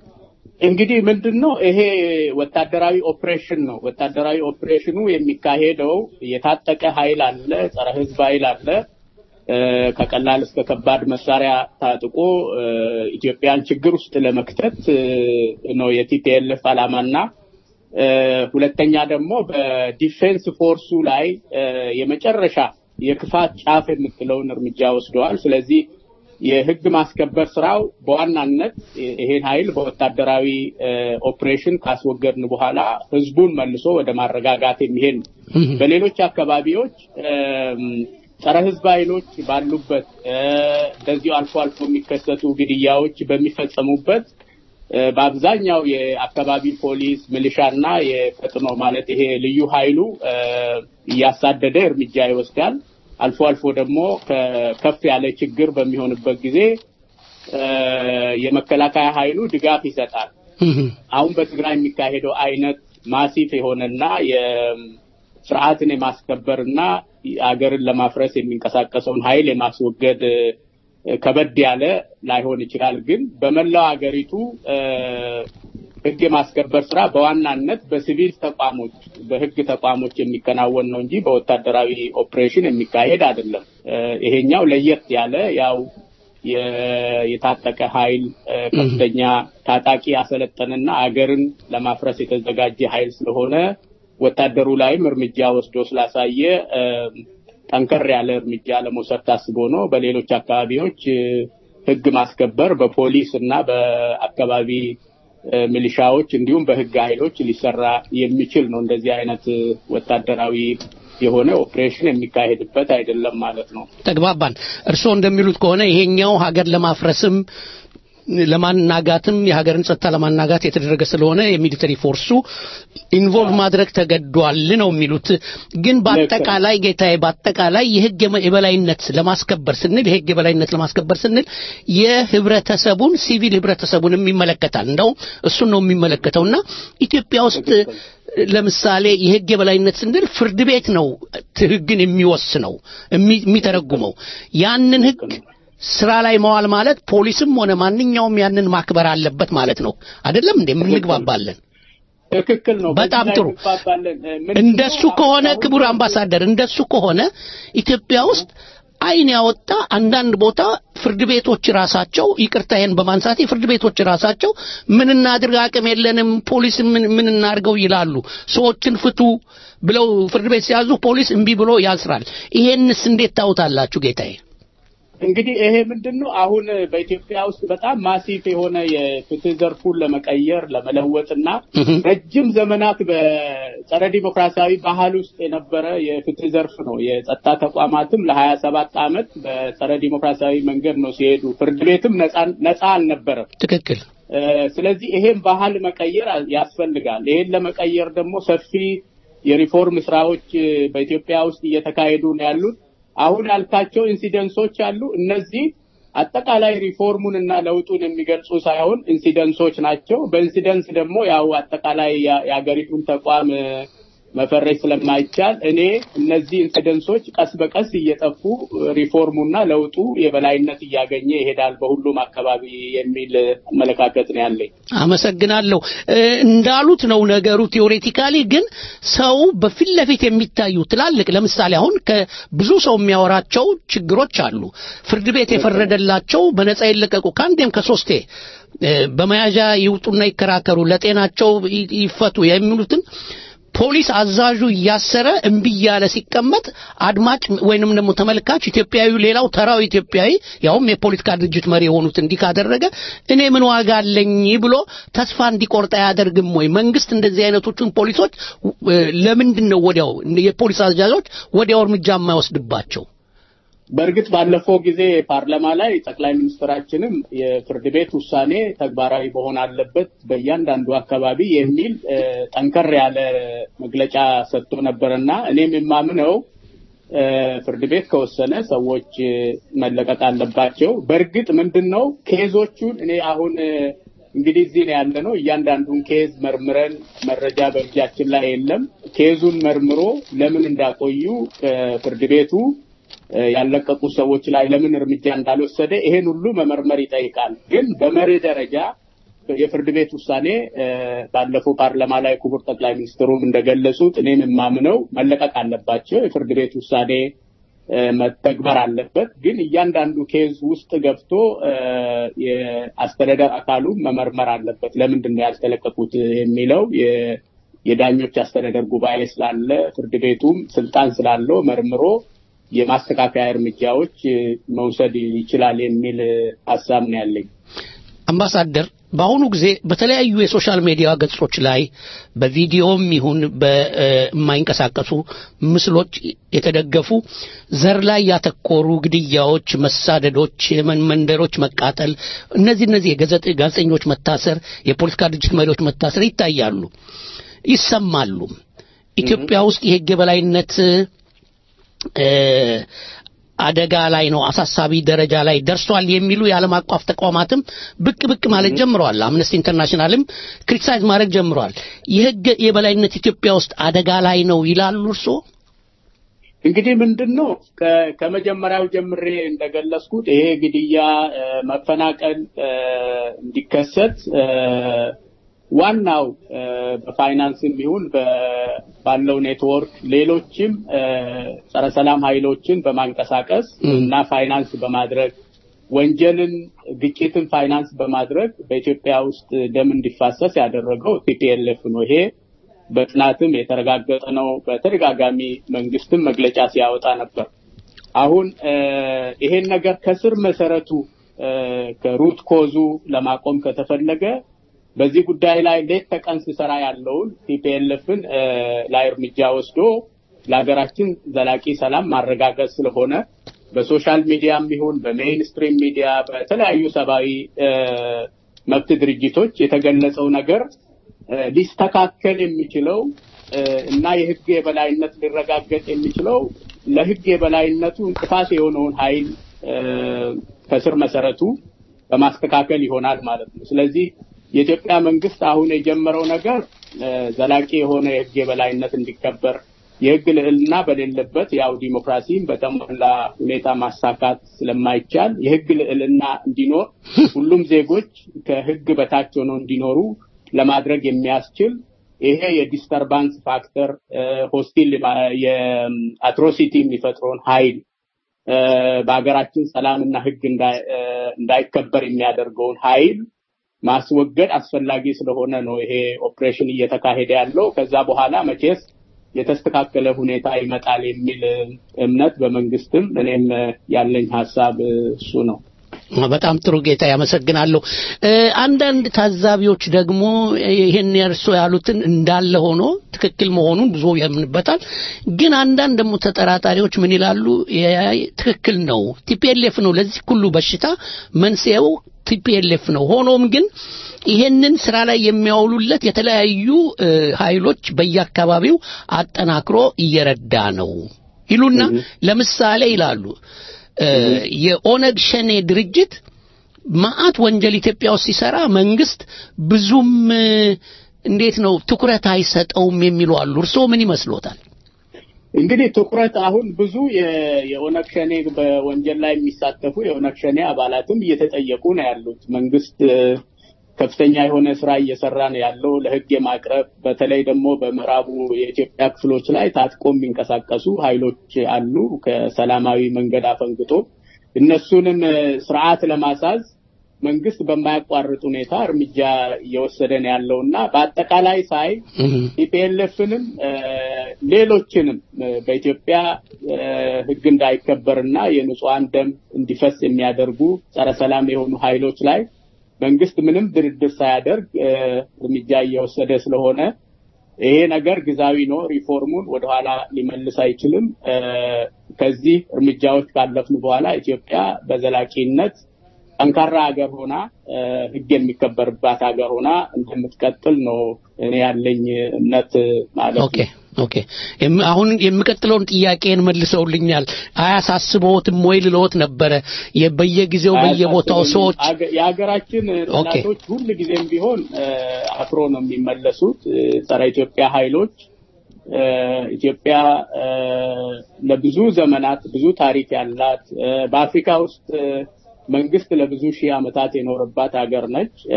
እንግዲህ ምንድን ነው ይሄ ወታደራዊ ኦፕሬሽን ነው። ወታደራዊ ኦፕሬሽኑ የሚካሄደው የታጠቀ ኃይል አለ፣ ጸረ ህዝብ ኃይል አለ። እ፣ ከቀላል እስከ ከባድ መሳሪያ ታጥቆ እ፣ ኢትዮጵያን ችግር ውስጥ ለመክተት እ፣ ነው የቲፒኤልኤፍ ዓላማና እ፣ ሁለተኛ ደግሞ በዲፌንስ ፎርሱ ላይ እ፣ የመጨረሻ የክፋት ጫፍ የምትለውን እርምጃ ወስደዋል። ስለዚህ የህግ ማስከበር ስራው በዋናነት ይሄን ኃይል በወታደራዊ እ፣ ኦፕሬሽን ካስወገድን በኋላ ህዝቡን መልሶ ወደ ማረጋጋት የሚሄድ ነው። በሌሎች አካባቢዎች እም፣ ጸረ ህዝብ ኃይሎች ባሉበት እ፣ እንደዚሁ አልፎ አልፎ የሚከሰቱ ግድያዎች በሚፈጸሙበት እ፣ በአብዛኛው የአካባቢ ፖሊስ ሚሊሻና የፈጥኖ ማለት ይሄ ልዩ ኃይሉ እ፣ እያሳደደ እርምጃ ይወስዳል። አልፎ አልፎ ደግሞ ከ- ከፍ ያለ ችግር በሚሆንበት ጊዜ እ፣ የመከላከያ ኃይሉ ድጋፍ ይሰጣል። አሁን በትግራይ የሚካሄደው አይነት ማሲፍ የሆነና የ- ስርዓትን የማስከበርና አገርን ለማፍረስ የሚንቀሳቀሰውን ኃይል የማስወገድ እ፣ ከበድ ያለ ላይሆን ይችላል። ግን በመላው ሀገሪቱ እ፣ ህግ የማስከበር ስራ በዋናነት በሲቪል ተቋሞች በህግ ተቋሞች የሚከናወን ነው እንጂ በወታደራዊ ኦፕሬሽን የሚካሄድ አይደለም። እ፣ ይሄኛው ለየት ያለ ያው የ- የታጠቀ ኃይል እ፣ ከፍተኛ ታጣቂ ያሰለጠንና አገርን ለማፍረስ የተዘጋጀ ኃይል ስለሆነ ወታደሩ ላይም እርምጃ ወስዶ ስላሳየ እ፣ ጠንከር ያለ እርምጃ ለመውሰድ ታስቦ ነው። በሌሎች አካባቢዎች እ፣ ህግ ማስከበር በፖሊስ እና በአካባቢ እ፣ ሚሊሻዎች እንዲሁም በህግ ኃይሎች ሊሰራ የሚችል ነው። እንደዚህ አይነት እ፣ ወታደራዊ የሆነ ኦፕሬሽን የሚካሄድበት አይደለም ማለት ነው። ተግባባን። እርስዎ እንደሚሉት ከሆነ ይሄኛው ሀገር ለማፍረስም ለማናጋትም የሀገርን ጸጥታ ለማናጋት የተደረገ ስለሆነ የሚሊተሪ ፎርሱ ኢንቮልቭ ማድረግ ተገዷል ነው የሚሉት። ግን በአጠቃላይ ጌታዬ፣ በአጠቃላይ የህግ የመ- የበላይነት ለማስከበር ስንል የህግ የበላይነት ለማስከበር ስንል የህብረተሰቡን ሲቪል ህብረተሰቡንም ይመለከታል። እንደው እሱን ነው የሚመለከተውና ኢትዮጵያ ውስጥ ለምሳሌ የህግ የበላይነት ስንል ፍርድ ቤት ነው ህግን የሚወስነው የሚ- የሚተረጉመው ያንን ህግ ስራ ላይ መዋል ማለት ፖሊስም ሆነ ማንኛውም ያንን ማክበር አለበት ማለት ነው። አይደለም እንዴ? እንግባባለን። ትክክል ነው። በጣም በዚህ ላይ ጥሩ። እንግባባለን። እ፣ ምንድነው እንደሱ ከሆነ አሁን ክቡር አምባሳደር፣ እንደሱ ከሆነ ኢትዮጵያ ውስጥ አይን ያወጣ አንዳንድ ቦታ ፍርድ ቤቶች ራሳቸው ይቅርታ ይሄን በማንሳት ፍርድ ቤቶች ራሳቸው ምን እናድርግ አቅም የለንም ፖሊስ ምን ምን እናድርገው ይላሉ። ሰዎችን ፍቱ ብለው ፍርድ ቤት ሲያዙ ፖሊስ እምቢ ብሎ ያስራል። ይሄንስ እንዴት ታውታላችሁ ጌታዬ? እንግዲህ ይሄ ምንድን ነው አሁን በኢትዮጵያ ውስጥ በጣም ማሲፍ የሆነ የፍትህ ዘርፉን ለመቀየር ለመለወጥና ረጅም ዘመናት በጸረ ዲሞክራሲያዊ ባህል ውስጥ የነበረ የፍትህ ዘርፍ ነው። የጸጥታ ተቋማትም ለሀያ ሰባት ዓመት በጸረ ዲሞክራሲያዊ መንገድ ነው ሲሄዱ፣ ፍርድ ቤትም ነፃ ነፃ አልነበረም። ትክክል። እ፣ ስለዚህ ይሄን ባህል መቀየር ያስፈልጋል። ይሄን ለመቀየር ደግሞ ሰፊ የሪፎርም ስራዎች እ፣ በኢትዮጵያ ውስጥ እየተካሄዱ ነው ያሉት። አሁን ያልካቸው ኢንሲደንሶች አሉ። እነዚህ አጠቃላይ ሪፎርሙን እና ለውጡን የሚገልጹ ሳይሆን ኢንሲደንሶች ናቸው። በኢንሲደንስ ደግሞ ያው አጠቃላይ ያ- የሀገሪቱን ተቋም እ፣ መፈረጅ ስለማይቻል እኔ እነዚህ ኢንሲደንሶች ቀስ በቀስ እየጠፉ ሪፎርሙና ለውጡ የበላይነት እያገኘ ይሄዳል በሁሉም አካባቢ የሚል አመለካከት ነው ያለኝ። አመሰግናለሁ። እ፣ እንዳሉት ነው ነገሩ። ቴዎሬቲካሊ ግን ሰው በፊት ለፊት የሚታዩ ትላልቅ ለምሳሌ አሁን ከብዙ ሰው የሚያወራቸው ችግሮች አሉ። ፍርድ ቤት የፈረደላቸው በነጻ ይለቀቁ ከአንዴም ከሶስቴ እ፣ በመያዣ ይውጡና ይከራከሩ፣ ለጤናቸው ይ- ይፈቱ የሚሉትን ፖሊስ አዛዡ እያሰረ እምቢ እያለ ሲቀመጥ አድማጭ ወይንም ደግሞ ተመልካች ኢትዮጵያዊ ሌላው ተራው ኢትዮጵያዊ ያውም የፖለቲካ ድርጅት መሪ የሆኑት እንዲህ ካደረገ እኔ ምን ዋጋ አለኝ ብሎ ተስፋ እንዲቆርጥ አያደርግም ወይ? መንግስት እንደዚህ አይነቶቹን ፖሊሶች እ፣ ለምንድን ነው ወዲያው የፖሊስ አዛዦች ወዲያው እርምጃ የማይወስድባቸው? በእርግጥ ባለፈው ጊዜ ፓርላማ ላይ ጠቅላይ ሚኒስትራችንም የፍርድ ቤት ውሳኔ ተግባራዊ መሆን አለበት በእያንዳንዱ አካባቢ የሚል እ፣ ጠንከር ያለ መግለጫ ሰጥቶ ነበርና እኔም የማምነው እ፣ ፍርድ ቤት ከወሰነ ሰዎች እ፣ መለቀቅ አለባቸው። በእርግጥ ምንድን ነው ኬዞቹን እኔ አሁን እ፣ እንግዲህ እዚህ ነው ያለ ነው። እያንዳንዱን ኬዝ መርምረን መረጃ በእጃችን ላይ የለም። ኬዙን መርምሮ ለምን እንዳቆዩ ከፍርድ ቤቱ እ፣ ያለቀቁ ሰዎች ላይ ለምን እርምጃ እንዳልወሰደ ይሄን ሁሉ መመርመር ይጠይቃል። ግን በመርህ ደረጃ የፍርድ ቤት ውሳኔ እ፣ ባለፈው ፓርላማ ላይ ክቡር ጠቅላይ ሚኒስትሩም እንደገለጹት እኔም የማምነው መለቀቅ አለባቸው። የፍርድ ቤት ውሳኔ እ፣ መተግበር አለበት። ግን እያንዳንዱ ኬዝ ውስጥ ገብቶ እ፣ የአስተዳደር አካሉ መመርመር አለበት። ለምንድን ነው ያልተለቀቁት የሚለው የ- የዳኞች አስተዳደር ጉባኤ ስላለ ፍርድ ቤቱም ስልጣን ስላለው መርምሮ የማስተካከያ እርምጃዎች እ፣ መውሰድ ይችላል የሚል እ፣ ሀሳብ ነው ያለኝ። አምባሳደር በአሁኑ ጊዜ በተለያዩ የሶሻል ሚዲያ ገጾች ላይ በቪዲዮም ይሁን በማይንቀሳቀሱ ምስሎች የተደገፉ ዘር ላይ ያተኮሩ ግድያዎች፣ መሳደዶች፣ የመን- መንደሮች መቃጠል፣ እነዚህ እነዚህ የጋዜጠ- ጋዜጠኞች መታሰር፣ የፖለቲካ ድርጅት መሪዎች መታሰር ይታያሉ፣ ይሰማሉ። ኢትዮጵያ ውስጥ የህግ የበላይነት እ፣ አደጋ ላይ ነው፣ አሳሳቢ ደረጃ ላይ ደርሷል የሚሉ የዓለም አቀፍ ተቋማትም ብቅ ብቅ ማለት ጀምረዋል። አምነስቲ ኢንተርናሽናልም ክሪቲሳይዝ ማድረግ ጀምረዋል። የህግ የበላይነት ኢትዮጵያ ውስጥ አደጋ ላይ ነው ይላሉ እርስዎ? እንግዲህ ምንድን ነው ከ- ከመጀመሪያው ጀምሬ እንደገለጽኩት ይሄ ግድያ፣ እ፣ መፈናቀል እ፣ እንዲከሰት እ፣ ዋናው እ፣ በፋይናንስም ይሁን በ- ባለው ኔትወርክ ሌሎችም እ፣ ጸረ ሰላም ኃይሎችን በማንቀሳቀስ እና ፋይናንስ በማድረግ ወንጀልን፣ ግጭትን ፋይናንስ በማድረግ በኢትዮጵያ ውስጥ ደም እንዲፋሰስ ያደረገው ቲፒኤልኤፍ ነው። ይሄ በጥናትም የተረጋገጠ ነው። በተደጋጋሚ መንግስትም መግለጫ ሲያወጣ ነበር። አሁን እ፣ ይሄን ነገር ከስር መሰረቱ እ፣ ከሩት ኮዙ ለማቆም ከተፈለገ በዚህ ጉዳይ ላይ ሌት ተቀን ሲሰራ ያለውን ቲፒኤልኤፍን ላይ እርምጃ ወስዶ ለሀገራችን ዘላቂ ሰላም ማረጋገጥ ስለሆነ በሶሻል ሚዲያም ይሁን በሜይንስትሪም ሚዲያ በተለያዩ ሰብአዊ እ፣ መብት ድርጅቶች የተገለጸው ነገር እ፣ ሊስተካከል የሚችለው እ፣ እና የህግ የበላይነት ሊረጋገጥ የሚችለው ለህግ የበላይነቱ እንቅፋት የሆነውን ኃይል እ፣ ከስር መሰረቱ በማስተካከል ይሆናል ማለት ነው። ስለዚህ የኢትዮጵያ መንግስት አሁን የጀመረው ነገር እ፣ ዘላቂ የሆነ የህግ የበላይነት እንዲከበር የህግ ልዕልና በሌለበት ያው ዲሞክራሲን በተሟላ ሁኔታ ማሳካት ስለማይቻል የህግ ልዕልና እንዲኖር ሁሉም ዜጎች ከህግ በታች ሆነው እንዲኖሩ ለማድረግ የሚያስችል ይሄ የዲስተርባንስ ፋክተር ሆስቲል የአትሮሲቲ የሚፈጥረውን ኃይል እ፣ በሀገራችን ሰላምና ህግ እንዳይ- እ፣ እንዳይከበር የሚያደርገውን ኃይል ማስወገድ አስፈላጊ ስለሆነ ነው ይሄ ኦፕሬሽን እየተካሄደ ያለው። ከዛ በኋላ መቼስ የተስተካከለ ሁኔታ ይመጣል የሚል እምነት በመንግስትም እኔም ያለኝ ሀሳብ እሱ ነው። በጣም ጥሩ ጌታ ያመሰግናለሁ። እ፣ አንዳንድ ታዛቢዎች ደግሞ ይሄን እርሶ ያሉትን እንዳለ ሆኖ ትክክል መሆኑን ብዙ ያምንበታል። ግን አንዳንድ ደግሞ ተጠራጣሪዎች ምን ይላሉ? ያ- ትክክል ነው፣ ቲፒኤልኤፍ ነው ለዚህ ሁሉ በሽታ መንስኤው ቲፒኤልኤፍ ነው። ሆኖም ግን ይሄንን ስራ ላይ የሚያውሉለት የተለያዩ እ፣ ኃይሎች በየአካባቢው አጠናክሮ እየረዳ ነው ይሉና ለምሳሌ ይላሉ እ፣ የኦነግ ሸኔ ድርጅት መዓት ወንጀል ኢትዮጵያ ውስጥ ሲሰራ መንግስት ብዙም እ፣ እንዴት ነው ትኩረት አይሰጠውም የሚሉ አሉ። እርስዎ ምን ይመስሎታል? እንግዲህ ትኩረት አሁን ብዙ የ- የኦነግ ሸኔ በወንጀል ላይ የሚሳተፉ የኦነግ ሸኔ አባላትም እየተጠየቁ ነው ያሉት። መንግስት እ፣ ከፍተኛ የሆነ ስራ እየሰራ ነው ያለው ለህግ የማቅረብ በተለይ ደግሞ በምዕራቡ የኢትዮጵያ ክፍሎች ላይ ታጥቆ የሚንቀሳቀሱ ኃይሎች አሉ። ከሰላማዊ መንገድ አፈንግጦ እነሱንም እ፣ ስርዓት ለማሳዝ መንግስት በማያቋርጥ ሁኔታ እርምጃ እየወሰደ ነው ያለው እና በአጠቃላይ ሳይ ኢፒኤልኤፍንም ሌሎችንም እ፣ በኢትዮጵያ እ፣ ህግ እንዳይከበርና የንጹሐን ደም እንዲፈስ የሚያደርጉ ጸረ ሰላም የሆኑ ኃይሎች ላይ መንግስት ምንም ድርድር ሳያደርግ እ፣ እርምጃ እየወሰደ ስለሆነ ይሄ ነገር ግዛዊ ነው። ሪፎርሙን ወደኋላ ሊመልስ አይችልም። እ፣ ከዚህ እርምጃዎች ካለፍን በኋላ ኢትዮጵያ በዘላቂነት ጠንካራ ሀገር ሆና እ፣ ህግ የሚከበርባት ሀገር ሆና እንደምትቀጥል ነው እኔ ያለኝ እምነት ማለት ኦኬ ኦኬ የም- አሁን የሚቀጥለውን ጥያቄን መልሰውልኛል። አያሳስበዎትም ወይ ልለዎት ነበረ። የ- በየጊዜው በየቦታው አያሳስበኝም። ሰዎች አገ- የሀገራችን ኦኬ። ጠላቶች ሁል ጊዜም ቢሆን እ፣ አፍሮ ነው የሚመለሱት። እ፣ ጸረ ኢትዮጵያ ኃይሎች እ፣ ኢትዮጵያ እ፣ ለብዙ ዘመናት ብዙ ታሪክ ያላት እ፣ በአፍሪካ ውስጥ እ፣ መንግስት ለብዙ ሺህ ዓመታት የኖረባት ሀገር ነች። እ፣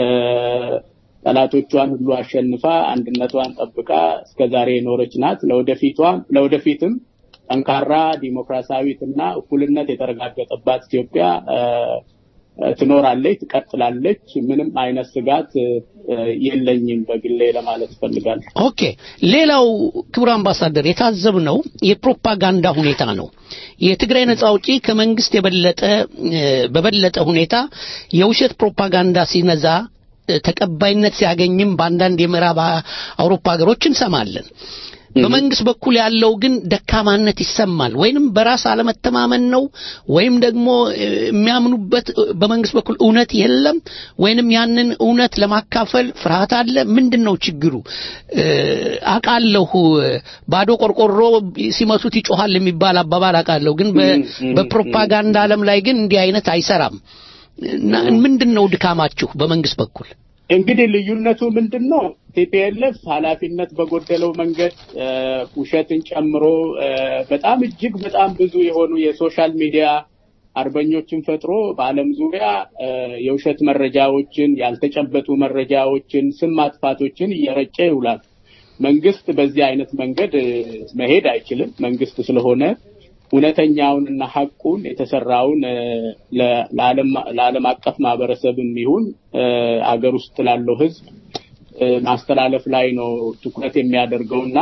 ጠላቶቿን ሁሉ አሸንፋ አንድነቷን ጠብቃ እስከ ዛሬ የኖረች ናት። ለወደፊቷም ለወደፊትም ጠንካራ ዲሞክራሲያዊት እና እኩልነት የተረጋገጠባት ኢትዮጵያ እ፣ እ፣ ትኖራለች፣ ትቀጥላለች። ምንም አይነት ስጋት እ፣ የለኝም በግሌ ለማለት እፈልጋለሁ። ኦኬ ሌላው ክቡር አምባሳደር የታዘብነው የፕሮፓጋንዳ ሁኔታ ነው። የትግራይ ነጻ አውጪ ከመንግስት የበለጠ እ፣ በበለጠ ሁኔታ የውሸት ፕሮፓጋንዳ ሲነዛ እ፣ ተቀባይነት ሲያገኝም በአንዳንድ የምዕራብ አ- አውሮፓ ሀገሮች እንሰማለን። በመንግስት በኩል ያለው ግን ደካማነት ይሰማል። ወይንም በራስ አለመተማመን ነው፣ ወይም ደግሞ እ፣ የሚያምኑበት እ፣ በመንግስት በኩል እውነት የለም፣ ወይንም ያንን እውነት ለማካፈል ፍርሃት አለ። ምንድን ነው ችግሩ? እ፣ አውቃለሁ እ፣ ባዶ ቆርቆሮ ሲመቱት ይጮሃል የሚባል አባባል አውቃለሁ። ግን በ- ም፣ ም፣ በፕሮፓጋንዳ ዓለም ላይ ግን እንዲህ አይነት አይሰራም። እና ምንድን ነው ድካማችሁ በመንግስት በኩል? እንግዲህ ልዩነቱ ምንድን ነው? ቲፒኤልኤፍ ኃላፊነት በጎደለው መንገድ እ፣ ውሸትን ጨምሮ እ፣ በጣም እጅግ በጣም ብዙ የሆኑ የሶሻል ሚዲያ አርበኞችን ፈጥሮ በዓለም ዙሪያ እ፣ የውሸት መረጃዎችን፣ ያልተጨበጡ መረጃዎችን፣ ስም ማጥፋቶችን እየረጨ ይውላል። መንግስት በዚህ አይነት መንገድ እ፣ መሄድ አይችልም። መንግስት ስለሆነ እውነተኛውንና ሐቁን የተሰራውን እ፣ ለ- ለዓለም ለዓለም አቀፍ ማህበረሰብም ይሁን እ፣ አገር ውስጥ ላለው ህዝብ እ፣ ማስተላለፍ ላይ ነው ትኩረት የሚያደርገውና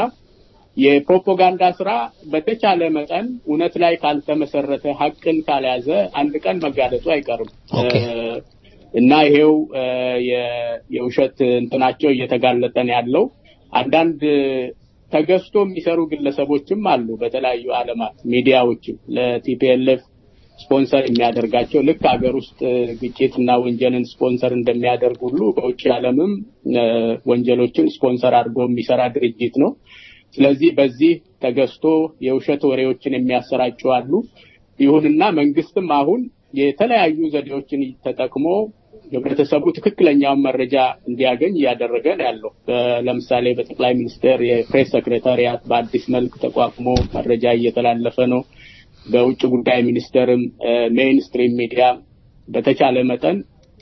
የፕሮፓጋንዳ ስራ በተቻለ መጠን እውነት ላይ ካልተመሰረተ ሐቅን ካልያዘ አንድ ቀን መጋለጡ አይቀርም እ፣ እና ይሄው እ፣ የ- የውሸት እንትናቸው እየተጋለጠ ነው ያለው። አንዳንድ ተገዝቶ የሚሰሩ ግለሰቦችም አሉ በተለያዩ ዓለማት ሚዲያዎችም ለቲፒኤልኤፍ ስፖንሰር የሚያደርጋቸው ልክ ሀገር ውስጥ ግጭትና ወንጀልን ስፖንሰር እንደሚያደርግ ሁሉ በውጭ ዓለምም እ፣ ወንጀሎችን ስፖንሰር አድርጎ የሚሰራ ድርጅት ነው። ስለዚህ በዚህ ተገዝቶ የውሸት ወሬዎችን የሚያሰራጩ አሉ። ይሁንና መንግስትም አሁን የተለያዩ ዘዴዎችን ተጠቅሞ ህብረተሰቡ ትክክለኛውን መረጃ እንዲያገኝ እያደረገ ነው ያለው። በ- ለምሳሌ በጠቅላይ ሚኒስትር የፕሬስ ሰክሬታሪያት በአዲስ መልክ ተቋቁሞ መረጃ እየተላለፈ ነው። በውጭ ጉዳይ ሚኒስቴርም ሜይንስትሪም ሚዲያ በተቻለ መጠን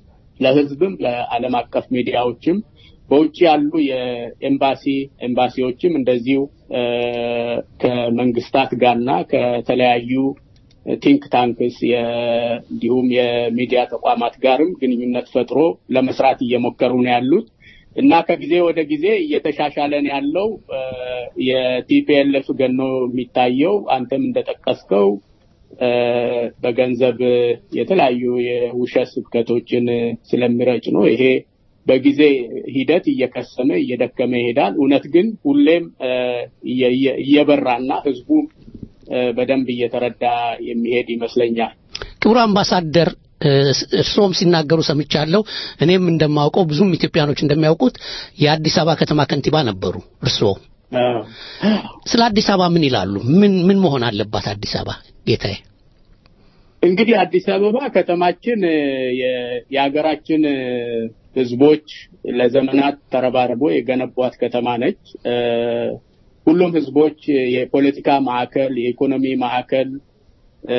ለህዝብም ለዓለም አቀፍ ሚዲያዎችም በውጭ ያሉ የኤምባሲ ኤምባሲዎችም እንደዚሁ እ፣ ከመንግስታት ጋርና ከተለያዩ ቲንክ ታንክስ የ- እንዲሁም የሚዲያ ተቋማት ጋርም ግንኙነት ፈጥሮ ለመስራት እየሞከሩ ነው ያሉት እና ከጊዜ ወደ ጊዜ እየተሻሻለ ነው ያለው። እ፣ የቲፒኤልኤፍ ገኖ የሚታየው አንተም እንደጠቀስከው እ፣ በገንዘብ የተለያዩ የውሸት ስብከቶችን ስለሚረጭ ነው። ይሄ በጊዜ ሂደት እየከሰመ እየደከመ ይሄዳል። እውነት ግን ሁሌም እ፣ እየ- እየ- እየበራና ህዝቡ እ፣ በደንብ እየተረዳ የሚሄድ ይመስለኛል። ክቡር አምባሳደር እ፣ እርስዎም ሲናገሩ ሰምቻለሁ። እኔም እንደማውቀው ብዙም ኢትዮጵያኖች እንደሚያውቁት የአዲስ አበባ ከተማ ከንቲባ ነበሩ እርስዎ። ስለ አዲስ አበባ ምን ይላሉ? ምን ምን መሆን አለባት አዲስ አበባ ጌታዬ? እንግዲህ አዲስ አበባ ከተማችን እ፣ የ- የሀገራችን እ፣ ህዝቦች ለዘመናት ተረባርቦ የገነቧት ከተማ ነች። እ፣ ሁሉም ህዝቦች የፖለቲካ ማዕከል፣ የኢኮኖሚ ማዕከል እ፣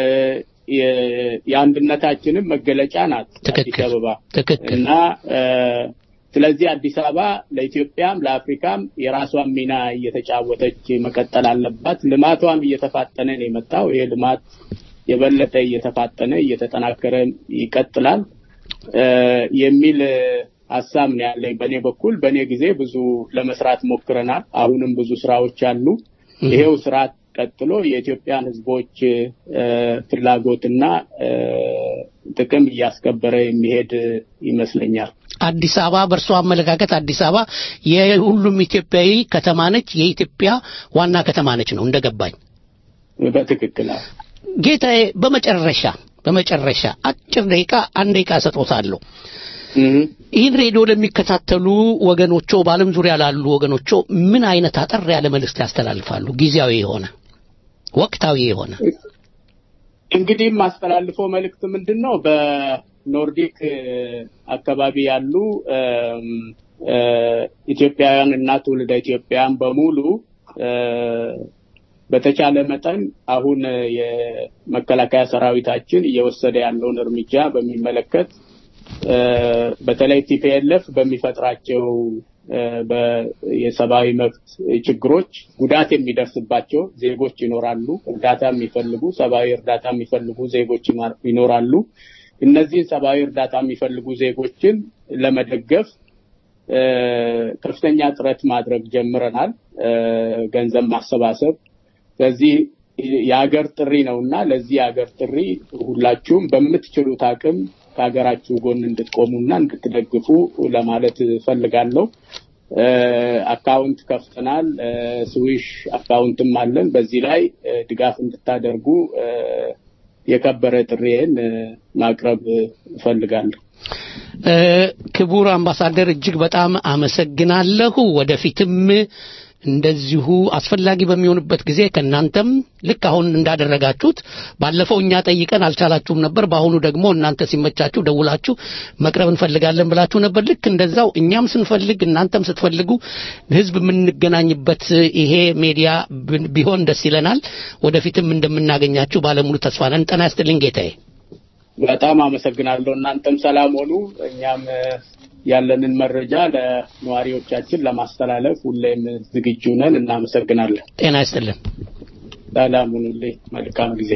የ- የአንድነታችንም መገለጫ ናት አዲስ አበባ ትክክል እና እ፣ ስለዚህ አዲስ አበባ ለኢትዮጵያም ለአፍሪካም የራሷን ሚና እየተጫወተች መቀጠል አለባት። ልማቷም እየተፋጠነ ነው የመጣው። ይሄ ልማት የበለጠ እየተፋጠነ እየተጠናከረ ይቀጥላል እ፣ የሚል እ፣ ሀሳብ ነው ያለኝ በእኔ በኩል። በእኔ ጊዜ ብዙ ለመስራት ሞክረናል። አሁንም ብዙ ስራዎች አሉ። ይሄው ስርዓት ቀጥሎ የኢትዮጵያን ህዝቦች እ፣ ፍላጎትና እ፣ ጥቅም እያስከበረ የሚሄድ ይመስለኛል። አዲስ አበባ በእርሶ አመለካከት አዲስ አበባ የሁሉም ኢትዮጵያዊ ከተማ ነች፣ የኢትዮጵያ ዋና ከተማ ነች ነው እንደገባኝ። በትክክል አዎ። ጌታዬ በመጨረሻ በመጨረሻ አጭር ደቂቃ አንድ ደቂቃ ሰጥዎታለሁ። ይህን ሬዲዮ ለሚከታተሉ ወገኖቾ በዓለም ዙሪያ ላሉ ወገኖቾ ምን አይነት አጠር ያለ መልእክት ያስተላልፋሉ? ጊዜያዊ የሆነ ወቅታዊ የሆነ እንግዲህ የማስተላልፈው መልእክት ምንድን ነው? በኖርዲክ እ፣ አካባቢ ያሉ እም፣ እ፣ ኢትዮጵያውያን እና ትውልደ ኢትዮጵያውያን በሙሉ እ፣ በተቻለ መጠን አሁን እ፣ የመከላከያ ሰራዊታችን እየወሰደ ያለውን እርምጃ በሚመለከት እ፣ በተለይ ቲፒኤልኤፍ በሚፈጥራቸው እ፣ በ- የሰብአዊ መብት ችግሮች ጉዳት የሚደርስባቸው ዜጎች ይኖራሉ። እርዳታ የሚፈልጉ ሰብአዊ እርዳታ የሚፈልጉ ዜጎች ይማር- ይኖራሉ። እነዚህን ሰብአዊ እርዳታ የሚፈልጉ ዜጎችን ለመደገፍ እ፣ ከፍተኛ ጥረት ማድረግ ጀምረናል። እ፣ ገንዘብ ማሰባሰብ ስለዚህ የሀገር ጥሪ ነው እና ለዚህ የሀገር ጥሪ ሁላችሁም በምትችሉት አቅም ከሀገራችሁ ጎን እንድትቆሙና እንድትደግፉ ለማለት ፈልጋለሁ። እ፣ አካውንት ከፍተናል። እ፣ ስዊሽ አካውንትም አለን። በዚህ ላይ እ፣ ድጋፍ እንድታደርጉ እ፣ የከበረ ጥሪዬን እ፣ ማቅረብ እፈልጋለሁ። እ፣ ክቡር አምባሳደር እጅግ በጣም አመሰግናለሁ። ወደፊትም እንደዚሁ አስፈላጊ በሚሆንበት ጊዜ ከእናንተም ልክ አሁን እንዳደረጋችሁት ባለፈው እኛ ጠይቀን አልቻላችሁም ነበር። በአሁኑ ደግሞ እናንተ ሲመቻችሁ ደውላችሁ መቅረብ እንፈልጋለን ብላችሁ ነበር። ልክ እንደዛው እኛም ስንፈልግ እናንተም ስትፈልጉ ህዝብ የምንገናኝበት ይሄ ሜዲያ ብን- ቢሆን ደስ ይለናል። ወደፊትም እንደምናገኛችሁ ባለሙሉ ተስፋ ነን። ጤና ይስጥልኝ ጌታዬ። በጣም አመሰግናለሁ። እናንተም ሰላም ሆኑ። እኛም እ፣ ያለንን መረጃ ለነዋሪዎቻችን ለማስተላለፍ ሁሌም ዝግጁ ነን። እናመሰግናለን። ጤና ይስጥልን። ሰላም ሁኑልኝ። መልካም ጊዜ።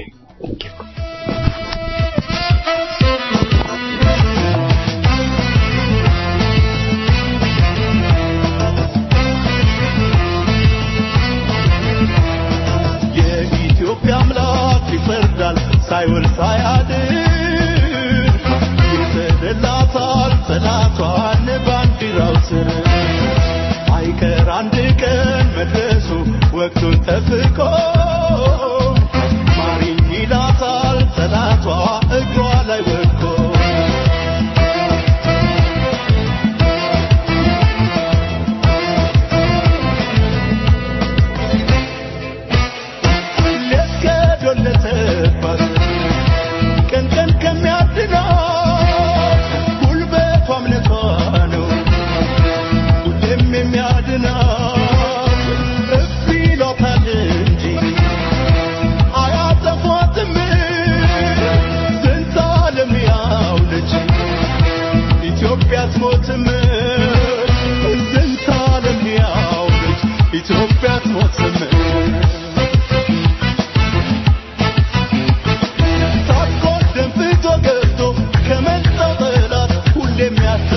የኢትዮጵያ አምላክ ይፈርዳል ሳይውል ሳያድር ይሰድላታል ጠላቷን ባንዲራው ስር አይቀር አንድ ቀን መድረሱ ወቅቱን ጠብቆ ማሪኝ ይላታል ጠላቷ እግሯ ላይ ወድቆ ለተዶለተባት ቀን ቀን ከሚያድናት ጉልበቷ እምነቷ ነው ሁሌም የሚያድናት እፍ ይሏታል እንጂ አያጠፏትም ስንት ዓለም ያውለች ኢትዮጵያ አትሞትም ስንት ዓለም ያውለች ኢትዮጵያ አትሞትም ሳትቆር ደንፍቶ ገብቶ ከመጣው ጠላት ሁሌም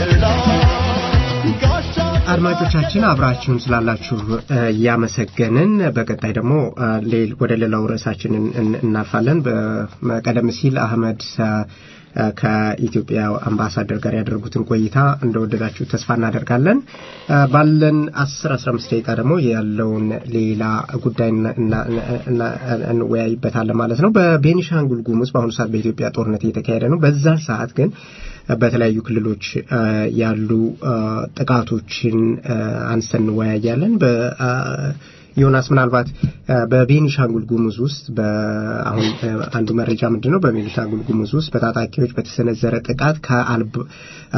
ያስጥላት ጋሻ አድማጮቻችን አብራችሁን ስላላችሁ እ፣ እያመሰገንን በቀጣይ ደግሞ እ፣ ሌል ወደ ሌላው ርዕሳችን እን- እን- እናልፋለን። በ- ቀደም ሲል አህመድ እ፣ ከኢትዮጵያ አምባሳደር ጋር ያደረጉትን ቆይታ እንደወደዳችሁ ተስፋ እናደርጋለን። እ፣ ባለን 10 15 ደቂቃ ደግሞ ያለውን ሌላ ጉዳይ እና- እና- እና- እንወያይበታለን ማለት ነው። በቤኒሻንጉል ጉሙዝ በአሁኑ ሰዓት በኢትዮጵያ ጦርነት እየተካሄደ ነው። በዛን ሰዓት ግን በተለያዩ ክልሎች እ፣ ያሉ እ፣ ጥቃቶችን እ፣ አንስተን እንወያያለን። በ አ፣ ዮናስ ምናልባት እ፣ በቤኒሻንጉል ጉሙዝ ውስጥ በአሁን እ፣ አንዱ መረጃ ምንድን ነው? በቤኒሻንጉል ጉሙዝ ውስጥ በታጣቂዎች በተሰነዘረ ጥቃት ከአልብ- እ፣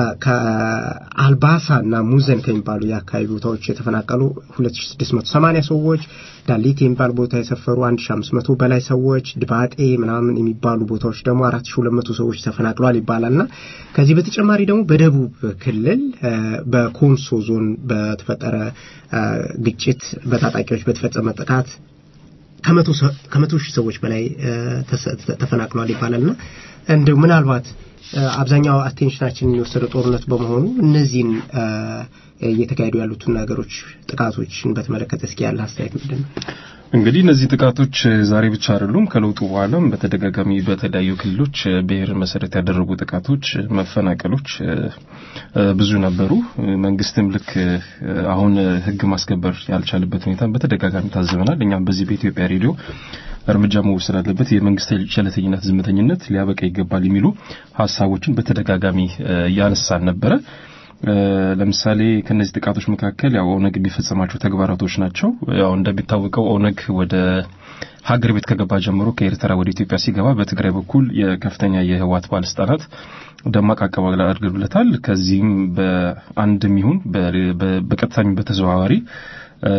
ከአልባሳ እና ሙዘን ከሚባሉ የአካባቢ ቦታዎች የተፈናቀሉ 2680 ሰዎች ዳሊት የሚባል ቦታ የሰፈሩ 1500 በላይ ሰዎች ድባጤ ምናምን የሚባሉ ቦታዎች ደግሞ 4200 ሰዎች ተፈናቅለዋል ይባላል እና ከዚህ በተጨማሪ ደግሞ በደቡብ ክልል እ፣ በኮንሶ ዞን በተፈጠረ እ፣ ግጭት በታጣቂዎች በተፈጸመ ጥቃት ከመቶ ሰ- ከመቶ ሺህ ሰዎች በላይ እ፣ ተሰ- ተፈናቅለዋል ይባላልና እንደው ምናልባት እ፣ አብዛኛው አቴንሽናችንን የወሰደው ጦርነት በመሆኑ እነዚህን እ፣ እየተካሄዱ ያሉትን ነገሮች ጥቃቶችን በተመለከተ እስኪ ያለ አስተያየት ምንድን ነው? እንግዲህ እነዚህ ጥቃቶች ዛሬ ብቻ አይደሉም። ከለውጡ በኋላም በተደጋጋሚ በተለያዩ ክልሎች ብሔርን መሰረት ያደረጉ ጥቃቶች፣ መፈናቀሎች እ፣ እ፣ ብዙ ነበሩ። መንግስትም ልክ እ፣ አሁን ሕግ ማስከበር ያልቻለበት ሁኔታ በተደጋጋሚ ታዝበናል። እኛም በዚህ በኢትዮጵያ ሬዲዮ እርምጃ መወሰድ አለበት፣ የመንግስት ቸለተኝነት፣ ዝምተኝነት ሊያበቃ ይገባል የሚሉ ሀሳቦችን በተደጋጋሚ እ፣ እያነሳን ነበረ። እ፣ ለምሳሌ ከነዚህ ጥቃቶች መካከል ያው ኦነግ የሚፈጸማቸው ተግባራቶች ናቸው። ያው እንደሚታወቀው ኦነግ ወደ ሀገር ቤት ከገባ ጀምሮ ከኤርትራ ወደ ኢትዮጵያ ሲገባ በትግራይ በኩል የከፍተኛ የህወሓት ባለስልጣናት ደማቅ አቀባበል አድርገውለታል። ከዚህም በአንድም ይሁን በ- በ- በቀጥታም በተዘዋዋሪ እ፣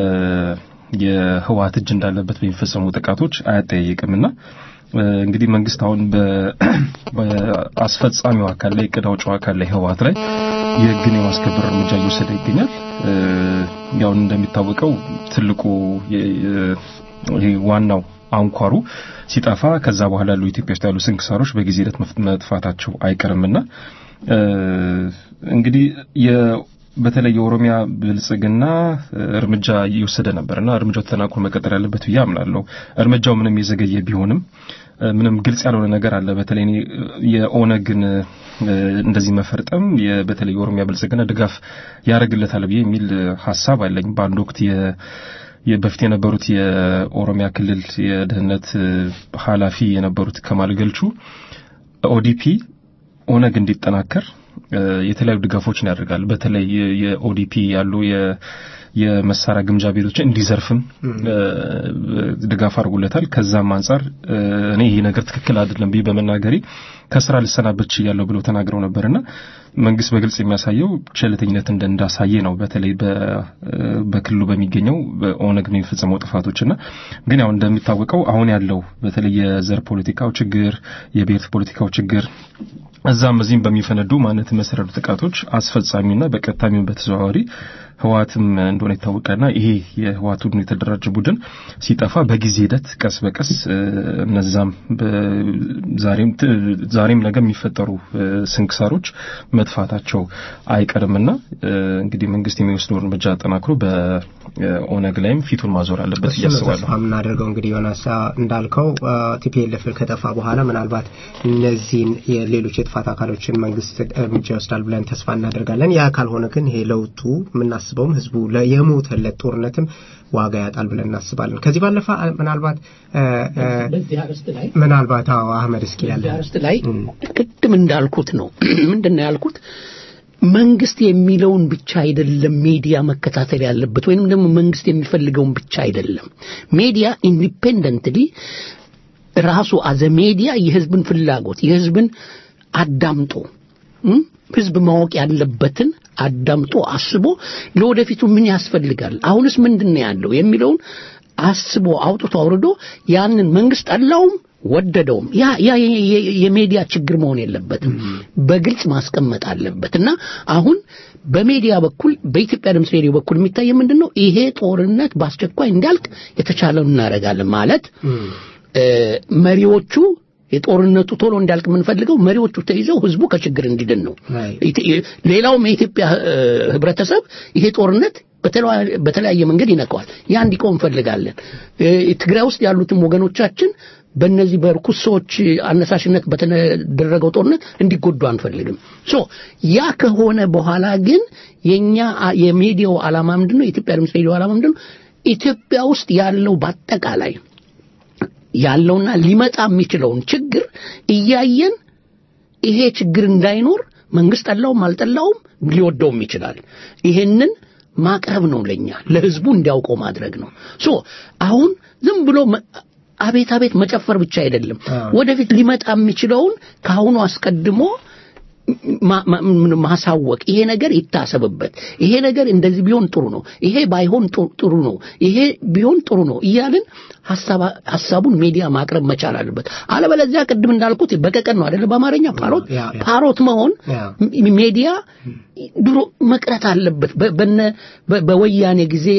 የህወሓት እጅ እንዳለበት በሚፈጸሙ ጥቃቶች አያጠያይቅምና እ፣ እንግዲህ መንግስት አሁን በ- በአስፈጻሚው አካል ላይ እቅድ አውጪው አካል ላይ ህወሓት ላይ የህግን የማስከበር እርምጃ እየወሰደ ይገኛል። እ፣ ያው እንደሚታወቀው ትልቁ የ- የ- ይሄ ዋናው አንኳሩ ሲጠፋ ከዛ በኋላ ያሉ ኢትዮጵያ ውስጥ ያሉ ስንክሳሮች በጊዜ ሂደት መፍ- መጥፋታቸው አይቀርምና እ፣ እንግዲህ የ- በተለይ የኦሮሚያ ብልጽግና እ፣ እርምጃ እየወሰደ ነበርና እርምጃው ተጠናክሮ መቀጠል ያለበት ብዬ አምናለሁ። እርምጃው ምንም የዘገየ ቢሆንም እ፣ ምንም ግልጽ ያልሆነ ነገር አለ። በተለይ እኔ የኦነግን እ፣ እንደዚህ መፈርጠም የ- በተለይ የኦሮሚያ ብልጽግና ድጋፍ ያደርግለታል ብዬ የሚል እ፣ ሀሳብ አለኝ። በአንድ ወቅት የ የ- በፊት የነበሩት የኦሮሚያ ክልል የደህንነት እ፣ ኃላፊ የነበሩት ከማል ገልቹ ኦዲፒ ኦነግ እንዲጠናከር እ፣ የተለያዩ ድጋፎችን ያደርጋል። በተለይ የ- የኦዲፒ ያሉ የ- የመሳሪያ ግምጃ ቤቶችን እንዲዘርፍም እ፣ ድጋፍ አድርጎለታል። ከዛም አንጻር እ፣ እኔ ይሄ ነገር ትክክል አይደለም ብዬ በመናገሬ ከስራ ልሰናበት ችያለሁ ብሎ ተናግረው ነበርና መንግስት በግልጽ የሚያሳየው ቸልተኝነት እንደ እንዳሳየ ነው። በተለይ በ- በክልሉ በሚገኘው በኦነግ የሚፈጸመው ጥፋቶችና ግን ያው እንደሚታወቀው አሁን ያለው በተለይ የዘር ፖለቲካው ችግር፣ የብሔር ፖለቲካው ችግር እዛም እዚህም በሚፈነዱ ማንነት መሰረቱ ጥቃቶች አስፈጻሚና በቀጥታም በተዘዋዋሪ ህወሓትም እንደሆነ ይታወቃልና ይሄ የህወሓት ቡድን የተደራጀ ቡድን ሲጠፋ በጊዜ ሂደት ቀስ በቀስ እ፣ እነዛም በ- ዛሬም ት- ዛሬም ነገ የሚፈጠሩ እ፣ ስንክሳሮች መጥፋታቸው አይቀርምና እ፣ እንግዲህ መንግስት የሚወስደው እርምጃ አጠናክሮ በኦነግ ላይም ፊቱን ማዞር አለበት እሱ ነው እያስባለሁ። ተስፋ የምናደርገው እንግዲህ ዮናስ እንዳልከው ቲፒኤልኤፍ ከጠፋ በኋላ ምናልባት እነዚህን የሌሎች የጥፋት አካሎችን መንግስት እርምጃ ይወስዳል ብለን ተስፋ እናደርጋለን። ያ ካልሆነ ግን ይሄ ለውጡ የምናስበውም ህዝቡ ለ- የሞተለት ጦርነትም ዋጋ ያጣል ብለን እናስባለን። ከዚህ ባለፈ አ- ምናልባት እ፣ እ፣ በዚህ አርዕስት ላይ ምናልባት አዎ አህመድ እስኪ ያለ በዚህ አርዕስት ላይ ቅድም እንዳልኩት ነው ምንድን ነው ያልኩት መንግስት የሚለውን ብቻ አይደለም ሚዲያ መከታተል ያለበት ወይንም ደግሞ መንግስት የሚፈልገውን ብቻ አይደለም ሚዲያ ኢንዲፔንደንትሊ ራሱ አዘ ሚዲያ የህዝብን ፍላጎት የህዝብን አዳምጦ እም፣ ህዝብ ማወቅ ያለበትን አዳምጦ አስቦ ለወደፊቱ ምን ያስፈልጋል አሁንስ ምንድን ነው ያለው የሚለውን አስቦ አውጥቶ አውርዶ ያንን መንግስት ጠላውም ወደደውም ያ ያ የ- የ- የሚዲያ ችግር መሆን የለበትም በግልጽ ማስቀመጥ አለበት እና አሁን በሚዲያ በኩል በኢትዮጵያ ድምፅ ሬዲዮ በኩል የሚታየ ምንድን ነው ይሄ ጦርነት በአስቸኳይ እንዲያልቅ የተቻለውን እናደርጋለን ማለት እ፣ መሪዎቹ የጦርነቱ ቶሎ እንዲያልቅ የምንፈልገው መሪዎቹ ተይዘው ህዝቡ ከችግር እንዲድን ነው ኢት- ሌላውም የኢትዮጵያ እ፣ ህብረተሰብ ይሄ ጦርነት በተለዋ- በተለያየ መንገድ ይነካዋል ያ እንዲቆም እንፈልጋለን እ፣ ትግራይ ውስጥ ያሉትም ወገኖቻችን በእነዚህ በርኩስ ሰዎች አነሳሽነት በተደረገው ጦርነት እንዲጎዱ አንፈልግም ሶ ያ ከሆነ በኋላ ግን የኛ አ- የሚዲያው ዓላማ ምንድነው የኢትዮጵያ ድምፅ ሬዲዮ ዓላማ ምንድነው ኢትዮጵያ ውስጥ ያለው በአጠቃላይ ያለውና ሊመጣ የሚችለውን ችግር እያየን ይሄ ችግር እንዳይኖር መንግስት ጠላውም አልጠላውም ሊወደውም ይችላል ይሄንን ማቅረብ ነው ለኛ ለህዝቡ እንዲያውቀው ማድረግ ነው ሶ አሁን ዝም ብሎ መ- አቤት አቤት መጨፈር ብቻ አይደለም ወደፊት ሊመጣ የሚችለውን ከአሁኑ አስቀድሞ ማ- ማ- ምን- ማሳወቅ ይሄ ነገር ይታሰብበት ይሄ ነገር እንደዚህ ቢሆን ጥሩ ነው ይሄ ባይሆን ጥሩ- ጥሩ ነው ይሄ ቢሆን ጥሩ ነው እያልን ሀሳባ- ሀሳቡን ሚዲያ ማቅረብ መቻል አለበት አለበለዚያ ቅድም እንዳልኩት በቀቀን ነው አይደለ በአማርኛ ፓሮት ያ፣ ያ። ፓሮት መሆን ያ። ሚ- ሚዲያ ድሮ መቅረት አለበት በ- በነ በ- በወያኔ ጊዜ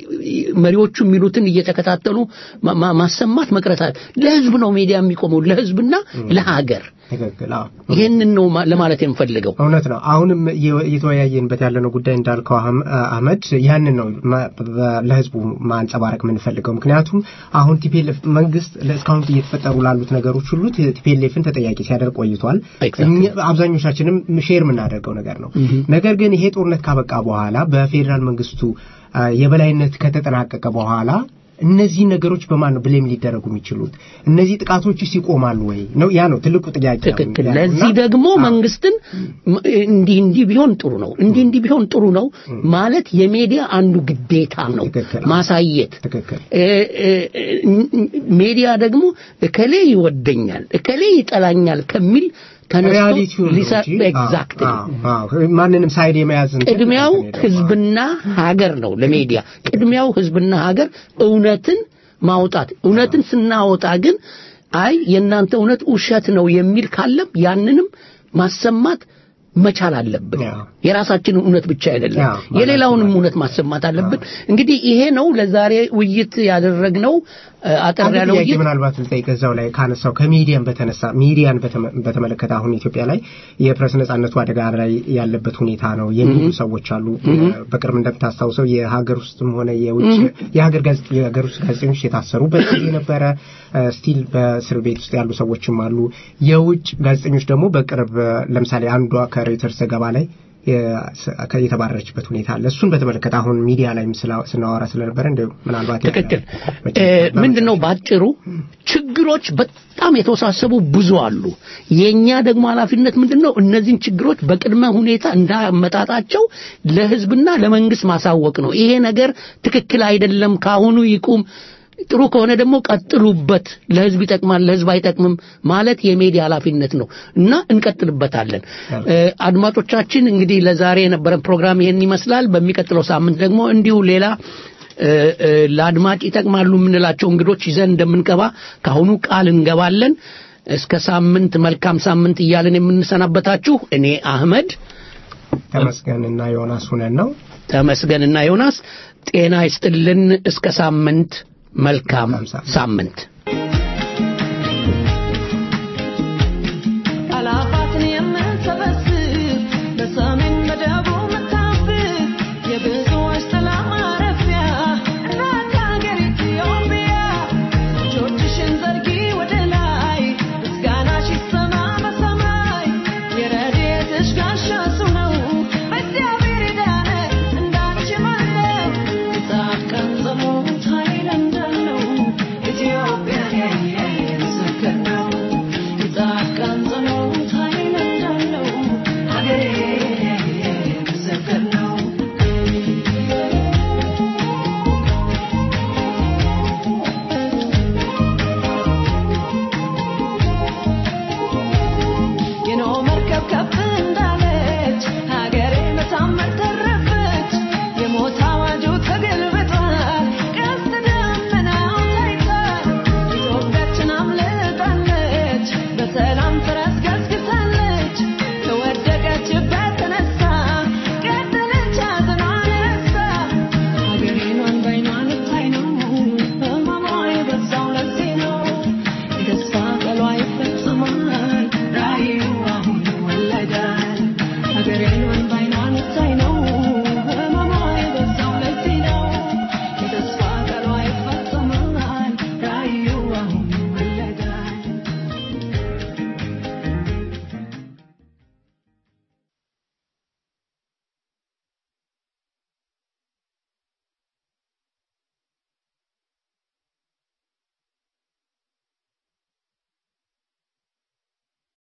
መሪዎቹ የሚሉትን እየተከታተሉ ማ- ማ- ማሰማት መቅረት አለ ለህዝብ ነው ሚዲያ የሚቆመው ለህዝብና ለሀገር ትክክል አዎ ይሄንን ነው ማ- ለማለት የምፈልገው እውነት ነው። አሁንም እየ- እየተወያየንበት ያለነው ጉዳይ እንዳልከው አህም- አህመድ ያንን ነው ማ- በ- ለህዝቡ ማንጸባረቅ የምንፈልገው። ምክንያቱም አሁን ቲፒኤልኤፍ መንግስት እስካሁን እየተፈጠሩ ላሉት ነገሮች ሁሉ ቲፒኤልኤፍን ተጠያቂ ሲያደርግ ቆይቷል። እኛ- አብዛኞቻችንም ሼር የምናደርገው ነገር ነው። ነገር ግን ይሄ ጦርነት ካበቃ በኋላ በፌዴራል መንግስቱ አ፣ የበላይነት ከተጠናቀቀ በኋላ እነዚህ ነገሮች በማን ነው ብሌም ሊደረጉ የሚችሉት? እነዚህ ጥቃቶችስ ይቆማሉ ወይ ነው? ያ ነው ትልቁ ጥያቄ። ትክክል ያለው። ለዚህ እና- ደግሞ መንግስትን ም- እንዲህ እንዲህ ቢሆን ጥሩ ነው እንዲህ እንዲህ ቢሆን ጥሩ ነው ማለት የሚዲያ አንዱ ግዴታ ነው ማሳየት እ- እ- እ- ሚዲያ ደግሞ እከሌ ይወደኛል እከሌ ይጠላኛል ከሚል ተነስቶ ሪያሊቲውን ነው ሊሰ- እንጂ፣ ኤግዛክትሊ አዎ፣ አዎ፣ ማንንም ሳይድ የመያዝ እንትን ቅድሚያው ህዝብና ሀገር ነው ለሚዲያ ቅድሚያው ህዝብና ሀገር እውነትን ማውጣት እውነትን ስናወጣ ግን አይ የእናንተ እውነት ውሸት ነው የሚል ካለም ያንንም ማሰማት መቻል አለብን የራሳችንን እውነት ብቻ አይደለም አዎ፣ የሌላውንም እውነት ማሰማት አለብን እንግዲህ ይሄ ነው ለዛሬ ውይይት ያደረግነው እ፣ አጠር አንድ ያለ ጥያቄ ውይይት ምናልባት ልጠይቅ እዛው ላይ ካነሳው ከሚዲያን በተነሳ ሚዲያን በተመ- በተመለከተ አሁን ኢትዮጵያ ላይ የፕሬስ ነጻነቱ አደጋ ላይ ያለበት ሁኔታ ነው የሚሉ ሰዎች አሉ። በቅርብ እንደምታስታውሰው የሀገር ውስጥም ሆነ የውጭ የሀገር ጋዜጥ የሀገር ውስጥ ጋዜጠኞች የታሰሩበት ጊዜ ነበረ። ስቲል በእስር ቤት ውስጥ ያሉ ሰዎችም አሉ። የውጭ ጋዜጠኞች ደግሞ በቅርብ እ፣ ለምሳሌ አንዷ ከሬውተርስ ዘገባ ላይ የተባረረችበት ሁኔታ አለ። እሱን በተመለከተ አሁን ሚዲያ ላይም ስላ- ስናወራ ስለነበረ እንደ ምናልባት ትክክል ምንድን ነው ባጭሩ ችግሮች በጣም የተወሳሰቡ ብዙ አሉ የኛ ደግሞ ኃላፊነት ምንድን ነው እነዚህን ችግሮች በቅድመ ሁኔታ እንዳመጣጣቸው ለህዝብና ለመንግስት ማሳወቅ ነው ይሄ ነገር ትክክል አይደለም ካሁኑ ይቁም ጥሩ ከሆነ ደግሞ ቀጥሉበት ለህዝብ ይጠቅማል ለህዝብ አይጠቅምም ማለት የሚዲያ ኃላፊነት ነው እና እንቀጥልበታለን እ፣ አድማጮቻችን እንግዲህ ለዛሬ የነበረን ፕሮግራም ይሄን ይመስላል በሚቀጥለው ሳምንት ደግሞ እንዲሁ ሌላ እ፣ እ፣ ለአድማጭ ይጠቅማሉ የምንላቸው እንግዶች ይዘን እንደምንቀባ ከአሁኑ ቃል እንገባለን እስከ ሳምንት መልካም ሳምንት እያለን የምንሰናበታችሁ እኔ አህመድ ተመስገንና ዮናስ ሁነን ነው ተመስገንና ዮናስ ጤና ይስጥልን እስከ ሳምንት መልካም ሳምንት